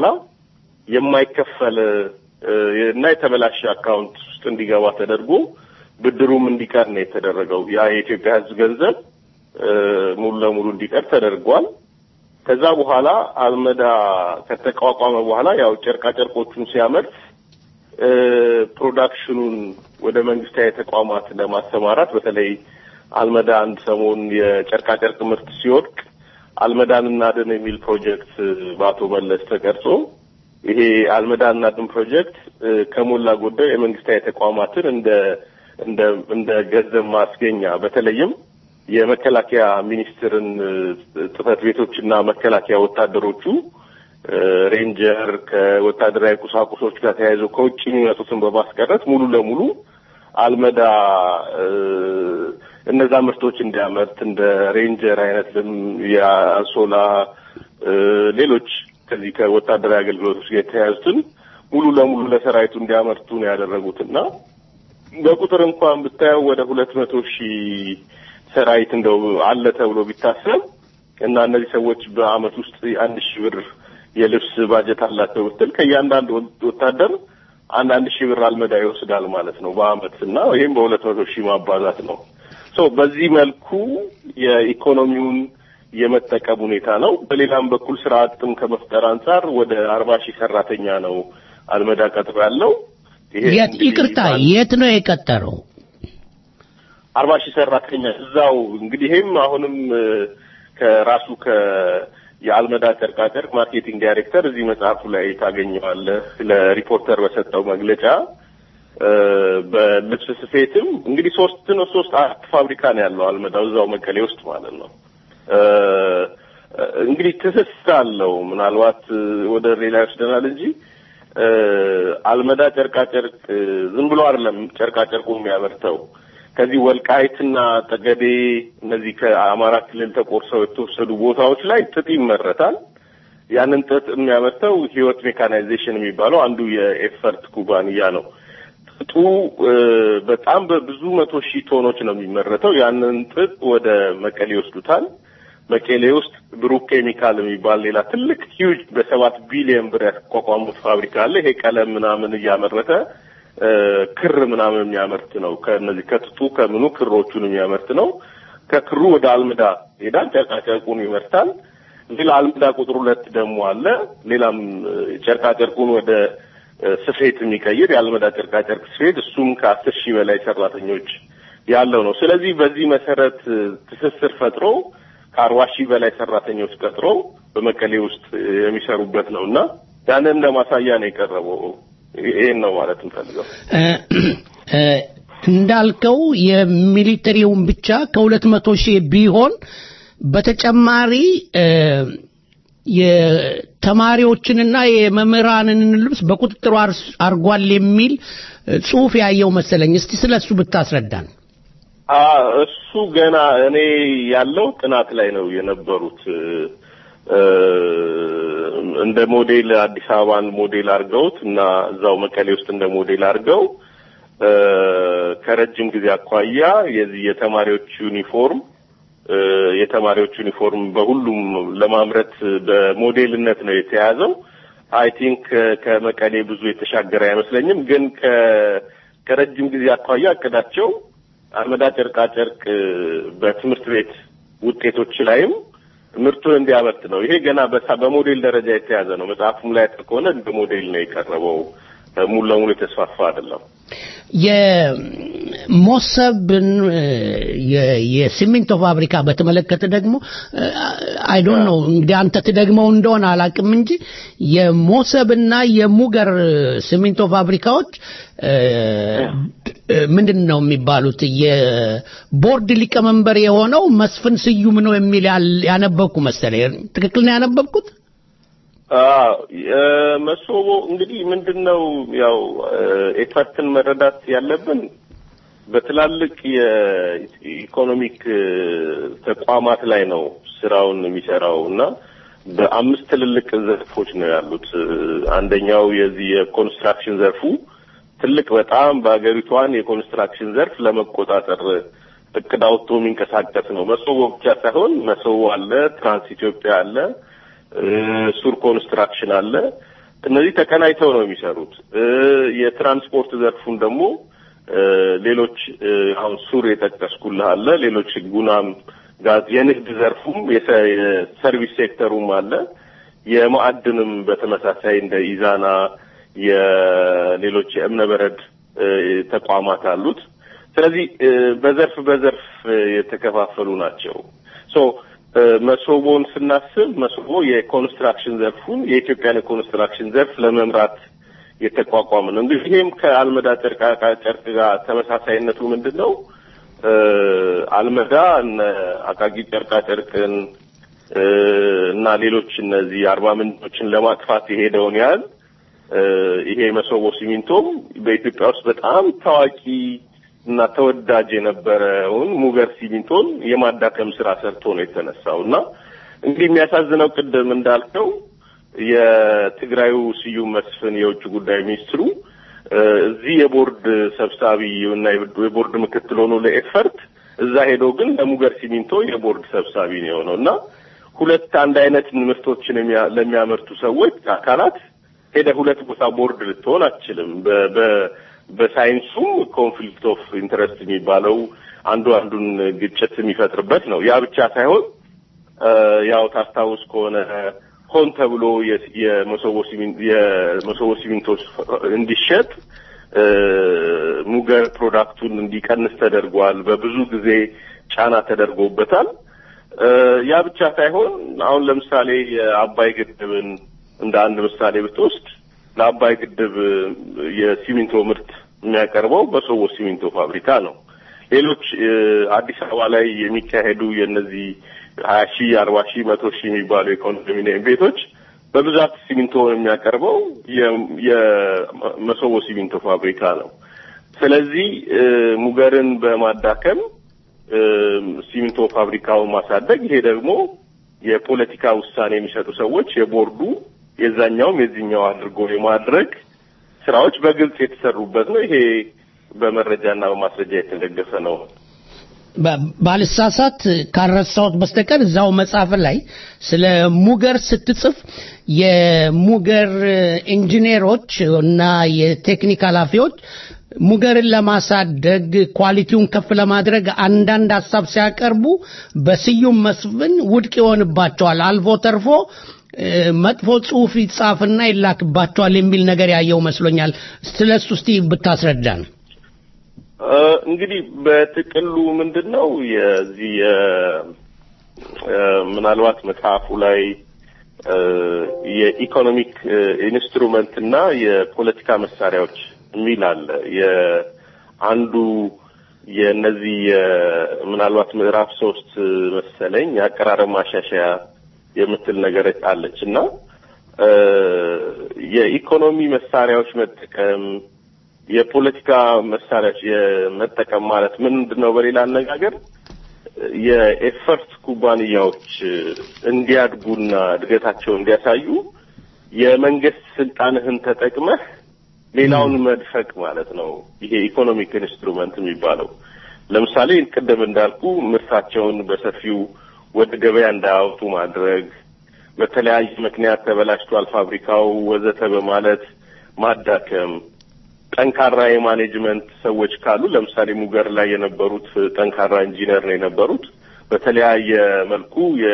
የማይከፈል እ፣ እና የተበላሸ አካውንት ውስጥ እንዲገባ ተደርጎ ብድሩም እንዲቀር ነው የተደረገው። ያ የኢትዮጵያ ሕዝብ ገንዘብ እ፣ ሙሉ ለሙሉ እንዲቀር ተደርጓል። ከዛ በኋላ አልመዳ ከተቋቋመ በኋላ ያው ጨርቃ ጨርቆቹን ሲያመርት እ፣ ፕሮዳክሽኑን ወደ መንግስታዊ ተቋማት ለማሰማራት በተለይ አልመዳ አንድ ሰሞን የጨርቃ ጨርቅ ምርት ሲወድቅ አልመዳን እናድን የሚል ፕሮጀክት በአቶ መለስ ተቀርጾ ይሄ አልመዳን እናድን ፕሮጀክት እ፣ ከሞላ ጎደል የመንግስታዊ ተቋማትን እንደ እንደ እንደ ገንዘብ ማስገኛ በተለይም የመከላከያ ሚኒስትርን እ፣ ጽህፈት ቤቶችና መከላከያ ወታደሮቹ እ፣ ሬንጀር ከወታደራዊ ቁሳቁሶች ጋር ተያይዞ ከውጭ የሚመጡትን በማስቀረት ሙሉ ለሙሉ አልመዳ እ፣ እነዛ ምርቶች እንዲያመርት እንደ ሬንጀር አይነት ልም- የአንሶላ እ፣ ሌሎች ከዚህ ከወታደራዊ አገልግሎቶች ጋር የተያያዙትን ሙሉ ለሙሉ ለሰራዊቱ እንዲያመርቱ ነው ያደረጉትና በቁጥር እንኳን ብታየው ወደ ሁለት መቶ ሺህ ሰራዊት እንደው አለ ተብሎ ቢታሰብ እና እነዚህ ሰዎች በአመት ውስጥ አንድ ሺህ ብር የልብስ ባጀት አላቸው ብትል ከእያንዳንዱ ወታደር አንድ አንድ ሺህ ብር አልመዳ ይወስዳል ማለት ነው በአመት እና ይህም በሁለት መቶ ሺህ ማባዛት ነው። ሶ በዚህ መልኩ የኢኮኖሚውን የመጠቀም ሁኔታ ነው። በሌላም በኩል ስራ አጥም ከመፍጠር አንጻር ወደ አርባ ሺህ ሰራተኛ ነው አልመዳ ቀጥሮ ያለው። ይሄ የት እንግዲህ ይቅርታ የት ነው የቀጠረው አርባ ሺህ ሰራተኛ እዛው እንግዲህ ይሄም አሁንም እ፣ ከራሱ ከ የአልመዳ ጨርቃጨርቅ ማርኬቲንግ ዳይሬክተር እዚህ መጽሐፉ ላይ ታገኘዋለህ። ለሪፖርተር በሰጠው መግለጫ እ፣ በልብስ ስፌትም እንግዲህ ሶስት ነው ሶስት አራት ፋብሪካ ነው ያለው አልመዳው እዛው መቀሌ ውስጥ ማለት ነው። እ፣ እንግዲህ ትስስር አለው። ምናልባት እ፣ ወደ ሌላ ይወስደናል እንጂ እ፣ አልመዳ ጨርቃጨርቅ እ፣ ዝም ብሎ አይደለም ጨርቃጨርቁ የሚያመርተው ከዚህ ወልቃይትና ጠገዴ እነዚህ ከአማራ ክልል ተቆርሰው የተወሰዱ ቦታዎች ላይ ጥጥ ይመረታል። ያንን ጥጥ የሚያመርተው ህይወት ሜካናይዜሽን የሚባለው አንዱ የኤፈርት ኩባንያ ነው። ጥጡ እ፣ በጣም በብዙ መቶ ሺህ ቶኖች ነው የሚመረተው። ያንን ጥጥ ወደ መቀሌ ይወስዱታል። መቀሌ ውስጥ ብሩክ ኬሚካል የሚባል ሌላ ትልቅ ሂውጅ በሰባት ቢሊዮን ብር ያቋቋሙት ፋብሪካ አለ። ይሄ ቀለም ምናምን እያመረተ እ፣ ክር ምናምን የሚያመርት ነው። ከነዚህ ከጥጡ ከምኑ ክሮቹን የሚያመርት ነው። ከክሩ ወደ አልምዳ ሄዳል። ጨርቃጨርቁን ይመርታል። ሌላ አልምዳ ቁጥር ሁለት ደግሞ አለ። ሌላም እ፣ ጨርቃጨርቁን ወደ እ፣ ስፌት የሚቀይር የአልመዳ ጨርቃጨርቅ ስፌት እሱም ከአስር ሺህ በላይ ሰራተኞች ያለው ነው። ስለዚህ በዚህ መሰረት እ፣ ትስስር ፈጥሮ ከአርባ ሺህ በላይ ሰራተኞች ቀጥሮ በመቀሌ ውስጥ እ፣ የሚሰሩበት ነው እና ያንን እንደ ማሳያ ነው የቀረበው። ይሄን ነው ማለት እንፈልገው። እ፣ እ፣ እንዳልከው የሚሊተሪውን ብቻ ከሁለት መቶ ሺህ ቢሆን በተጨማሪ እ፣ የተማሪዎችንና የመምህራንን ልብስ በቁጥጥሩ አር- አርጓል የሚል እ፣ ጽሑፍ ያየው መሰለኝ። እስቲ ስለ እሱ ብታስረዳን። አ እሱ ገና እኔ ያለው ጥናት ላይ ነው የነበሩት እ፣ እ፣ እንደ ሞዴል አዲስ አበባን ሞዴል አድርገውት እና እዛው መቀሌ ውስጥ እንደ ሞዴል አድርገው እ፣ ከረጅም ጊዜ አኳያ የዚህ የተማሪዎች ዩኒፎርም እ፣ የተማሪዎች ዩኒፎርም በሁሉም ለማምረት በሞዴልነት ነው የተያዘው። አይ ቲንክ ከመቀሌ ብዙ የተሻገረ አይመስለኝም። ግን ከ- ከረጅም ጊዜ አኳያ እቅዳቸው አመዳ ጨርቃ ጨርቅ በትምህርት ቤት ውጤቶች ላይም ምርቱን እንዲያመርት ነው። ይሄ ገና በሳ- በሞዴል ደረጃ የተያዘ ነው። መጽሐፉም ላይ ከሆነ እንደ ሞዴል ነው የቀረበው። ሙሉ ለሙሉ የተስፋፋ አይደለም። የሞሰብን እ፣ የ- የሲሚንቶ ፋብሪካ በተመለከተ ደግሞ አይ ዶንት ኖ እንግዲህ አንተ ትደግመው እንደሆነ አላቅም እንጂ የሞሰብና የሙገር ሲሚንቶ ፋብሪካዎች እ፣ እ፣ ምንድን ነው የሚባሉት የቦርድ ሊቀመንበር የሆነው መስፍን ስዩም ነው የሚል ያል- ያነበብኩ መሰለኝ። ትክክል ነው ያነበብኩት? አዎ የ- መሶቦ እንግዲህ ምንድን ነው ያው ኤፈርትን መረዳት ያለብን በትላልቅ የኢኮኖሚክ እ፣ ተቋማት ላይ ነው ስራውን የሚሰራው እና በአምስት ትልልቅ ዘርፎች ነው ያሉት። እ፣ አንደኛው የዚህ የኮንስትራክሽን ዘርፉ ትልቅ በጣም በሀገሪቷን የኮንስትራክሽን ዘርፍ ለመቆጣጠር እቅድ አውጥቶ የሚንቀሳቀስ ነው። መሶቦ ብቻ ሳይሆን መሶቦ አለ፣ ትራንስ ኢትዮጵያ አለ እ፣ ሱር ኮንስትራክሽን አለ። እነዚህ ተቀናይተው ነው የሚሰሩት። እ፣ የትራንስፖርት ዘርፉን ደግሞ እ፣ ሌሎች እ፣ አሁን ሱር የጠቀስኩልህ አለ። ሌሎች ጉናም ጋዝ፣ የንግድ ዘርፉም የሰ- የሰርቪስ ሴክተሩም አለ። የማዕድንም በተመሳሳይ እንደ ኢዛና የሌሎች የእብነ በረድ እ፣ ተቋማት አሉት። ስለዚህ እ፣ በዘርፍ በዘርፍ እ፣ የተከፋፈሉ ናቸው። ሶ እ፣ መሶቦን ስናስብ መሶቦ የኮንስትራክሽን ዘርፉን የኢትዮጵያን የኮንስትራክሽን ዘርፍ ለመምራት የተቋቋመ ነው። እንግዲህ ይሄም ከአልመዳ ጨርቃ ጨርቅ ጋር ተመሳሳይነቱ ምንድን ነው? እ፣ አልመዳ እነ አቃቂ ጨርቃ ጨርቅን እ፣ እና ሌሎች እነዚህ አርባ ምንጮችን ለማጥፋት የሄደውን ያህል እ፣ ይሄ መሶቦ ሲሚንቶም በኢትዮጵያ ውስጥ በጣም ታዋቂ እና ተወዳጅ የነበረውን ሙገር ሲሚንቶን የማዳከም ስራ ሰርቶ ነው የተነሳው እና እንግዲህ የሚያሳዝነው ቅድም እንዳልከው የትግራዩ ስዩም መስፍን የውጭ ጉዳይ ሚኒስትሩ እ፣ እዚህ የቦርድ ሰብሳቢ እና የቦርድ ምክትል ሆኖ ለኤፈርት እዛ ሄዶ ግን ለሙገር ሲሚንቶ የቦርድ ሰብሳቢ ነው የሆነው እና ሁለት አንድ አይነት ምርቶችን የሚያ- ለሚያመርቱ ሰዎች አካላት ሄደ ሁለት ቦታ ቦርድ ልትሆን አትችልም። በ- በ- በሳይንሱም ኮንፍሊክት ኦፍ ኢንተረስት የሚባለው አንዱ አንዱን ግጭት የሚፈጥርበት ነው። ያ ብቻ ሳይሆን እ፣ ያው ታስታውስ ከሆነ ሆን ተብሎ የ- የመሶቦ ሲሚን- የመሶቦ ሲሚንቶ እንዲሸጥ እ፣ ሙገር ፕሮዳክቱን እንዲቀንስ ተደርጓል። በብዙ ጊዜ ጫና ተደርጎበታል። እ፣ ያ ብቻ ሳይሆን አሁን ለምሳሌ የአባይ ግድብን እንደ አንድ ምሳሌ ብትወስድ ለአባይ ግድብ እ፣ የሲሚንቶ ምርት የሚያቀርበው በሶቦ ሲሚንቶ ፋብሪካ ነው። ሌሎች እ፣ አዲስ አበባ ላይ የሚካሄዱ የእነዚህ ሀያ ሺህ አርባ ሺህ መቶ ሺህ የሚባሉ የኮንዶሚኒየም ቤቶች በብዛት ሲሚንቶ የሚያቀርበው የ- የመሶቦ ሲሚንቶ ፋብሪካ ነው። ስለዚህ እ፣ ሙገርን በማዳከም እ፣ ሲሚንቶ ፋብሪካውን ማሳደግ ይሄ ደግሞ የፖለቲካ ውሳኔ የሚሰጡ ሰዎች የቦርዱ የዛኛውም የዚህኛው አድርጎ የማድረግ ስራዎች በግልጽ የተሰሩበት ነው። ይሄ በመረጃና በማስረጃ የተደገፈ ነው። ባ- ባልሳሳት ካረሳሁት በስተቀር እዛው መጽሐፍ ላይ ስለ ሙገር ስትጽፍ የሙገር ኢንጂነሮች እና የቴክኒክ ኃላፊዎች ሙገርን ለማሳደግ ኳሊቲውን ከፍ ለማድረግ አንዳንድ ሀሳብ ሲያቀርቡ በስዩም መስፍን ውድቅ ይሆንባቸዋል። አልፎ ተርፎ እ፣ መጥፎ ጽሁፍ ይጻፍና ይላክባቸዋል የሚል ነገር ያየው መስሎኛል። ስለሱ እስቲ ብታስረዳን። እ፣ እንግዲህ በጥቅሉ ምንድን ነው የዚህ የ- እ፣ ምናልባት መጽሐፉ ላይ እ፣ የኢኮኖሚክ እ፣ ኢንስትሩመንት እና የፖለቲካ መሳሪያዎች የሚል አለ። የአንዱ የእነዚህ የ- ምናልባት ምዕራፍ ሶስት መሰለኝ የአቀራረብ ማሻሻያ የምትል ነገር አለች እና እ፣ የኢኮኖሚ መሳሪያዎች መጠቀም የፖለቲካ መሳሪያዎች የመጠቀም ማለት ምንድን ነው? በሌላ አነጋገር የኤፈርት ኩባንያዎች እንዲያድጉና እድገታቸውን እንዲያሳዩ የመንግስት ስልጣንህን ተጠቅመህ ሌላውን መድፈቅ ማለት ነው። ይሄ ኢኮኖሚክ ኢንስትሩመንት የሚባለው ለምሳሌ ቅድም እንዳልኩ ምርታቸውን በሰፊው ወደ ገበያ እንዳያወጡ ማድረግ፣ በተለያየ ምክንያት ተበላሽቷል ፋብሪካው ወዘተ በማለት ማዳከም ጠንካራ የማኔጅመንት ሰዎች ካሉ ለምሳሌ ሙገር ላይ የነበሩት ጠንካራ ኢንጂነር ነው የነበሩት። በተለያየ መልኩ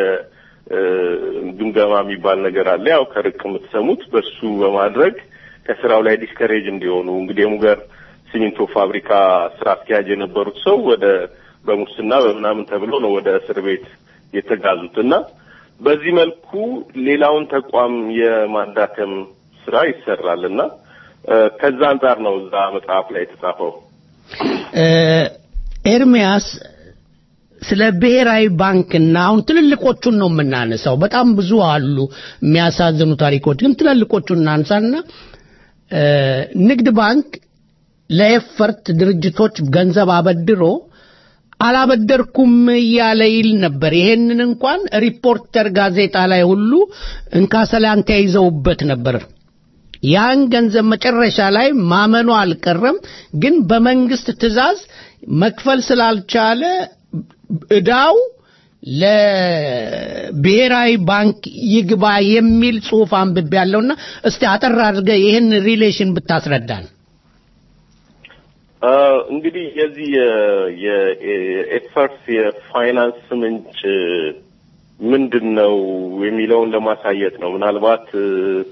የግምገማ የሚባል ነገር አለ። ያው ከርቅ የምትሰሙት በሱ በማድረግ ከስራው ላይ ዲስከሬጅ እንዲሆኑ እንግዲህ የሙገር ሲሚንቶ ፋብሪካ ስራ አስኪያጅ የነበሩት ሰው ወደ በሙስና በምናምን ተብሎ ነው ወደ እስር ቤት የተጋዙት እና በዚህ መልኩ ሌላውን ተቋም የማዳከም ስራ ይሰራል እና እ፣ ከዛ አንጻር ነው እዛ መጽሐፍ ላይ የተጻፈው። እ፣ ኤርሚያስ ስለ ብሔራዊ ባንክና አሁን ትልልቆቹን ነው የምናነሳው። በጣም ብዙ አሉ የሚያሳዝኑ ታሪኮች፣ ግን ትልልቆቹን እናንሳና እ፣ ንግድ ባንክ ለኤፈርት ድርጅቶች ገንዘብ አበድሮ አላበደርኩም እያለ ይል ነበር። ይሄንን እንኳን ሪፖርተር ጋዜጣ ላይ ሁሉ እንካሰላንታ ይዘውበት ነበር። ያን ገንዘብ መጨረሻ ላይ ማመኑ አልቀረም። ግን በመንግስት ትዕዛዝ መክፈል ስላልቻለ እዳው ለብሔራዊ ባንክ ይግባ የሚል ጽሑፍ አንብቤ ያለውና እስቲ አጠር አድርገህ ይህን ሪሌሽን ብታስረዳን። እ፣ እንግዲህ የዚህ የ- የ- የኤፈርት የፋይናንስ ምንጭ ምንድን ነው የሚለውን ለማሳየት ነው። ምናልባት እ፣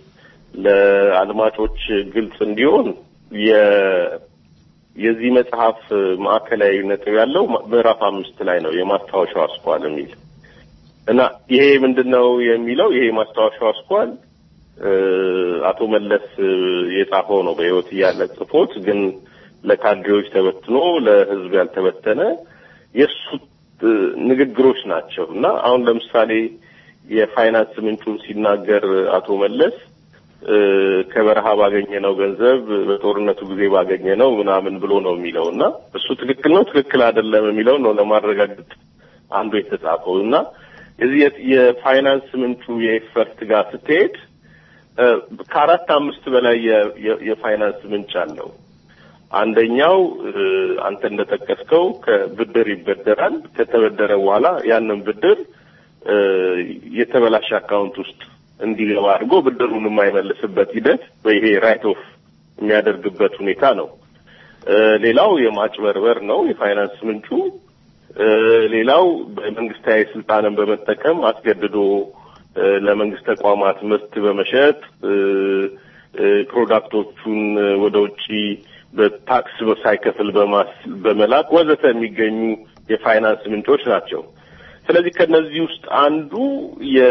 ለአድማጮች ግልጽ እንዲሆን የ- የዚህ መጽሐፍ ማዕከላዊ ነጥብ ያለው ምዕራፍ አምስት ላይ ነው የማስታወሻው አስኳል የሚል እና ይሄ ምንድን ነው የሚለው ይሄ ማስታወሻው አስኳል እ፣ አቶ መለስ እ፣ የጻፈው ነው በሕይወት እያለ ጽፎት ግን ለካድሬዎች ተበትኖ ለሕዝብ ያልተበተነ የእሱ እ፣ ንግግሮች ናቸው እና አሁን ለምሳሌ የፋይናንስ ምንጩን ሲናገር አቶ መለስ እ፣ ከበረሃ ባገኘነው ገንዘብ በጦርነቱ ጊዜ ባገኘነው ምናምን ብሎ ነው የሚለው እና እሱ ትክክል ነው ትክክል አይደለም የሚለው ነው ለማረጋገጥ አንዱ የተጻፈው እና የዚህ የ- የፋይናንስ ምንጩ የኤፈርት ጋር ስትሄድ እ፣ ከአራት አምስት በላይ የ- የ- የፋይናንስ ምንጭ አለው። አንደኛው እ፣ አንተ እንደጠቀስከው ከብድር ይበደራል። ከተበደረ በኋላ ያንን ብድር እ፣ የተበላሸ አካውንት ውስጥ እንዲገባ አድርጎ ብድሩን የማይመልስበት ሂደት ይሄ ራይት ኦፍ የሚያደርግበት ሁኔታ ነው። እ፣ ሌላው የማጭበርበር ነው የፋይናንስ ምንጩ። እ፣ ሌላው በመንግስታዊ ስልጣንን በመጠቀም አስገድዶ እ፣ ለመንግስት ተቋማት ምርት በመሸጥ እ፣ እ፣ ፕሮዳክቶቹን እ፣ ወደ ውጪ በታክስ ሳይከፍል በማስ በመላክ ወዘተ የሚገኙ የፋይናንስ ምንጮች ናቸው። ስለዚህ ከነዚህ ውስጥ አንዱ የ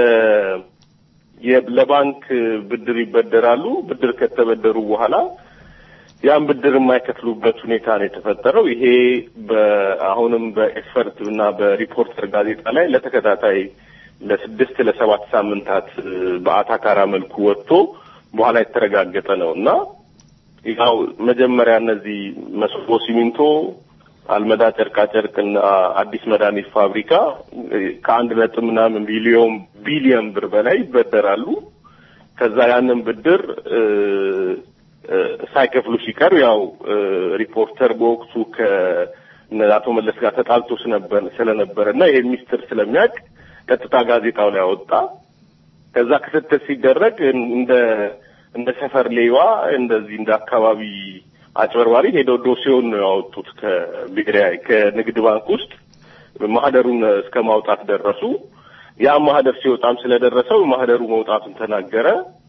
የ- ለባንክ ብድር ይበደራሉ። ብድር ከተበደሩ በኋላ ያን ብድር የማይከፍሉበት ሁኔታ ነው የተፈጠረው። ይሄ በአሁንም በኤፈርት እና በሪፖርተር ጋዜጣ ላይ ለተከታታይ ለስድስት ለሰባት ሳምንታት እ፣ በአታካራ መልኩ ወጥቶ በኋላ የተረጋገጠ ነው እና ያው መጀመሪያ እነዚህ መስቦ ሲሚንቶ፣ አልመዳ ጨርቃ ጨርቅና አዲስ መድኃኒት ፋብሪካ እ፣ ከአንድ ነጥብ ምናምን ቢሊዮን ቢሊዮን ብር በላይ ይበደራሉ። ከዛ ያንን ብድር እ፣ እ፣ ሳይከፍሉ ሲቀር ያው እ፣ ሪፖርተር በወቅቱ ከአቶ መለስ ጋር ተጣልቶ ስለነበር ስለነበረ እና ይሄ ሚስጥር ስለሚያውቅ ቀጥታ ጋዜጣው ላይ አወጣ። ከዛ ክትትል ሲደረግ እንደ እንደ ሰፈር ሌባ እንደዚህ እንደ አካባቢ አጭበርባሪ ሄደው ዶሴውን ነው ያወጡት ከብሔራዊ ከንግድ ባንክ ውስጥ ማህደሩን እስከ ማውጣት ደረሱ። ያ ማህደር ሲወጣም ስለደረሰው ማህደሩ መውጣቱን ተናገረ።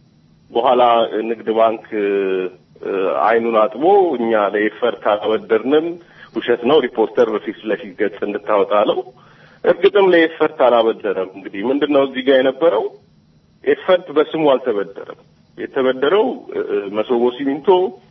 በኋላ ንግድ ባንክ እ፣ አይኑን አጥቦ እኛ ለኤፈርት አላበደርንም፣ ውሸት ነው፣ ሪፖርተር በፊት ለፊት ገጽ እንድታወጣ አለው። እርግጥም ለኤፈርት አላበደረም። እንግዲህ ምንድን ነው እዚህ ጋር የነበረው ኤፈርት በስሙ አልተበደረም። የተበደረው እ፣ እ፣ መሶቦ ሲሚንቶ፣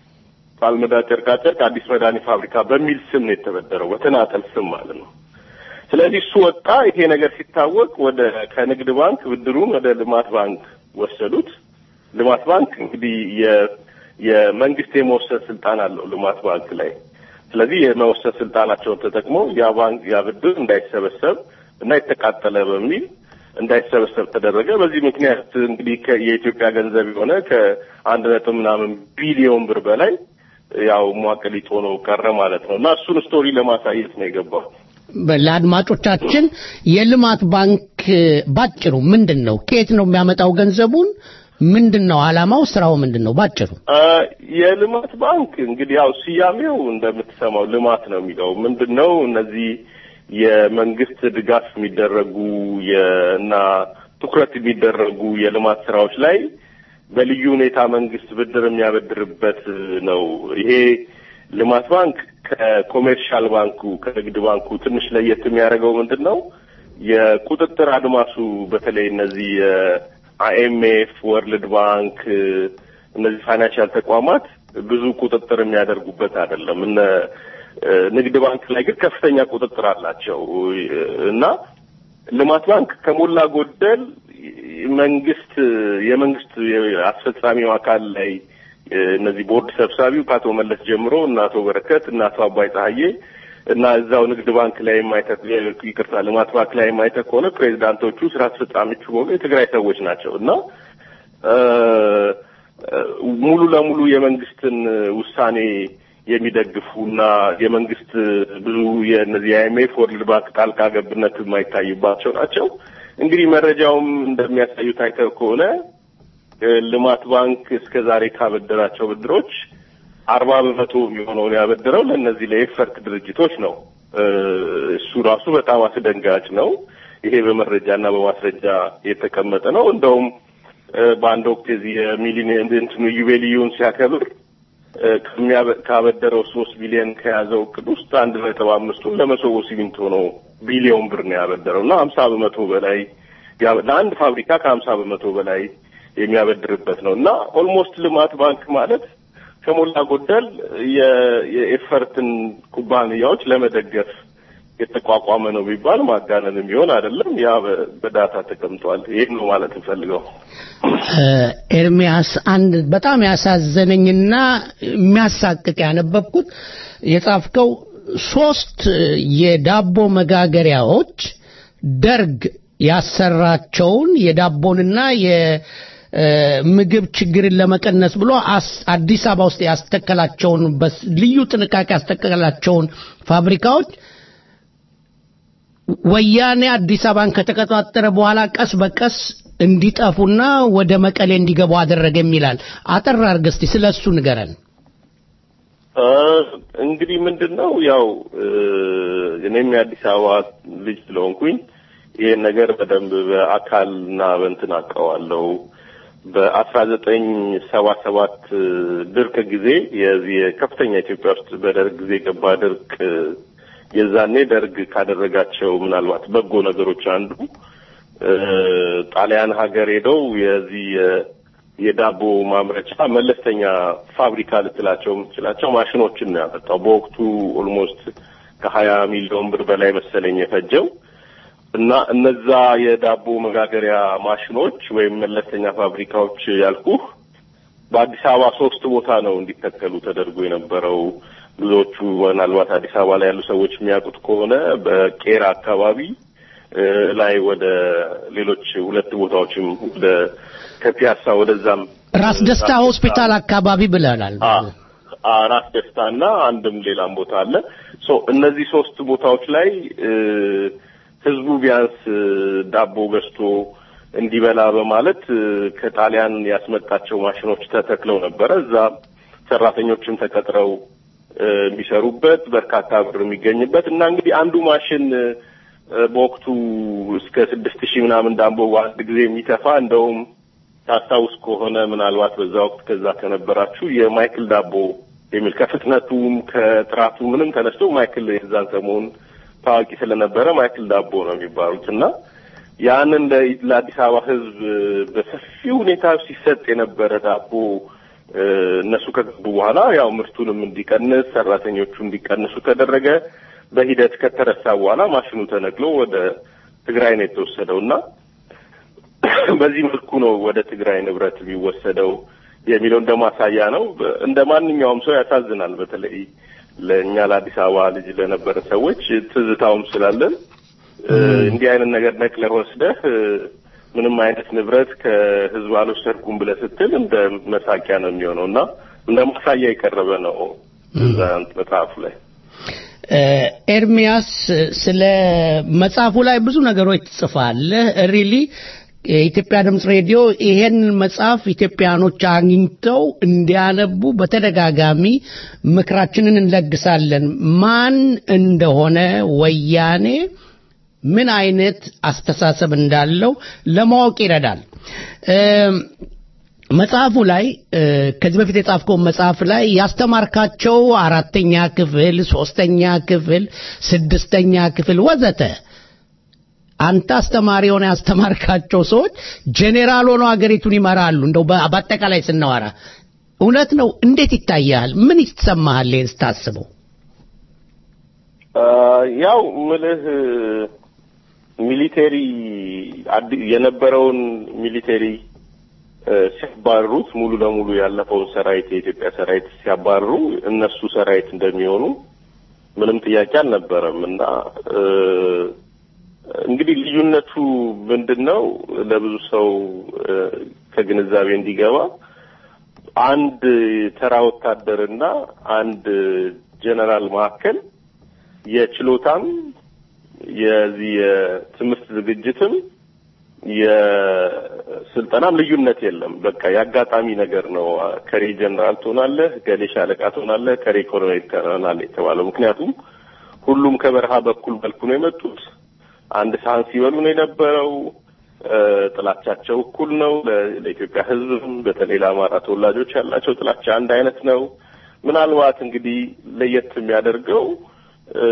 ፓልመዳ ጨርቃጨርቅ፣ አዲስ መድኃኒት ፋብሪካ በሚል ስም ነው የተበደረው፣ በተናጠል ስም ማለት ነው። ስለዚህ እሱ ወጣ። ይሄ ነገር ሲታወቅ ወደ ከንግድ ባንክ ብድሩን ወደ ልማት ባንክ ወሰዱት። ልማት ባንክ እንግዲህ የ የመንግስት የመወሰን ስልጣን አለው ልማት ባንክ ላይ። ስለዚህ የመወሰን ስልጣናቸውን ተጠቅመው ያ ባንክ ያ ብድር እንዳይሰበሰብ እና የተቃጠለ በሚል እንዳይሰበሰብ ተደረገ። በዚህ ምክንያት እንግዲህ ከ- የኢትዮጵያ ገንዘብ የሆነ ከአንድ ነጥብ ምናምን ቢሊዮን ብር በላይ ያው ሟቀሊጥ ሆኖ ቀረ ማለት ነው እና እሱን ስቶሪ ለማሳየት ነው የገባው። ለአድማጮቻችን የልማት ባንክ ባጭሩ ምንድን ነው? ከየት ነው የሚያመጣው ገንዘቡን? ምንድን ነው ዓላማው? ስራው ምንድን ነው? ባጭሩ አ፣ የልማት ባንክ እንግዲህ ያው ስያሜው እንደምትሰማው ልማት ነው የሚለው ምንድን ነው? እነዚህ የመንግስት ድጋፍ የሚደረጉ የ- እና ትኩረት የሚደረጉ የልማት ስራዎች ላይ በልዩ ሁኔታ መንግስት ብድር የሚያበድርበት ነው። ይሄ ልማት ባንክ ከኮሜርሻል ባንኩ ከንግድ ባንኩ ትንሽ ለየት የሚያደርገው ምንድን ነው? የቁጥጥር አድማሱ በተለይ እነዚህ አይኤምኤፍ፣ ወርልድ ባንክ እነዚህ ፋይናንሻል ተቋማት ብዙ ቁጥጥር የሚያደርጉበት አይደለም። እነ እ፣ ንግድ ባንክ ላይ ግን ከፍተኛ ቁጥጥር አላቸው እና ልማት ባንክ ከሞላ ጎደል መንግስት የመንግስት አስፈጻሚው አካል ላይ እ፣ እነዚህ ቦርድ ሰብሳቢው ከአቶ መለስ ጀምሮ እና አቶ በረከት እና አቶ አባይ ፀሐዬ እና እዛው ንግድ ባንክ ላይ የማይተክ ይቅርታ ልማት ባንክ ላይ የማይተክ ከሆነ ፕሬዚዳንቶቹ ስራ አስፈጻሚዎቹ በሙሉ የትግራይ ሰዎች ናቸው እና እ፣ እ፣ ሙሉ ለሙሉ የመንግስትን ውሳኔ የሚደግፉና የመንግስት ብዙ የእነዚህ የአይኤምኤፍ ወርልድ ባንክ ጣልቃ ገብነት የማይታይባቸው ናቸው። እንግዲህ መረጃውም እንደሚያሳዩት አይተው ከሆነ እ፣ ልማት ባንክ እስከ ዛሬ ካበደራቸው ብድሮች አርባ በመቶ የሚሆነውን ያበደረው ለእነዚህ ለኤፈርት ድርጅቶች ነው። እ፣ እሱ ራሱ በጣም አስደንጋጭ ነው። ይሄ በመረጃና በማስረጃ የተቀመጠ ነው። እንደውም እ፣ በአንድ ወቅት የዚህ የሚሊኒየም እንትኑ ዩቤልዩን ሲያከብር እ፣ ከሚያበ- ካበደረው ሶስት ቢሊዮን ከያዘው እቅድ ውስጥ አንድ ነጥብ አምስቱን ለመሶቦ ሲሚንቶ ነው ቢሊዮን ብር ነው ያበደረው እና ሀምሳ በመቶ በላይ ያ- ለአንድ ፋብሪካ ከሀምሳ በመቶ በላይ የሚያበድርበት ነው እና ኦልሞስት ልማት ባንክ ማለት ከሞላ ጎደል የ- የኤፈርትን ኩባንያዎች ለመደገፍ የተቋቋመ ነው ቢባል ማጋነን የሚሆን አይደለም። ያ በ- በዳታ ተቀምጧል። ይህን ነው ማለት እንፈልገው። እ፣ ኤርሚያስ አንድ በጣም ያሳዘነኝና የሚያሳቅቅ ያነበብኩት የጻፍከው ሶስት የዳቦ መጋገሪያዎች ደርግ ያሰራቸውን የዳቦንና የምግብ ችግርን ለመቀነስ ብሎ አስ- አዲስ አበባ ውስጥ ያስተከላቸውን በስ- ልዩ ጥንቃቄ ያስተከላቸውን ፋብሪካዎች ወያኔ አዲስ አበባን ከተቆጣጠረ በኋላ ቀስ በቀስ እንዲጠፉና ወደ መቀሌ እንዲገቡ አደረገ የሚላል። አጠር አድርገህ እስቲ ስለ እሱ ንገረን። እ፣ እንግዲህ ምንድን ነው ያው እ፣ እኔም የአዲስ አበባ ልጅ ስለሆንኩኝ ይህን ነገር በደንብ በአካልና በእንትን አውቀዋለሁ። በአስራ ዘጠኝ ሰባ ሰባት ድርቅ ጊዜ የዚህ የከፍተኛ ኢትዮጵያ ውስጥ በደርግ ጊዜ የገባ ድርቅ የዛኔ ደርግ ካደረጋቸው ምናልባት በጎ ነገሮች አንዱ እ፣ ጣሊያን ሀገር ሄደው የዚህ የ- የዳቦ ማምረቻ መለስተኛ ፋብሪካ ልትላቸው የምትችላቸው ማሽኖችን ነው ያመጣው። በወቅቱ ኦልሞስት ከሀያ ሚሊዮን ብር በላይ መሰለኝ የፈጀው እና እነዛ የዳቦ መጋገሪያ ማሽኖች ወይም መለስተኛ ፋብሪካዎች ያልኩህ በአዲስ አበባ ሶስት ቦታ ነው እንዲተከሉ ተደርጎ የነበረው። ብዙዎቹ ምናልባት አዲስ አበባ ላይ ያሉ ሰዎች የሚያውቁት ከሆነ በቄራ አካባቢ እ፣ ላይ ወደ ሌሎች ሁለት ቦታዎችም ወደ ከፒያሳ ወደዛም ራስ ደስታ ሆስፒታል አካባቢ ብለናል። አ ራስ ደስታና አንድም ሌላም ቦታ አለ። ሶ እነዚህ ሶስት ቦታዎች ላይ እ፣ ህዝቡ ቢያንስ እ፣ ዳቦ ገዝቶ እንዲበላ በማለት እ፣ ከጣሊያን ያስመጣቸው ማሽኖች ተተክለው ነበረ። እዛ ሰራተኞችም ተቀጥረው እ፣ የሚሰሩበት በርካታ ብር የሚገኝበት እና እንግዲህ አንዱ ማሽን እ፣ በወቅቱ እስከ ስድስት ሺህ ምናምን ዳቦ በአንድ ጊዜ የሚተፋ እንደውም ታስታውስ ከሆነ ምናልባት በዛ ወቅት ከዛ ከነበራችሁ የማይክል ዳቦ የሚል ከፍጥነቱም ከጥራቱ ምንም ተነስቶ ማይክል የዛን ሰሞን ታዋቂ ስለነበረ ማይክል ዳቦ ነው የሚባሉት እና ያንን ለ- ለአዲስ አበባ ሕዝብ በሰፊ ሁኔታ ሲሰጥ የነበረ ዳቦ እ፣ እነሱ ከገቡ በኋላ ያው ምርቱንም እንዲቀንስ ሰራተኞቹ እንዲቀንሱ ተደረገ። በሂደት ከተረሳ በኋላ ማሽኑ ተነቅሎ ወደ ትግራይ ነው የተወሰደው እና በዚህ መልኩ ነው ወደ ትግራይ ንብረት የሚወሰደው የሚለው እንደ ማሳያ ነው። በ- እንደ ማንኛውም ሰው ያሳዝናል። በተለይ ለእኛ ለአዲስ አበባ ልጅ ለነበረ ሰዎች ትዝታውም ስላለን እ፣ እንዲህ አይነት ነገር ነቅለህ ወስደህ እ፣ ምንም አይነት ንብረት ከህዝብ አልወሰድኩም ብለህ ስትል እንደ መሳቂያ ነው የሚሆነው እና እንደ ማሳያ የቀረበ ነው እዛ መጽሐፉ ላይ። እ፣ ኤርሚያስ ስለ መጽሐፉ ላይ ብዙ ነገሮች ትጽፋለህ። ሪሊ የኢትዮጵያ ድምፅ ሬዲዮ ይሄን መጽሐፍ ኢትዮጵያኖች አግኝተው እንዲያነቡ በተደጋጋሚ ምክራችንን እንለግሳለን። ማን እንደሆነ ወያኔ ምን አይነት አስተሳሰብ እንዳለው ለማወቅ ይረዳል። እም፣ መጽሐፉ ላይ እ፣ ከዚህ በፊት የጻፍከውን መጽሐፍ ላይ ያስተማርካቸው አራተኛ ክፍል፣ ሶስተኛ ክፍል፣ ስድስተኛ ክፍል ወዘተ አንተ አስተማሪ የሆነ ያስተማርካቸው ሰዎች ጄኔራል ሆነው ሀገሪቱን ይመራሉ። እንደው በ- በአጠቃላይ ስናወራ እውነት ነው። እንዴት ይታያል? ምን ይሰማሃል ይህን ስታስበው? አ፣ ያው ምልህ ሚሊቴሪ አዲ- የነበረውን ሚሊቴሪ እ፣ ሲያባርሩት ሙሉ ለሙሉ ያለፈውን ሰራዊት የኢትዮጵያ ሰራዊት ሲያባርሩ እነሱ ሰራዊት እንደሚሆኑ ምንም ጥያቄ አልነበረም እና እ፣ እንግዲህ ልዩነቱ ምንድን ነው? ለብዙ ሰው እ፣ ከግንዛቤ እንዲገባ አንድ ተራ ወታደርና አንድ ጀነራል መካከል የችሎታም የዚህ የትምህርት ዝግጅትም የስልጠናም ልዩነት የለም። በቃ የአጋጣሚ ነገር ነው። ከሬ ጀነራል ትሆናለህ፣ ገሌ ሻለቃ ትሆናለህ፣ ከሬ ኮሎኔል ትሆናለህ የተባለው ምክንያቱም ሁሉም ከበረሃ በኩል መልኩ ነው የመጡት። አንድ ሳህን ሲበሉ ነው የነበረው። እ፣ ጥላቻቸው እኩል ነው። ለ- ለኢትዮጵያ ሕዝብም በተለይ ለአማራ ተወላጆች ያላቸው ጥላቻ አንድ አይነት ነው። ምናልባት እንግዲህ ለየት የሚያደርገው እ፣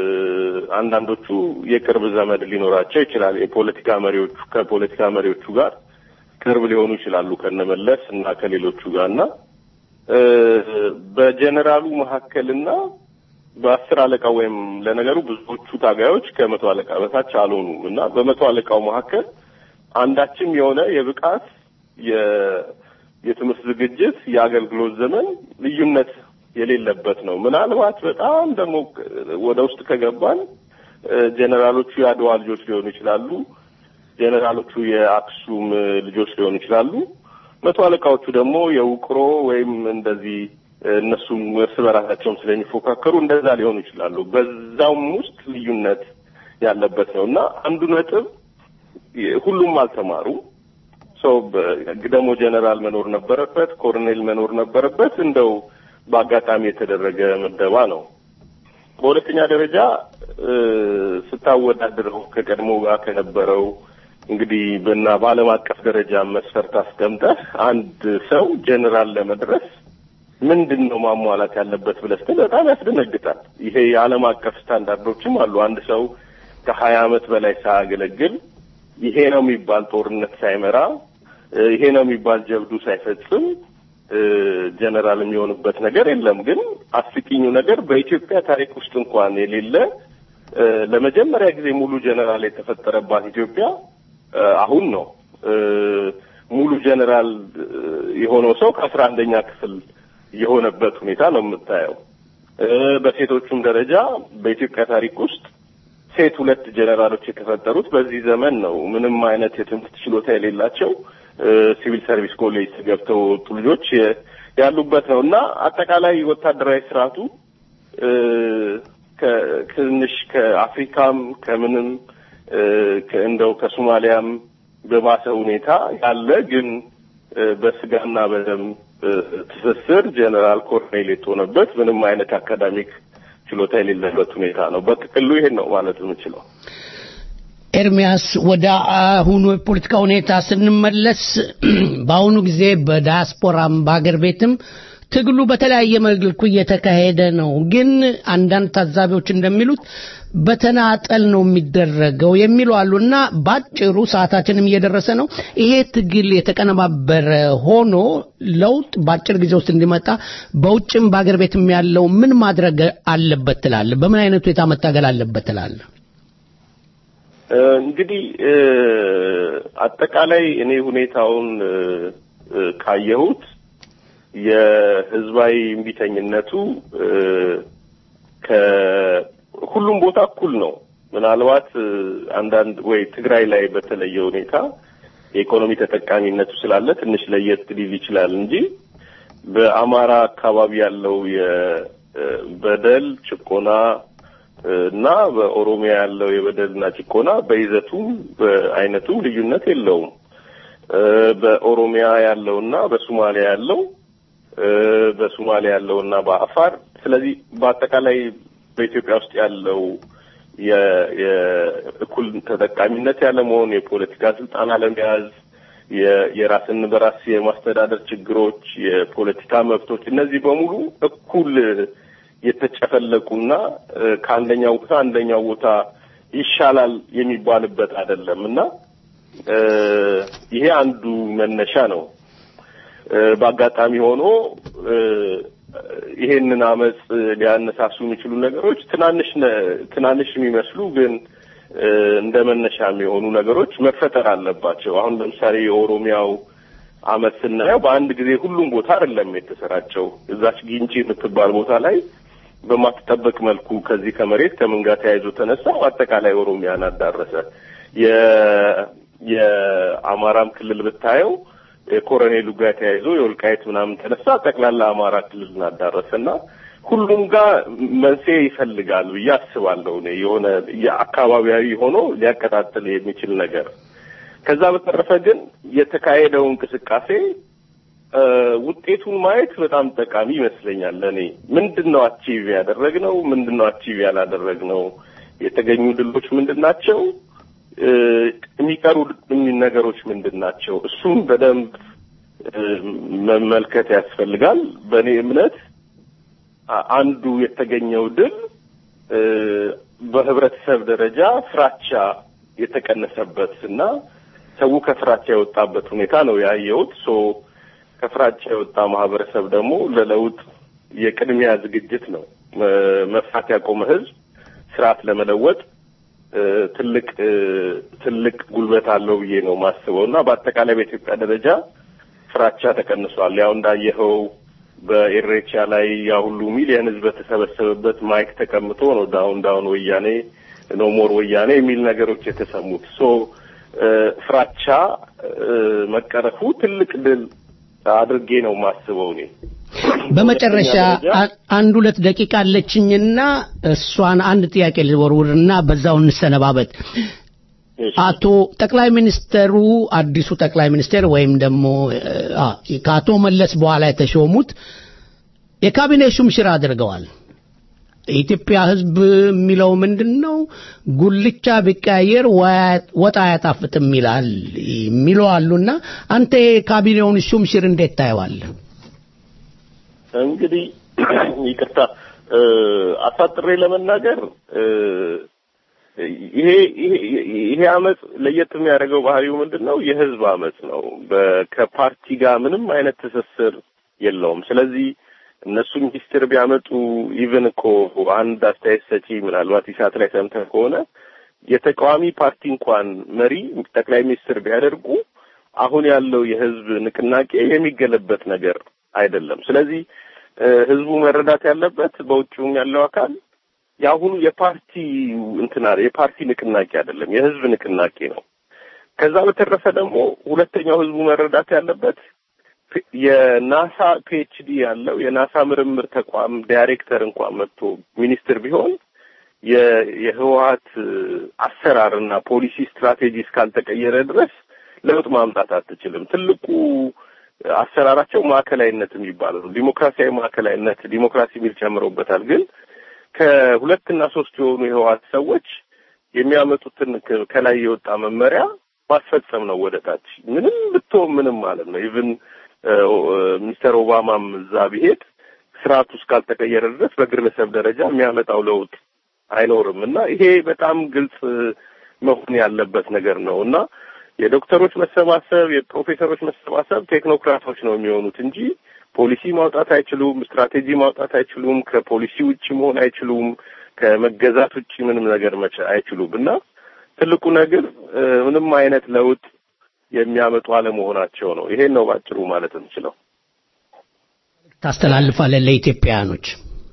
አንዳንዶቹ የቅርብ ዘመድ ሊኖራቸው ይችላል። የፖለቲካ መሪዎቹ ከፖለቲካ መሪዎቹ ጋር ቅርብ ሊሆኑ ይችላሉ ከነመለስ እና ከሌሎቹ ጋር እና እ፣ በጀኔራሉ መካከልና በአስር አለቃ ወይም ለነገሩ ብዙዎቹ ታጋዮች ከመቶ አለቃ በታች አልሆኑም እና በመቶ አለቃው መካከል አንዳችም የሆነ የብቃት የ- የትምህርት ዝግጅት የአገልግሎት ዘመን ልዩነት የሌለበት ነው። ምናልባት በጣም ደግሞ ወደ ውስጥ ከገባን እ፣ ጀኔራሎቹ የአድዋ ልጆች ሊሆኑ ይችላሉ። ጀኔራሎቹ የአክሱም እ፣ ልጆች ሊሆኑ ይችላሉ። መቶ አለቃዎቹ ደግሞ የውቅሮ ወይም እንደዚህ እ፣ እነሱም እርስ በራሳቸውም ስለሚፎካከሩ እንደዛ ሊሆኑ ይችላሉ። በዛውም ውስጥ ልዩነት ያለበት ነው እና አንዱ ነጥብ የ- ሁሉም አልተማሩ ሰው ደግሞ ጀነራል መኖር ነበረበት፣ ኮሎኔል መኖር ነበረበት። እንደው በአጋጣሚ የተደረገ ምደባ ነው። በሁለተኛ ደረጃ እ፣ ስታወዳድረው ከቀድሞ ጋር ከነበረው እንግዲህ በና በዓለም አቀፍ ደረጃ መስፈርት አስቀምጠህ አንድ ሰው ጀነራል ለመድረስ ምንድን ነው ማሟላት ያለበት ብለህ ስትል በጣም ያስደነግጣል። ይሄ የዓለም አቀፍ ስታንዳርዶችም አሉ። አንድ ሰው ከሀያ ዓመት በላይ ሳያገለግል ይሄ ነው የሚባል ጦርነት ሳይመራ እ፣ ይሄ ነው የሚባል ጀብዱ ሳይፈጽም እ፣ ጀነራል የሚሆንበት ነገር የለም። ግን አስቂኙ ነገር በኢትዮጵያ ታሪክ ውስጥ እንኳን የሌለ እ፣ ለመጀመሪያ ጊዜ ሙሉ ጀነራል የተፈጠረባት ኢትዮጵያ እ፣ አሁን ነው። እ፣ ሙሉ ጀነራል እ፣ የሆነው ሰው ከአስራ አንደኛ ክፍል የሆነበት ሁኔታ ነው የምታየው። እ፣ በሴቶቹም ደረጃ በኢትዮጵያ ታሪክ ውስጥ ሴት ሁለት ጀነራሎች የተፈጠሩት በዚህ ዘመን ነው። ምንም አይነት የትምህርት ችሎታ የሌላቸው እ፣ ሲቪል ሰርቪስ ኮሌጅ ገብተው የወጡ ልጆች የ- ያሉበት ነው እና አጠቃላይ ወታደራዊ ስርዓቱ እ፣ ከ- ትንሽ ከአፍሪካም ከምንም እ፣ ከ- እንደው ከሶማሊያም በባሰ ሁኔታ ያለ ግን እ፣ በስጋና በደም እ፣ ትስስር ጀነራል ኮሎኔል የተሆነበት ምንም አይነት አካዳሚክ ችሎታ የሌለበት ሁኔታ ነው። በጥቅሉ ይሄን ነው ማለት የምችለው። ኤርሚያስ ወደ አሁኑ የፖለቲካ ሁኔታ ስንመለስ በአሁኑ ጊዜ በዳያስፖራም በሀገር ቤትም ትግሉ በተለያየ መልኩ እየተካሄደ ነው። ግን አንዳንድ ታዛቢዎች እንደሚሉት በተናጠል ነው የሚደረገው የሚሉ አሉና ባጭሩ ሰዓታችንም እየደረሰ ነው። ይሄ ትግል የተቀነባበረ ሆኖ ለውጥ በአጭር ጊዜ ውስጥ እንዲመጣ በውጭም በአገር ቤትም ያለው ምን ማድረግ አለበት ትላለህ? በምን አይነት ሁኔታ መታገል አለበት ትላለህ? እንግዲህ አጠቃላይ እኔ ሁኔታውን ካየሁት የህዝባዊ እምቢተኝነቱ ከሁሉም ቦታ እኩል ነው። ምናልባት አንዳንድ ወይ ትግራይ ላይ በተለየ ሁኔታ የኢኮኖሚ ተጠቃሚነቱ ስላለ ትንሽ ለየት ሊል ይችላል እንጂ በአማራ አካባቢ ያለው የበደል ጭቆና እና በኦሮሚያ ያለው የበደልና ጭቆና በይዘቱም በአይነቱም ልዩነት የለውም። በኦሮሚያ ያለውና በሶማሊያ ያለው በሶማሊያ ያለውና በአፋር ስለዚህ በአጠቃላይ በኢትዮጵያ ውስጥ ያለው የእኩል ተጠቃሚነት ያለመሆን፣ የፖለቲካ ስልጣን አለመያዝ፣ የራስን በራስ የማስተዳደር ችግሮች፣ የፖለቲካ መብቶች እነዚህ በሙሉ እኩል የተጨፈለቁና ከአንደኛው ቦታ አንደኛው ቦታ ይሻላል የሚባልበት አይደለም እና ይሄ አንዱ መነሻ ነው። በአጋጣሚ ሆኖ ይሄንን አመፅ ሊያነሳሱ የሚችሉ ነገሮች ትናንሽ ትናንሽ የሚመስሉ ግን እንደ መነሻ የሚሆኑ ነገሮች መፈጠር አለባቸው። አሁን ለምሳሌ የኦሮሚያው አመት ስናየው በአንድ ጊዜ ሁሉም ቦታ አይደለም የተሰራጨው። እዛች ጊንጪ የምትባል ቦታ ላይ በማትጠበቅ መልኩ ከዚህ ከመሬት ከምን ጋር ተያይዞ ተነሳ አጠቃላይ ኦሮሚያን አዳረሰ። የአማራም ክልል ብታየው የኮሎኔሉ ጋር ተያይዞ የወልቃይት ምናምን ተነሳ ጠቅላላ አማራ ክልልን አዳረሰ እና ሁሉም ጋር መንስኤ ይፈልጋል ብዬ አስባለሁ። እኔ የሆነ የአካባቢያዊ ሆኖ ሊያቀጣጥል የሚችል ነገር። ከዛ በተረፈ ግን የተካሄደው እንቅስቃሴ ውጤቱን ማየት በጣም ጠቃሚ ይመስለኛል። ለእኔ ምንድን ነው አቺቭ ያደረግነው? ምንድን ነው አቺቭ ያላደረግነው? የተገኙ ድሎች ምንድን ናቸው? የሚቀሩ ነገሮች ምንድን ናቸው? እሱም በደንብ መመልከት ያስፈልጋል። በእኔ እምነት አንዱ የተገኘው ድል በህብረተሰብ ደረጃ ፍራቻ የተቀነሰበት እና ሰው ከፍራቻ የወጣበት ሁኔታ ነው ያየሁት። ሶ ከፍራቻ የወጣ ማህበረሰብ ደግሞ ለለውጥ የቅድሚያ ዝግጅት ነው። መፍራት ያቆመ ህዝብ ስርዓት ለመለወጥ ትልቅ ትልቅ ጉልበት አለው ብዬ ነው ማስበው እና በአጠቃላይ በኢትዮጵያ ደረጃ ፍራቻ ተቀንሷል። ያው እንዳየኸው በኤሬቻ ላይ ያ ሁሉ ሚሊየን ህዝብ በተሰበሰበበት ማይክ ተቀምጦ ነው ዳውን ዳውን ወያኔ ኖ ሞር ወያኔ የሚል ነገሮች የተሰሙት። ሶ ፍራቻ መቀረፉ ትልቅ ድል አድርጌ ነው ማስበው እኔ። በመጨረሻ አንድ ሁለት ደቂቃ አለችኝና እሷን አንድ ጥያቄ ልወርውርና በዛው እንሰነባበት። አቶ ጠቅላይ ሚኒስተሩ አዲሱ ጠቅላይ ሚኒስቴር ወይም ደግሞ ከአቶ መለስ በኋላ የተሾሙት የካቢኔ ሹምሽር አድርገዋል። የኢትዮጵያ ሕዝብ የሚለው ምንድን ነው? ጉልቻ ቢቀያየር ወጥ አያጣፍጥም ይላል የሚለው አሉና አንተ የካቢኔውን ሹምሽር እንዴት ታየዋለህ? እንግዲህ ይቅርታ አሳጥሬ ለመናገር ይሄ ይሄ አመፅ ለየት የሚያደርገው ባህሪው ምንድን ነው? የህዝብ አመፅ ነው። ከፓርቲ ጋር ምንም አይነት ትስስር የለውም። ስለዚህ እነሱ ሚኒስትር ቢያመጡ ኢቭን እኮ አንድ አስተያየት ሰጪ ምናልባት ኢሳት ላይ ሰምተህ ከሆነ የተቃዋሚ ፓርቲ እንኳን መሪ ጠቅላይ ሚኒስትር ቢያደርጉ አሁን ያለው የህዝብ ንቅናቄ የሚገለበት ነገር አይደለም። ስለዚህ ህዝቡ መረዳት ያለበት በውጭውም ያለው አካል የአሁኑ የፓርቲ እንትና የፓርቲ ንቅናቄ አይደለም፣ የህዝብ ንቅናቄ ነው። ከዛ በተረፈ ደግሞ ሁለተኛው ህዝቡ መረዳት ያለበት የናሳ ፒኤችዲ ያለው የናሳ ምርምር ተቋም ዳይሬክተር እንኳን መጥቶ ሚኒስትር ቢሆን የህወሀት አሰራርና ፖሊሲ ስትራቴጂ እስካልተቀየረ ድረስ ለውጥ ማምጣት አትችልም። ትልቁ አሰራራቸው ማዕከላዊነት የሚባለው ነው። ዲሞክራሲያዊ ማዕከላዊነት ዲሞክራሲ የሚል ጨምረውበታል። ግን ከሁለትና ሶስት የሆኑ የህወሀት ሰዎች የሚያመጡትን ከ- ከላይ የወጣ መመሪያ ማስፈጸም ነው ወደ ታች ምንም ብትሆን ምንም ማለት ነው። ኢቭን ሚስተር ኦባማም እዛ ቢሄድ ስርዓቱ እስካልተቀየረ ድረስ በግለሰብ ደረጃ የሚያመጣው ለውጥ አይኖርም እና ይሄ በጣም ግልጽ መሆን ያለበት ነገር ነው እና የዶክተሮች መሰባሰብ የፕሮፌሰሮች መሰባሰብ ቴክኖክራቶች ነው የሚሆኑት እንጂ ፖሊሲ ማውጣት አይችሉም፣ ስትራቴጂ ማውጣት አይችሉም፣ ከፖሊሲ ውጭ መሆን አይችሉም፣ ከመገዛት ውጭ ምንም ነገር መቻ አይችሉም እና ትልቁ ነገር እ፣ ምንም አይነት ለውጥ የሚያመጡ አለመሆናቸው ነው። ይሄን ነው ባጭሩ ማለት የምችለው። ታስተላልፋለህ ለኢትዮጵያውያኖች?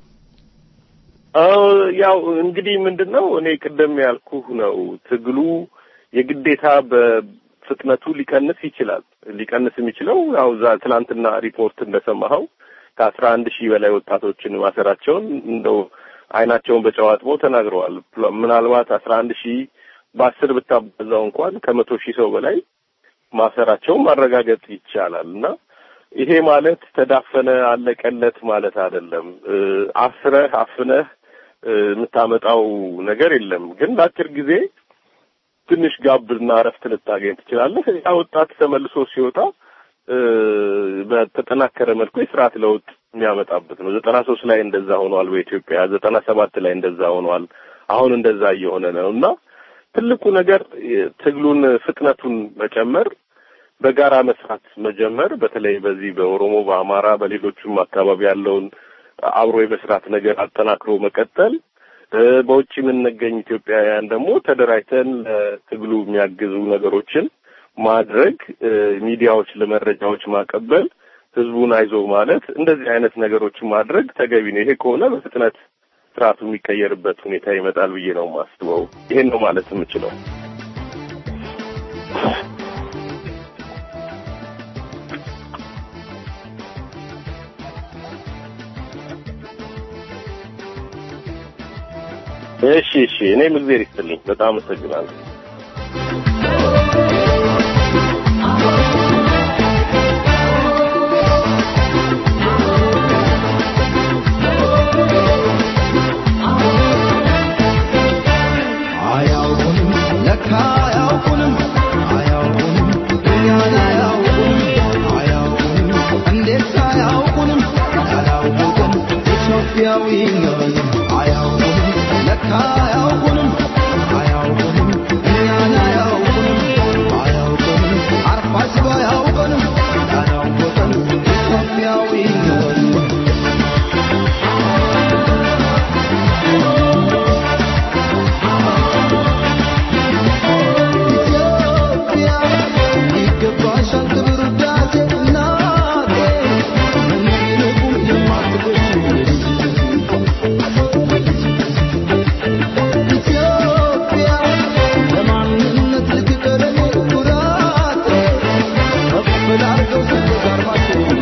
አዎ ያው እንግዲህ ምንድነው እኔ ቅድም ያልኩህ ነው ትግሉ የግዴታ በፍጥነቱ ሊቀንስ ይችላል። ሊቀንስ የሚችለው ያው እዛ ትናንትና ሪፖርት እንደሰማኸው ከአስራ አንድ ሺህ በላይ ወጣቶችን ማሰራቸውን እንደው አይናቸውን በጨው አጥበው ተናግረዋል። ምናልባት አስራ አንድ ሺህ በአስር ብታበዛው እንኳን ከመቶ ሺህ ሰው በላይ ማሰራቸውን ማረጋገጥ ይቻላል እና ይሄ ማለት ተዳፈነ አለቀለት ማለት አይደለም። እ፣ አስረህ አፍነህ እ፣ የምታመጣው ነገር የለም። ግን ለአጭር ጊዜ ትንሽ ጋብና እረፍት ልታገኝ ትችላለህ። ያ ወጣት ተመልሶ ሲወጣ እ፣ በተጠናከረ መልኩ የስርዓት ለውጥ የሚያመጣበት ነው። ዘጠና ሶስት ላይ እንደዛ ሆኗል በኢትዮጵያ ዘጠና ሰባት ላይ እንደዛ ሆኗል። አሁን እንደዛ እየሆነ ነው እና ትልቁ ነገር የ- ትግሉን ፍጥነቱን መጨመር በጋራ መስራት መጀመር በተለይ በዚህ በኦሮሞ፣ በአማራ፣ በሌሎችም አካባቢ ያለውን አብሮ የመስራት ነገር አጠናክሮ መቀጠል እ፣ በውጭ የምንገኝ ኢትዮጵያውያን ደግሞ ተደራጅተን ለትግሉ የሚያግዙ ነገሮችን ማድረግ እ፣ ሚዲያዎች ለመረጃዎች ማቀበል፣ ህዝቡን አይዞ ማለት እንደዚህ አይነት ነገሮችን ማድረግ ተገቢ ነው። ይሄ ከሆነ በፍጥነት ስርዓቱ የሚቀየርበት ሁኔታ ይመጣል ብዬ ነው የማስበው። ይሄን ነው ማለት የምችለው። እሺ እሺ፣ እኔም እግዜር ይስጥልኝ። በጣም አመሰግናለሁ። አያውቁንም ለካ አያውቁንም አያውቁንም እኛን አያውቁንም አያውቁንም እንዴት አያውቁንም ያላወቅን ኢትዮጵያዊ ነን አያውቁንም ለካ አያውቁንም አያውቁንም እኛን አያውቁንም አያውቁንም አርፋጅ አያውቁንም ያላወቅን ኢትዮጵያዊ ነን ኢትዮጵያ ይገባሻል ክብር ውዳሴ እናቴ ምንም ይልቁ የማትገሹ ኢትዮጵያ ለማንነት ልትቀረኔ ኩራቴ ከፍ ላድርገው ሰንደቅ ዓርማችን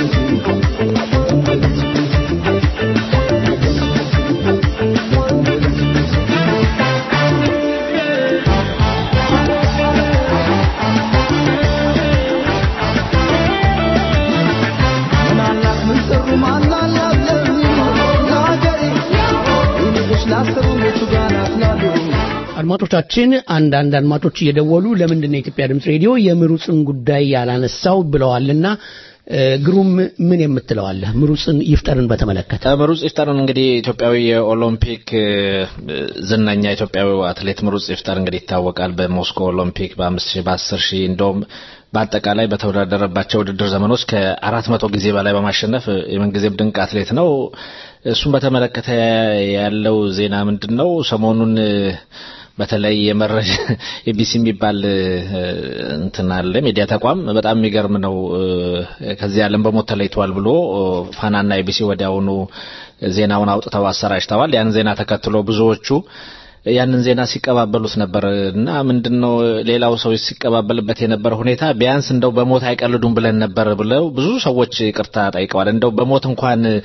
ምናላት ምን ሰሩ ማናላት ለሚሉ ለሀገሬ ይልቅሽ ላሰሩ የቱ ጋር ናት ላሉ አድማጮቻችን አንዳንድ አድማጮች እየደወሉ ለምንድን ነው የኢትዮጵያ ድምፅ ሬዲዮ የምሩጽን ጉዳይ ያላነሳው ብለዋልና እ፣ ግሩም ምን የምትለዋለህ ምሩጽን ይፍጠርን በተመለከተ ምሩጽ ይፍጠርን እንግዲህ ኢትዮጵያዊ የኦሎምፒክ እ፣ ዝነኛ ኢትዮጵያዊ አትሌት ምሩጽ ይፍጠር እንግዲህ ይታወቃል። በሞስኮ ኦሎምፒክ በአምስት ሺህ በአስር ሺህ እንደውም በአጠቃላይ በተወዳደረባቸው ውድድር ዘመኖች ከአራት መቶ ጊዜ በላይ በማሸነፍ የምንጊዜም ድንቅ አትሌት ነው። እሱን በተመለከተ ያለው ዜና ምንድን ነው? ሰሞኑን እ፣ በተለይ የመረጃ ኤቢሲ የሚባል እ፣ እንትን አለ ሚዲያ ተቋም በጣም የሚገርም ነው። እ፣ ከዚህ ዓለም በሞት ተለይቷል ብሎ እ፣ ፋናና ኤቢሲ ወዲያውኑ ዜናውን አውጥተው አሰራጭተዋል። ያን ዜና ተከትሎ ብዙዎቹ ያንን ዜና ሲቀባበሉት ነበር እና ምንድነው ሌላው ሰው ሲቀባበልበት የነበረ ሁኔታ ቢያንስ እንደው በሞት አይቀልዱም ብለን ነበር ብለው ብዙ ሰዎች ይቅርታ ጠይቀዋል። እንደው በሞት እንኳን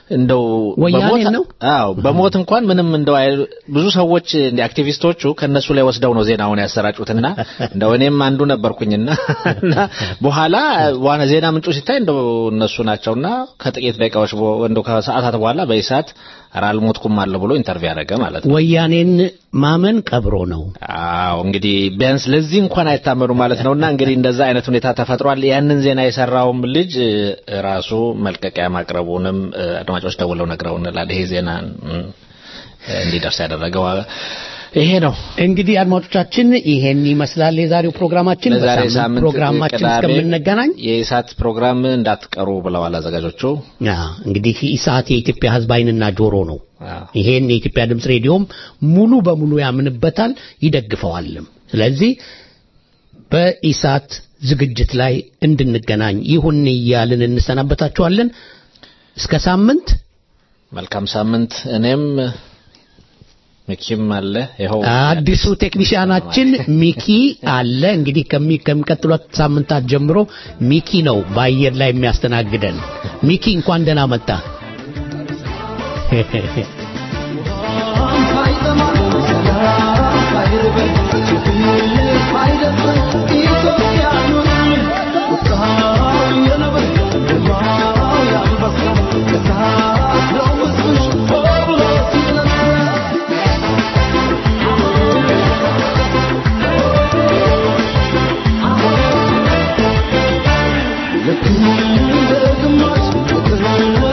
እንደው ወያኔን በሞት- ነው? አዎ በሞት እንኳን ምንም እንደው አይ- ብዙ ሰዎች እንደ አክቲቪስቶቹ ከነሱ ላይ ወስደው ነው ዜናውን ያሰራጩትና እንደው እኔም አንዱ ነበርኩኝና እና በኋላ ዋና ዜና ምንጩ ሲታይ እንደው እነሱ ናቸውና ከጥቂት ደቂቃዎች በ- እንደው ከሰዓታት በኋላ በኢሳት ኧረ አልሞትኩም አለ ብሎ ኢንተርቪው ያደረገ ማለት ነው። ወያኔን ማመን ቀብሮ ነው። አዎ እንግዲህ ቢያንስ ለዚህ እንኳን አይታመኑ ማለት ነውና እንግዲህ እንደዛ አይነት ሁኔታ ተፈጥሯል። ያንን ዜና የሰራውም ልጅ እ፣ ራሱ መልቀቂያ ማቅረቡንም እ፣ አድማጮች ደውለው ነግረውናል። ይሄ ዜና እ፣ እንዲደርስ ያደረገው ይሄ ነው። እንግዲህ አድማጮቻችን ይሄን ይመስላል የዛሬው ፕሮግራማችን። ለዛሬ በሳምንት ሳምንት ፕሮግራማችን ቅዳሜ እስከምንገናኝ የኢሳት ፕሮግራም እንዳትቀሩ ብለዋል አዘጋጆቹ። ያ እንግዲህ ኢሳት የኢትዮጵያ ሕዝብ ዓይንና ጆሮ ነው። ይሄን የኢትዮጵያ ድምፅ ሬዲዮም ሙሉ በሙሉ ያምንበታል ይደግፈዋልም። ስለዚህ በኢሳት ዝግጅት ላይ እንድንገናኝ ይሁን እያልን እንሰናበታችኋለን። እስከ ሳምንት መልካም ሳምንት። እኔም ሚኪም አለ ይኸው አዲሱ ቴክኒሽያናችን ሚኪ አለ። እንግዲህ ከሚ ከሚቀጥሉት ሳምንታት ጀምሮ ሚኪ ነው በአየር ላይ የሚያስተናግደን። ሚኪ እንኳን ደህና መጣ።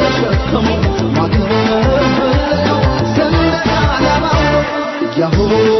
Yahoo!